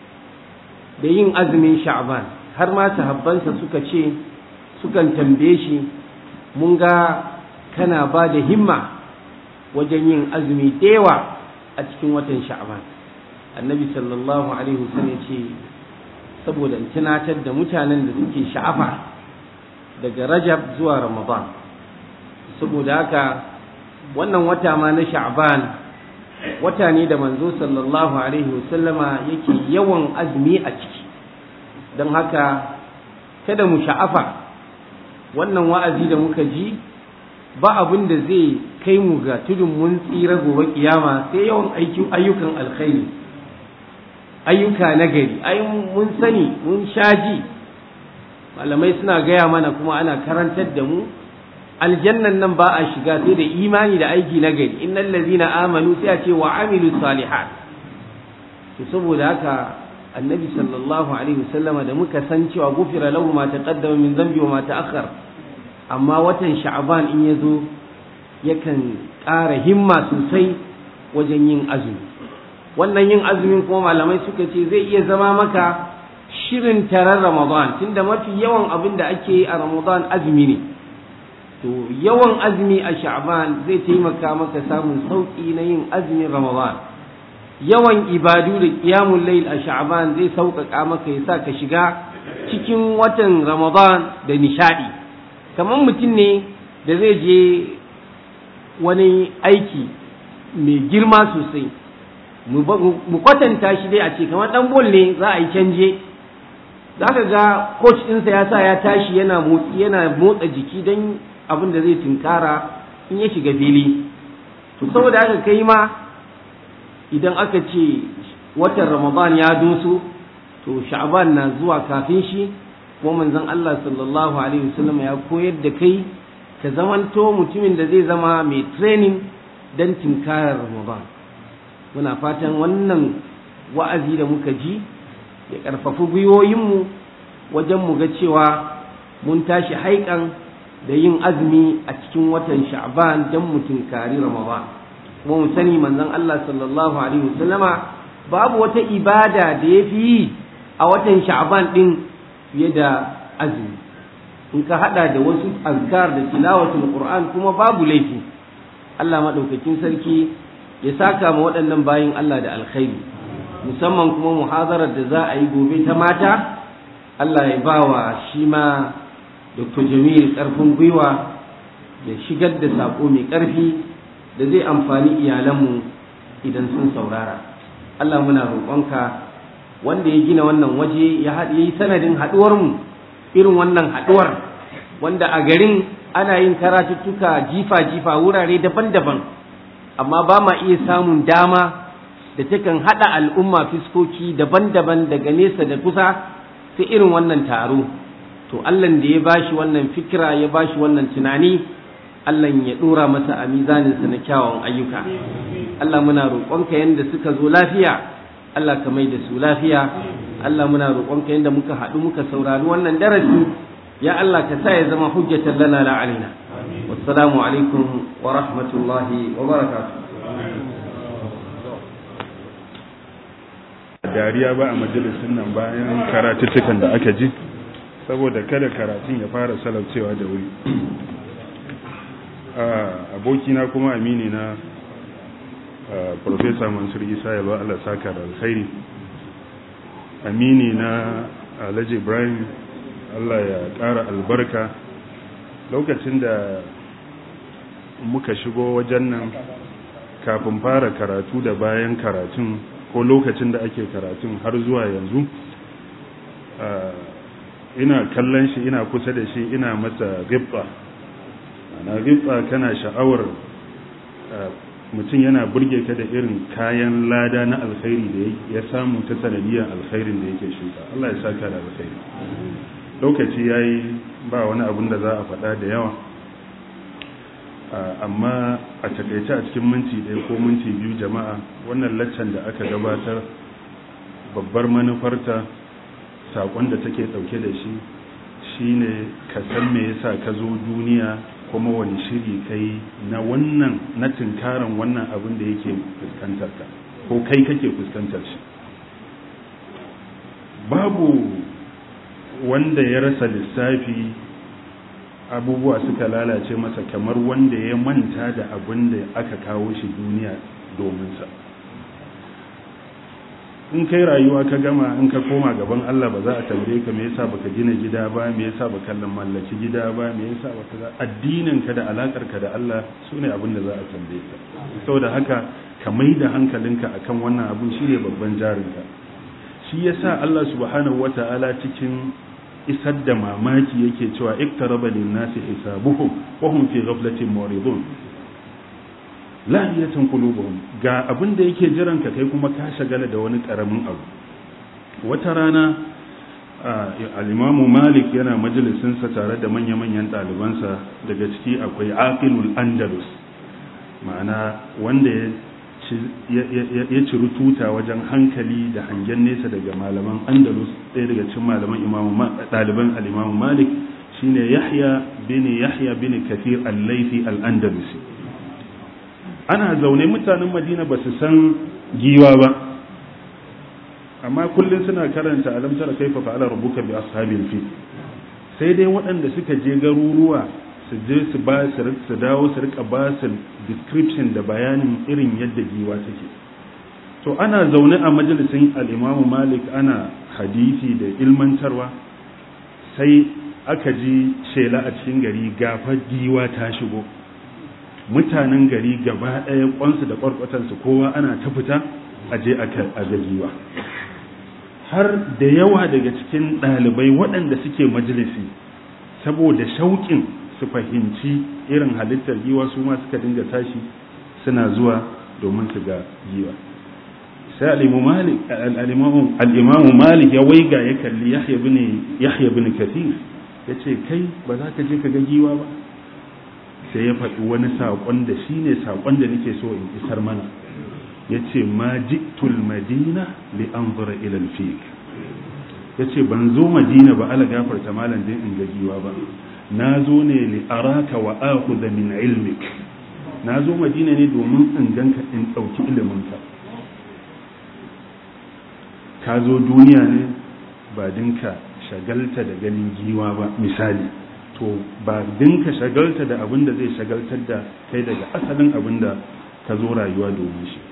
da yin azumin sha'ban har ma sahabbansa suka ce sukan tambaye shi mun ga kana ba da himma wajen yin azumi da yawa a cikin watan sha'ban annabi sallallahu alaihi wasallam ya ce saboda in tunatar da mutanen da suke sha'afa daga rajab zuwa ramadan saboda haka wannan wata ma na sha'ban wata ne da manzo sallallahu alaihi wasallama yake yawan azumi a ciki don haka kada mu sha'afa wannan wa'azi da muka ji ba abin da zai kai mu ga tudun mun tsira gobe kiyama sai yawan ayyukan alkhairi ayyuka na gari ai mun sani mun shaji malamai suna gaya mana kuma ana karantar da mu aljannan nan ba a shiga sai da imani da aiki na gari innal ladzina amanu sai a ce wa amilu salihat to saboda haka annabi sallallahu alaihi wasallama da muka san cewa gufira lahu ma taqaddama min dhanbi wa ma ta'akhkhar amma watan sha'ban in yazo yakan ƙara himma sosai wajen yin azumi wannan yin azumin kuma malamai suka ce zai iya zama maka shirin taron ramadan tunda mafi yawan abin da ake yi a ramadan azumi ne to yawan azumi a sha'ban zai taimaka maka samun sauƙi na yin azumin ramadan yawan ibadu da qiyamul layl a sha'ban zai sauƙaƙa maka ya sa ka shiga cikin watan ramadan da nishadi kamar mutum ne da zai je wani aiki mai girma sosai mu kwatanta shi dai a ce kamar dan bol ne za a yi canje za ka ga coach ɗinsa ya sa ya tashi yana motsi yana motsa jiki don abin da zai tunkara in ya shiga fili to saboda haka kai ma idan aka ce watan ramadan ya doso to sha'ban na zuwa kafin shi kuma manzon Allah sallallahu alaihi wasallam ya koyar da kai ka zamanto mutumin da zai zama mai training don tunkarar ramadan muna fatan wannan wa'azi da muka ji ya ƙarfafi gwiwoyinmu wajen mu ga cewa mun tashi haikan da yin azumi a cikin watan sha'ban don mu tunkari ramadan kuma mu sani manzon Allah sallallahu alaihi wasallama babu wata ibada da ya fi yi a watan sha'ban din fiye da azumi in ka hada da wasu azkar da tilawatul qur'an kuma babu laifi Allah madaukakin sarki ya saka ma waɗannan bayin Allah da alkhairi musamman kuma muhazarar da za a yi gobe ta mata Allah ya bawa shi ma Dr. Jamil ƙarfin gwiwa ya shigar da saƙo mai ƙarfi da zai amfani iyalanmu idan sun saurara Allah muna roƙonka wanda ya gina wannan waje ya yi sanadin haɗuwarmu irin wannan haɗuwar wanda a garin ana yin karatuttuka jifa-jifa wurare daban-daban amma ba ma iya samun dama da takan haɗa al'umma fiskoki daban-daban daga nesa da kusa sai irin wannan taro to Allah da ya bashi wannan fikira ya bashi wannan tunani Allah ya ɗora masa a mizaninsa na kyawawan ayyuka Allah muna roƙonka yadda suka zo lafiya Allah ka mai da su lafiya Allah muna roƙonka yadda muka haɗu muka saurari wannan darasi ya Allah ka sa ya zama hujjatan lana la alaina wassalamu alaikum wa rahmatullahi wa barakatuh dariya ba a majalisun nan bayan karatuttukan da aka ji saboda kada karatun ya fara salaucewa da wuri abokina kuma amini na Profesa Mansur Isa ya ba Allah saka da alkhairi amini na Alhaji Ibrahim Allah ya ƙara albarka lokacin da muka shigo wajen nan kafin fara karatu da bayan karatun ko lokacin da ake karatun har zuwa yanzu ina kallon shi ina kusa da shi ina masa gibba ana gibba kana sha'awar mutum yana burge ka da irin kayan lada na alkhairi da ya samu ta sanadiyar alkhairin da yake shuka Allah ya saka da alkhairi lokaci yayi ba wani abun da za a faɗa da yawa amma a takaice a cikin minti ɗaya ko minti biyu jama'a wannan laccan da aka gabatar babbar manufarta saƙon da take ɗauke da shi shine ka san me yasa ka zo duniya kuma wani shiri kai na wannan na tunkaran wannan abin da yake fuskantar ka ko kai kake fuskantar shi babu wanda ya rasa lissafi abubuwa suka lalace masa kamar wanda ya manta da abin da aka kawo shi duniya domin sa in kai rayuwa ka gama in ka koma gaban Allah ba za a tambaye ka me yasa baka gina gida ba me yasa baka mallaki gida ba me yasa baka addinin ka da alakar ka da Allah sune abin da za a tambaye ka saboda haka ka mai da hankalinka akan wannan abin shine babban jarinka shi yasa Allah subhanahu wataala cikin isar da mamaki yake cewa iktaraba lin-nasi hisabuhum wa hum fi ghaflatin muridun lahiyatan qulubuhum ga abin da yake jiran ka kai kuma ka shagala da wani karamin abu wata rana al-imamu malik yana majalisin sa tare da manya-manyan ɗalibansa daga ciki akwai aqilul andalus ma'ana wanda ya ciri tuta wajen hankali da hangen nesa daga malaman andalus ɗaya daga cikin malaman ɗaliban al-imamu malik shine yahya bin yahya bin kathir al-laifi al-andalusi ana zaune mutanen madina ba su san giwa ba amma kullum suna karanta alam tara kaifa fa'ala rabbuka bi ashabil fil sai dai waɗanda suka je garuruwa su je su ba su su dawo su rika ba su description da bayanin irin yadda giwa take to ana zaune a majalisin al-Imam Malik ana hadisi da ilmantarwa sai aka ji shela a cikin gari gafa giwa ta shigo mutanen gari gaba ɗaya kwansu da kwarkwatansu kowa ana ta fita a je a ga giwa har da yawa daga cikin ɗalibai waɗanda suke majalisi saboda shauƙin su fahimci irin halittar giwa su ma suka dinga tashi suna zuwa domin su ga giwa sai al'imamu malik ya waiga ya kalli yahya bin kathir ya ce kai ba za ka je ka ga giwa ba sai ya faɗi wani saƙon da shi ne saƙon da nake so in isar mana ya ce ma jiktul madina li an zura ilal fiq ya ce ban zo madina ba ala gafarta malam din in ga giwa ba na zo ne li araka wa akhudha min ilmik na zo madina ne domin in ganka in ɗauki iliminka ka zo duniya ne ba dinka shagalta da ganin giwa ba misali to ba dinka shagalta da abin da zai shagaltar da kai daga asalin abin da ka zo rayuwa domin shi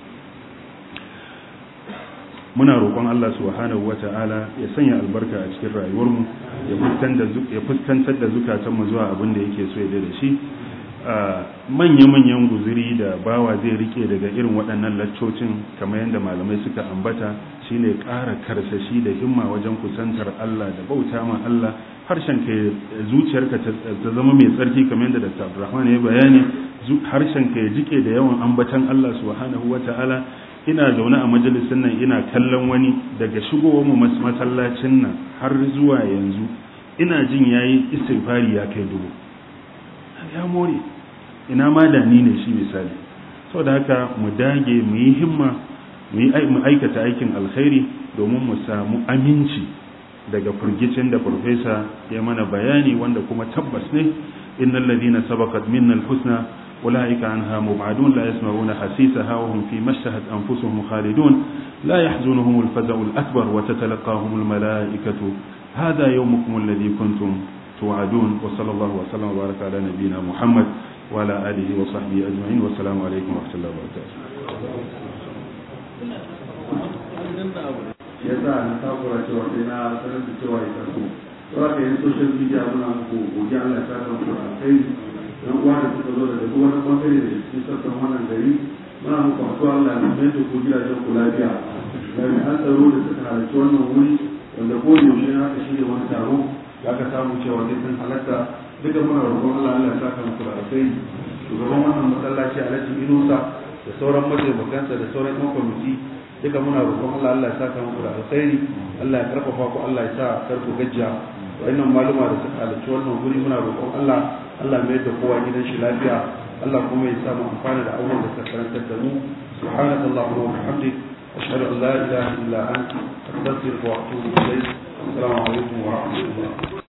muna roƙon Allah subhanahu wata'ala ya sanya albarka a cikin rayuwarmu ya fuskantar da zukatanmu zuwa abin da yake so ya da shi manya-manyan guziri da bawa zai rike daga irin waɗannan laccocin kamar yadda malamai suka ambata shine ƙara karsashi da himma wajen kusantar Allah da bauta ma Allah harshen ka zuciyarka ta zama mai tsarki kamar yadda Dr. Abdulrahman ya bayani harshen ka ya jike da yawan ambatan Allah subhanahu wata'ala ina zaune a majalisin nan ina kallon wani daga shigowar mu masallacin nan har zuwa yanzu ina jin yayi istighfari ya kai dubu ya more ina ma da ni ne shi misali saboda haka mu dage mu yi himma mu aikata aikin alkhairi domin mu samu aminci daga firgicin da farfesa ya mana bayani wanda kuma tabbas ne innal ladina sabaqat minna alhusna أولئك عنها مبعدون لا يسمعون حسيسها وهم في مشتهت أنفسهم خالدون لا يحزنهم الفزع الأكبر وتتلقاهم الملائكة هذا يومكم الذي كنتم توعدون وصلى الله وسلم وبارك على نبينا محمد وعلى آله وصحبه أجمعين والسلام عليكم ورحمة الله وبركاته ya sa na takura cewa sai na sanar da cewa ya karso. Saboda yin social media muna muku godiya Allah ya sa muku alkhairi dan uwa da suka zo daga duk wani bangare da cikin sassan wannan gari muna muku addu'a Allah ya mai da ku gidajen ku lafiya jami'an tsaro da suka halarci wannan wuri wanda ko yaushe na aka shirya wani taro ya ka samu cewa sai sun halatta duka muna roƙon Allah Allah ya saka muku da alkhairi shugaban wannan masallaci Alhaji Inusa da sauran mataimakansa da sauran yan kwamiti duka muna roƙon Allah Allah ya saka muku da alkhairi Allah ya karfafa ku Allah ya sa karku gajiya wa'annan maluma da suka halarci wannan guri muna roƙon Allah Allah mai da kowa gidan shi lafiya Allah kuma ya samu amfani da abubuwan da suka karantar da mu subhanaka allahumma wa bihamdik ashhadu an la ilaha illa anta astaghfiruka wa atubu ilayk assalamu alaikum wa rahmatullah